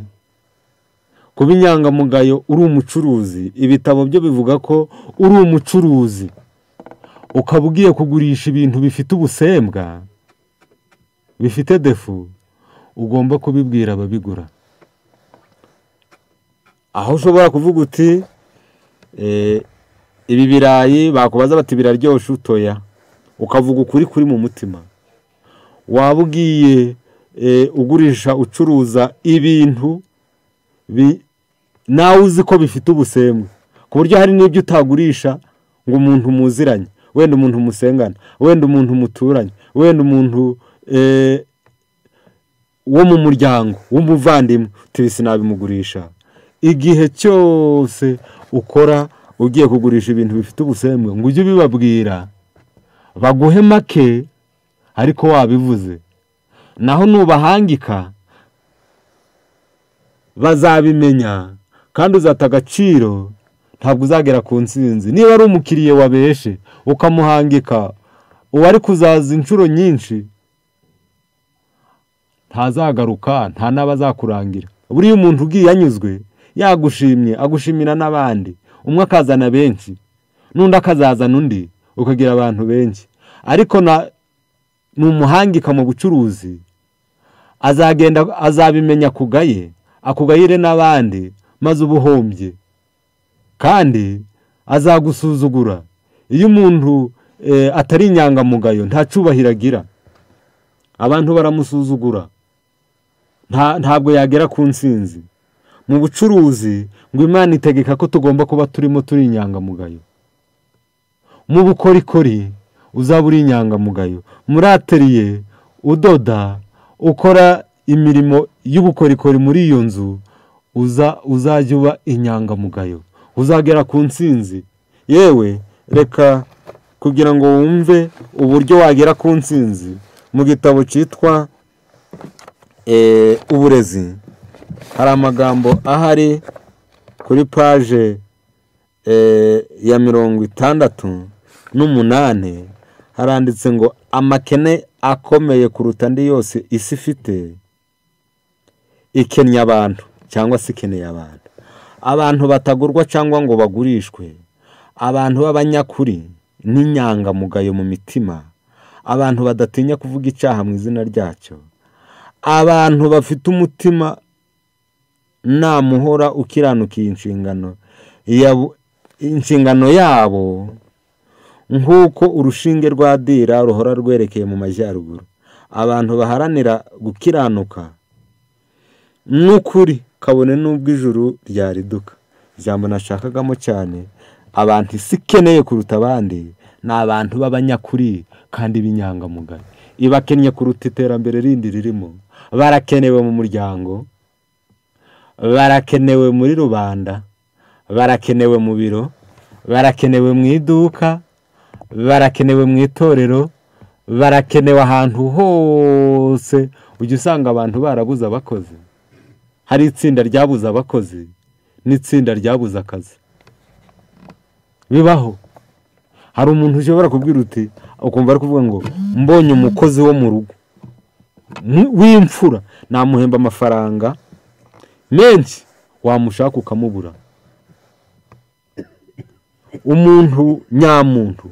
kuba inyangamugayo uri umucuruzi ibitabo byo bivuga ko uri umucuruzi ukaba ugiye kugurisha ibintu bifite ubusembwa bifite defu ugomba kubibwira ababigura aho ushobora kuvuga uti ibi birayi bakubaza bati biraryoshye utoya ukavuga ukuri kuri mu mutima waba ugiye ugurisha ucuruza ibintu nawe uzi ko bifite ubusembwa ku buryo hari n'ibyo utagurisha ngo umuntu muziranye wenda umuntu musengana wenda umuntu muturanye wenda umuntu wo mu muryango w'umuvandimwe tubise sinabimugurisha igihe cyose ukora ugiye kugurisha ibintu bifite ubusembwe ngo ujye ubibabwira baguhe make ariko wabivuze naho nubahangika bazabimenya kandi uzata agaciro ntabwo uzagera ku nsinzi niba ari umukiriya wabeshe ukamuhangika uwari kuzaza inshuro nyinshi ntazagaruka nta n'abazakurangira buriya umuntu ugiye anyuzwe yagushimye agushimira n'abandi umwe akazana benshi n'undi akazazana undi ukagira abantu benshi ariko ni umuhangika mu bucuruzi azagenda azabimenya akugaye akugayire n'abandi maze ubuhombye kandi azagusuzugura iyo umuntu atari inyangamugayo nta cyubahiro agira abantu baramusuzugura ntabwo yagera ku nsinzi mu bucuruzi ngo imana itegeka ko tugomba kuba turimo turi inyangamugayo mu bukorikori uzaba uri inyangamugayo muri ateriye udoda ukora imirimo y'ubukorikori muri iyo nzu uzajya uba inyangamugayo uzagera ku nsinzi yewe reka kugira ngo wumve uburyo wagera ku nsinzi mu gitabo cyitwa uburezi hari amagambo ahari kuri paje ya mirongo itandatu n'umunani haranditse ngo amakene akomeye kuruta andi yose isi ifite ikennye abantu cyangwa se ikeneye abantu abantu batagurwa cyangwa ngo bagurishwe abantu b'abanyakuri n'inyangamugayo mu mitima abantu badatinya kuvuga icyaha mu izina ryacyo abantu bafite umutima namuhora ukiranukiye inshingano inshingano yabo nk'uko urushinge rwa dira ruhora rwerekeye mu majyaruguru abantu baharanira gukiranuka n'ukuri kabone n'ubwo ijuru ryariduka ijambo nashakagamo cyane abantu isi ikeneye kuruta abandi ni abantu b'abanyakuri kandi b'inyangamugayo ibakennye kuruta iterambere rindi ririmo barakenewe mu muryango barakenewe muri rubanda barakenewe mu biro barakenewe mu iduka barakenewe mu itorero barakenewe ahantu hose ujya usanga abantu barabuze abakozi hari itsinda ryabuze abakozi n'itsinda ryabuze akazi bibaho hari umuntu ushobora kubwira uti ukumva ari kuvuga ngo mbonye umukozi wo mu rugo w'imfura namuhemba amafaranga menshi wamushaka ukamubura umuntu nyamuntu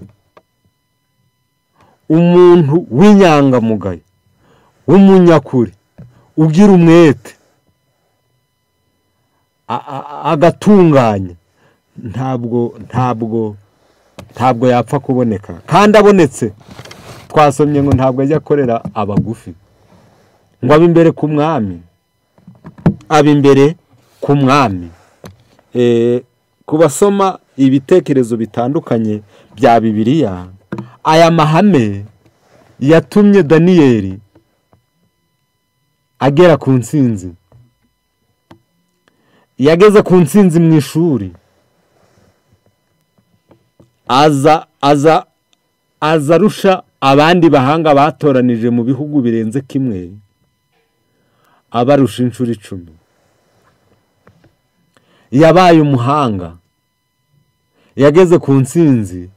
umuntu w'inyangamugayo w'umunyakuri ugira umwete a- a- agatunganya ntabwo ntabwo ntabwo yapfa kuboneka kandi abonetse twasomye ngo ntabwo ajya akorera abagufi ngo abe imbere ku mwami aba imbere ku mwami Eh, ku basoma ibitekerezo bitandukanye bya bibiliya aya mahame yatumye daniyeli agera ku nsinzi yageze ku nsinzi mu ishuri aza aza aza arusha abandi bahanga batoranije mu bihugu birenze kimwe abarusha inshuro icumi yabaye umuhanga yageze ku nsinzi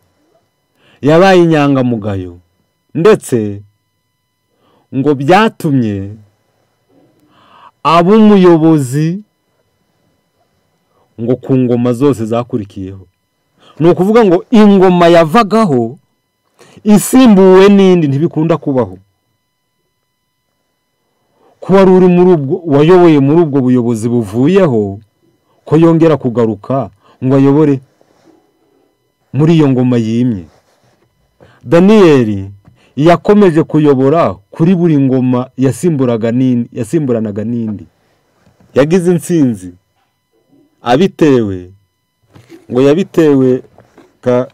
yabaye inyangamugayo ndetse ngo byatumye aba umuyobozi ngo ku ngoma zose zakurikiyeho ni ukuvuga ngo ingoma yavagaho isimbuwe n'indi ntibikunda kubaho ko wari uri muri ubwo wayoboye muri ubwo buyobozi buvuyeho ko yongera kugaruka ngo ayobore muri iyo ngoma yimye daniyeli yakomeje kuyobora kuri buri ngoma yasimburaga n'indi yasimburanaga n'indi yagize intsinzi abitewe ngo yabitewe ka-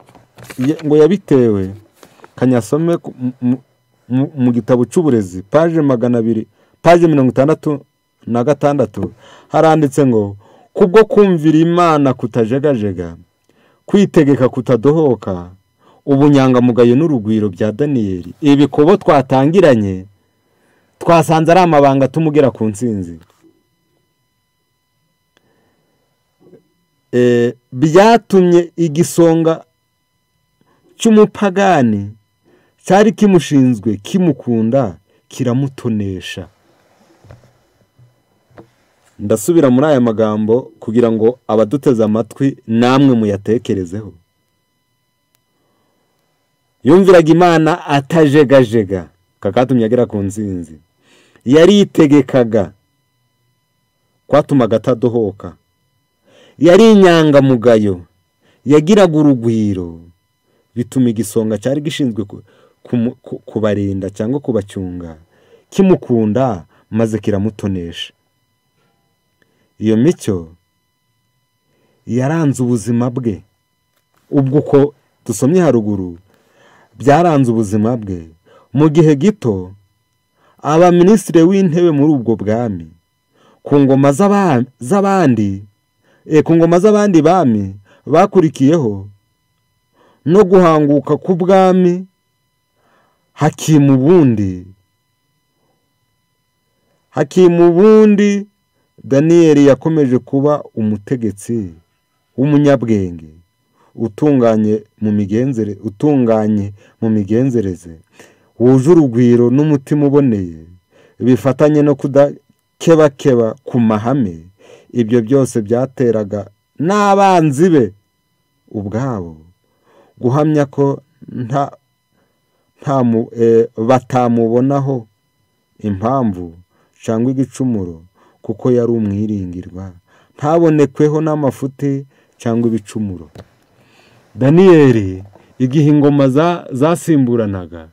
ya- ngo yabitewe kanyasome ku- mu- mu- mu- mu gitabo cy'uburezi paje magana abiri paje mirongo itandatu na gatandatu haranditse ngo kubwo kumvira imana kutajegajega kwitegeka kutadohoka ubunyangamugayo n'urugwiro bya daniyeli ibi kubo twatangiranye twasanze ari amabanga atumugera ku ntsinzi Eh, byatumye igisonga cy'umupagani cyari kimushinzwe kimukunda kiramutonesha ndasubira muri aya magambo kugira ngo abaduteze amatwi namwe muyatekerezeho yumviraga imana atajegajega kakatumye agera ku nsinzi yaritegekaga kwatumaga atadohoka yari inyangamugayo yagiraga urugwiro bituma igisonga cyari gishinzwe ku- kumu- ku- kubarinda cyangwa kubacyunga kimukunda maze kiramutonesha iyo mico yaranze ubuzima bwe ubwo uko dusomye haruguru byaranze ubuzima bwe mu gihe gito aba minisitiri w'intebe muri ubwo bwami ku ngoma z'aba- z'abandi eh, ku ngoma z'abandi bami bakurikiyeho no guhanguka k'ubwami hakimu ubundi hakimu ubundi daniyeli yakomeje kuba umutegetsi w'umunyabwenge utunganye mu migenzere utunganye mu migenzereze wuje urugwiro n'umutima uboneye bifatanye no kudakebakeba ku mahame ibyo byose byateraga n'abanzi be ubwabo guhamya ko nta nta mu- eh, batamubonaho impamvu cyangwa igicumuro kuko yari umwiringirwa ntabonekweho n'amafuti cyangwa ibicumuro daniyeli igihe ingoma za- zasimburanaga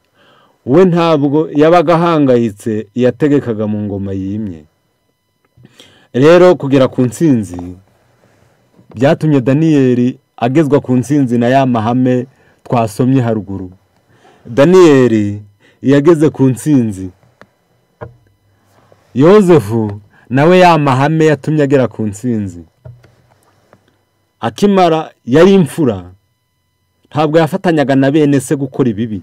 we ntabwo yabaga ahangayitse yategekaga mu ngoma yimye rero kugera ku ntsinzi byatumye daniyeli agezwa ku ntsinzi na ya mahame twasomye haruguru daniyeli yageze ku nsinzi yozefu nawe ya mahame yatumye agera ku nsinzi akimara yari imfura ntabwo yafatanyaga na bene se gukora ibibi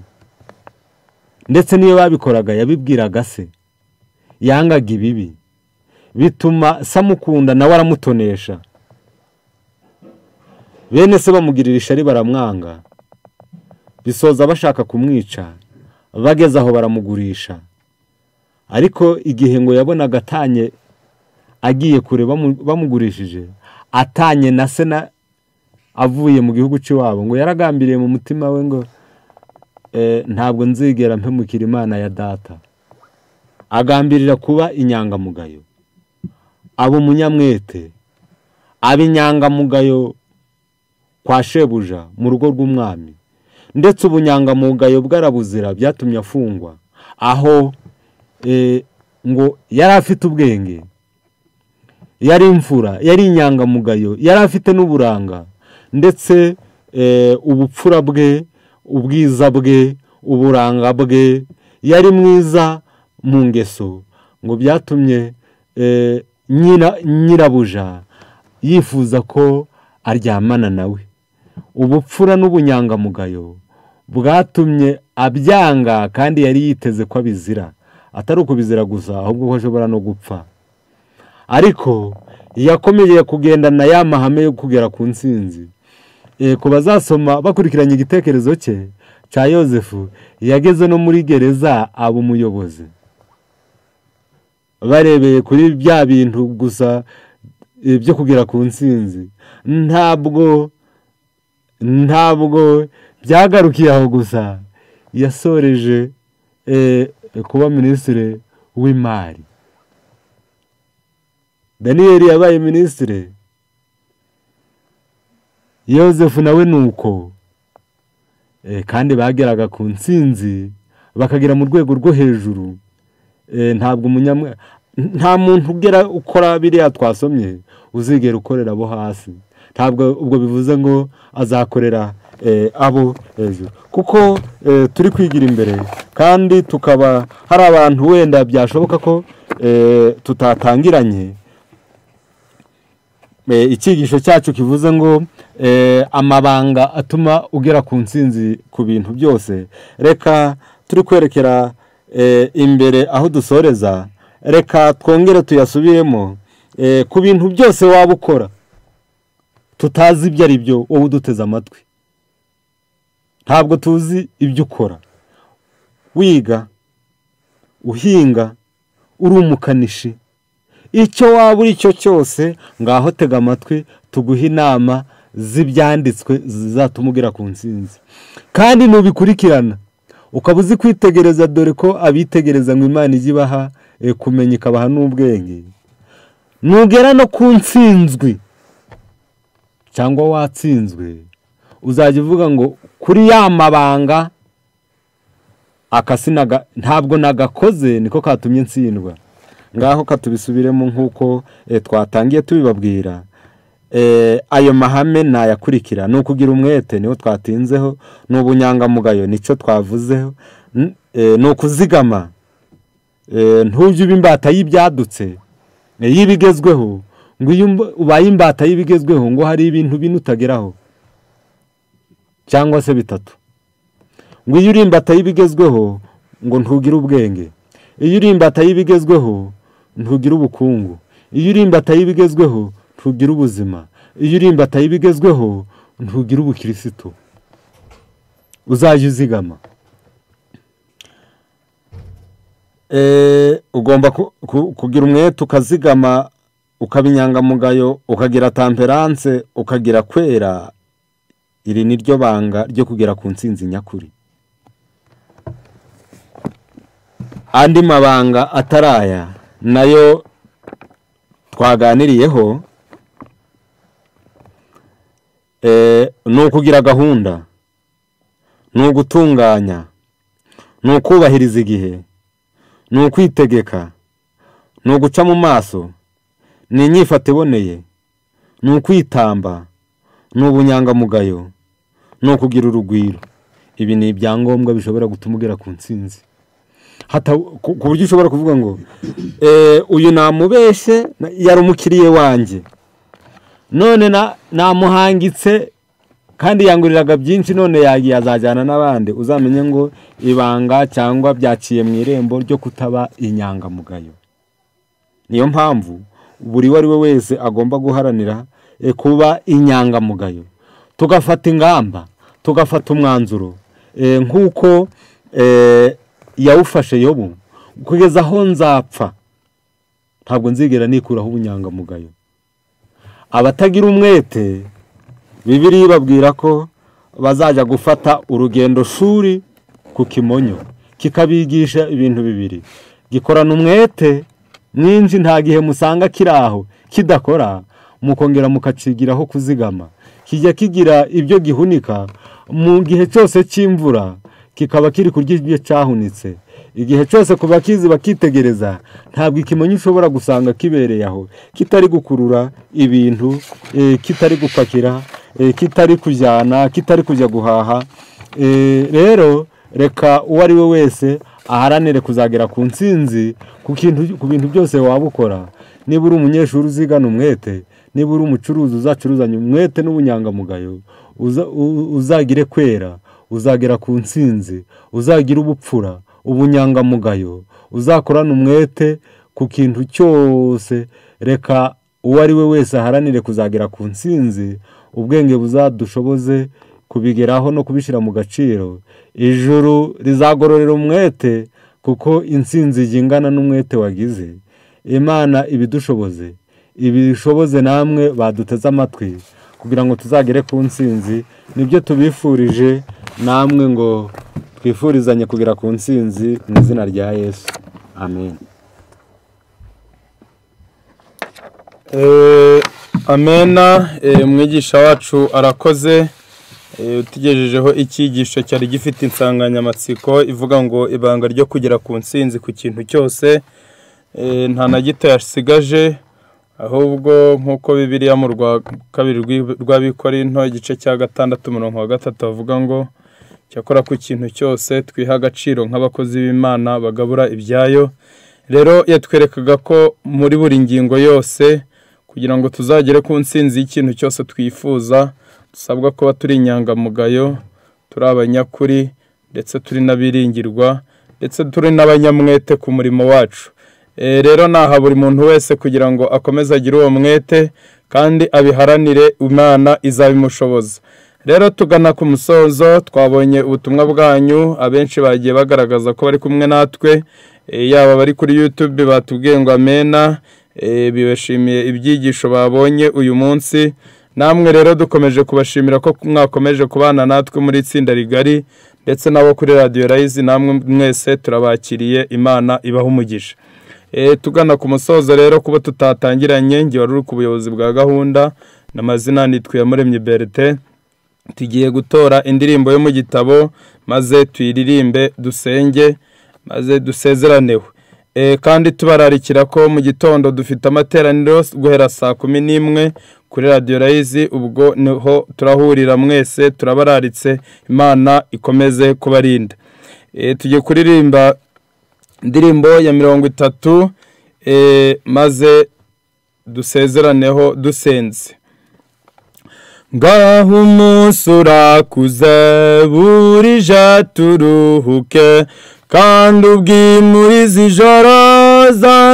ndetse n'iyo babikoraga yabibwiraga se yangaga ibibi bituma samukunda nawe aramutonesha bene se bamugira ishari baramwanga bisoza bashaka kumwica bageze aho baramugurisha ariko igihe ngo yabonaga atanye agiye kure bamugurishije atanye na se na avuye mu gihugu cy'iwabo ngo yaragambiriye mu mutima we ngo ntabwo nzigera mpemukira imana ya data agambirira kuba inyangamugayo aba umunyamwete aba inyangamugayo kwa shebuja mu rugo rw'umwami ndetse ubunyangamugayo bwarabuzira byatumye afungwa aho ngo yari afite ubwenge yari imfura yari inyangamugayo yari afite n'uburanga ndetse ubupfura bwe ubwiza bwe uburanga bwe yari mwiza mu ngeso ngo byatumye nyirabuja yifuza ko aryamana nawe ubupfura n'ubunyangamugayo bwatumye abyanga kandi yari yiteze ko abizira atari ukubizira gusa ahubwo ko ashobora no gupfa ariko yakomeje kugendana ya mahame yo kugera ku nsinzi ku bazasoma bakurikiranye igitekerezo cye cya yosefu yageze no muri gereza aba umuyobozi barebeye kuri bya bintu gusa byo kugera ku nsinzi ntabwo ntabwo byagarukiye aho gusa yasoreje kuba minisitiri w'imari daniyeli yabaye minisitiri yosefu nawe ni uko kandi bageraga ku nsinzi bakagera mu rwego rwo hejuru ntabwo umunyamwe nta muntu ugera ukora biriya twasomye uzigera ukorera abo hasi ntabwo ubwo bivuze ngo azakorera abo hejuru kuko turi kwigira imbere kandi tukaba hari abantu wenda byashoboka ko tutatangiranye icyigisho cyacu kivuze ngo amabanga atuma ugera ku nsinzi ku bintu byose reka turi kwerekera imbere aho dusoreza reka twongere tuyasubiremo ku bintu byose waba ukora tutazi ibyo ari byo wowe uduteze amatwi ntabwo tuzi ibyo ukora wiga uhinga uri umukanishi icyo waba uri cyo cyose ngaho tega amatwi tuguhe inama z'ibyanditswe zizatuma ugera ku nsinzi kandi nubikurikirana ukaba uzi kwitegereza dore ko abitegereza ngo imana ijya ibaha kumenya ikabaha n'ubwenge nugera no ku nsinzwi cyangwa watsinzwe uzajya uvuga ngo kuri ya mabanga akasi ntabwo nagakoze niko katumye ntsindwa ngaho katubisubiremo nk'uko twatangiye tubibabwira ayo mahame nayakurikira ni ukugira umwete niwo twatinzeho ni ubunyangamugayo nicyo twavuzeho ni ukuzigama ntujye uba imbata y'ibyadutse y'ibigezweho ngo iyo ubaye imbata y'ibigezweho ngo hari ibintu bine utageraho cyangwa se bitatu ngo iyo uri imbata y'ibigezweho ngo ntugire ubwenge iyo uri imbata y'ibigezweho ntugire ubukungu iyo uri imbata y'ibigezweho ntugira ubuzima iyo uri imbata y'ibigezweho ntugira ubukirisitu uzajya uzigama ugomba kugira umwete ukazigama ukaba inyangamugayo ukagira tamperanse ukagira kwera iri ni ryo banga ryo kugera ku nsinzi nyakuri andi mabanga ataraya nayo twaganiriyeho ni ukugira gahunda ni ugutunganya ni ukubahiriza igihe ni ukwitegeka ni uguca mu maso ni inyifata iboneye ni ukwitamba ni ubunyangamugayo ni ukugira urugwiro ibi ni ibyangombwa bishobora gutuma ugera ku ntsinzi Hata- ku ku buryo ushobora kuvuga ngo "Eh, uyu namubeshye na- yari umukiriye wanjye none na- namuhangitse kandi yanguriraga byinshi none yagiye azajyana n'abandi uzamenye ngo ibanga cyangwa byaciye mu irembo ryo kutaba inyangamugayo niyo mpamvu buri uwo ari we wese agomba guharanira eh, kuba inyangamugayo tugafata ingamba tugafata umwanzuro eh, nk'uko eh, yawufashe yobu kugeza aho nzapfa ntabwo nzigera nikuraho ubunyangamugayo abatagira umwete bibiri ibabwira ko bazajya gufata urugendo shuri ku kimonyo kikabigisha ibintu bibiri gikorana umwete mwinshi nta gihe musanga kiri aho kidakora mukongera mukacigiraho kuzigama kijya kigira ibyo gihunika mu gihe cyose cy'imvura kikaba kiri kurya ibyo cyahunitse igihe cyose ku bakizi bakitegereza ntabwo ikimonyo ushobora gusanga kibereye aho kitari gukurura ibintu eh, kitari gupakira eh, kitari kujyana kitari kujya guhaha Eh, rero reka uwo ari we wese aharanire kuzagera ku ntsinzi ku kintu- ku bintu byose waba ukora niba uri umunyeshuri uzigana umwete niba uri umucuruzi uzacuruzanya umwete n'ubunyangamugayo uza- u- uzagire kwera uzagera ku ntsinzi uzagira ubupfura ubunyangamugayo uzakorana umwete ku kintu cyose reka uwo ari we wese aharanire kuzagera ku ntsinzi ubwenge buzadushoboze kubigeraho no kubishyira mu gaciro ijuru rizagororera umwete kuko intsinzi ingana n'umwete wagize imana ibidushoboze ibishoboze namwe baduteze amatwi kugira ngo tuzagere ku ntsinzi nibyo tubifurije namwe ngo twifurizanye kugera ku ntsinzi mu izina rya yesu amen Eh, amena eh, umwigisha wacu arakoze eh, utugejejeho icyigisho cyari gifite insanganyamatsiko ivuga ngo ibanga ryo kugera ku ntsinzi ku kintu cyose eh, nta na gito yasigaje ahubwo nk'uko bibiriya mu rwa kabiri rw'i- rw'abikorinto igice cya gatandatu umurongo wa gatatu bavuga ngo cyakora ku kintu cyose twiha agaciro nk'abakozi b'imana bagabura ibyayo rero yatwerekaga ko muri buri ngingo yose kugira ngo tuzagere ku ntsinzi y'ikintu cyose twifuza dusabwa kuba turi inyangamugayo turi abanyakuri ndetse turi n'abiringirwa ndetse turi n'abanyamwete ku murimo wacu Eh, rero naha buri muntu wese kugira ngo akomeze agire uwo mwete kandi abiharanire imana izabimushoboza rero tugana ku musozo twabonye ubutumwa bwanyu abenshi bagiye bagaragaza ko bari kumwe natwe Eh, yaba abari kuri youtube batubwiye ngo amena Eh, bibashimiye ibyigisho babonye uyu munsi namwe rero dukomeje kubashimira ko mwakomeje kubana natwe muri itsinda rigari ndetse n'abo kuri radiyo rayizi namwe mwese turabakiriye imana ibaha umugisha Eh, tugana ku musozo rero kuba tutatangiranye nge wari uri ku buyobozi bwa gahunda n'amazina nitwe yamuremye berite tugiye gutora indirimbo yo mu gitabo maze tuyiririmbe dusenge maze dusezeranewe Eh, kandi tubararikira ko mu gitondo dufite amateraniro guhera saa kumi n'imwe kuri radiyo rayizi ubwo niho turahurira mwese turabararitse imana ikomeze kubarinda Eh, tugiye kuririmba indirimbo ya mirongo itatu eh, maze dusezeraneho dusenze ngaho umunsi urakuze burije turuhuke kandi ubwimuriza ijoro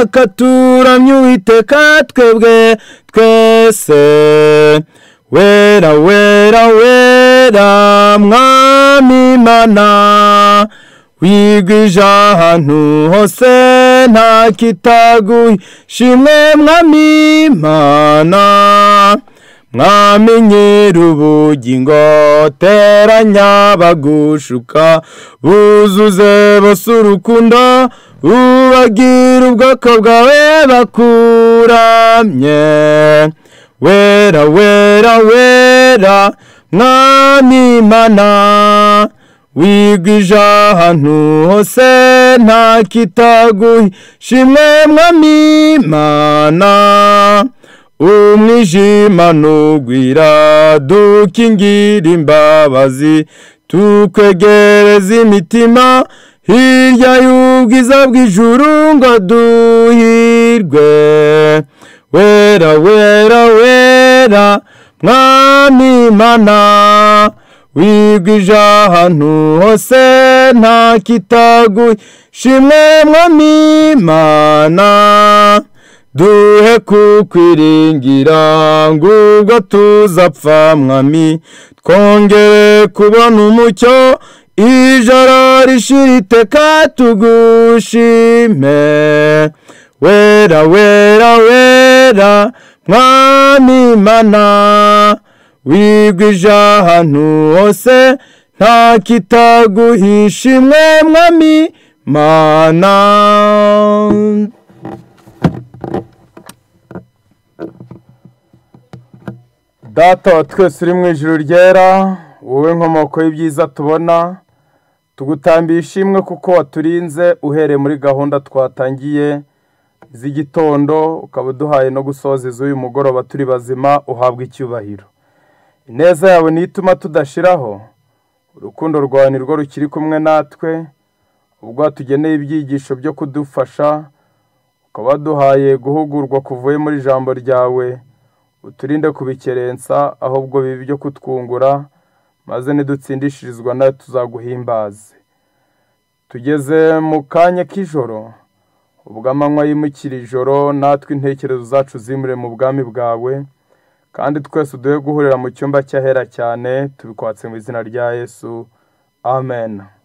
zakaturamye uwiteka twebwe twese wera wera wera mwami mana wigwije ahantu hose nta kitagushimwe mwami mana mwami nyir'ubugingo teranya bagushuka buzuze bose urukundo ubagire ubwoko bwawe bakuramye wera wera wera mwami mana wigwije ahantu hose nta kitagushimwe mwami mana umwijima ntugwira dukingira imbabazi tukwegereza imitima hirya y'ubwiza bw'ijuru ngo duhirwe wera wera wera mwami mana wigwije ahantu hose nta kitaguye shimwe mwami mana duhe kukwiringira ngo ubwo tuzapfa mwami twongere kubona umucyo ijoro rishira iteka tugushime wera wera wera mwami mana wigwije ahantu hose nta kitaguhisha imwe mwami mana data wa twese uri mu ijoro ryera wowe nkomoko y'ibyiza tubona tugutambiye ishimwe kuko waturinze uhereye muri gahunda twatangiye z'igitondo ukaba uduhaye no gusoza iz'uyu mugoroba turi bazima uhabwa icyubahiro ineza yawe niyo ituma tudashiraho urukundo rwawe ni rwo rukiri kumwe natwe ubwo tugeneye ibyigisho byo kudufasha ukaba waduhaye guhugurwa kuvuye muri ijambo ryawe uturinde kubikerensa ahubwo bibi byo kutwungura maze nidutsindishirizwa nawe tuzaguhimbaze tugeze mu kanya k'ijoro ubwo amanywa yimukira ijoro natwe intekerezo zacu zimure mu bwami bwawe kandi twese uduhe guhurira mu cyumba cy'ahera cyane tubikwatse mu izina rya yesu amen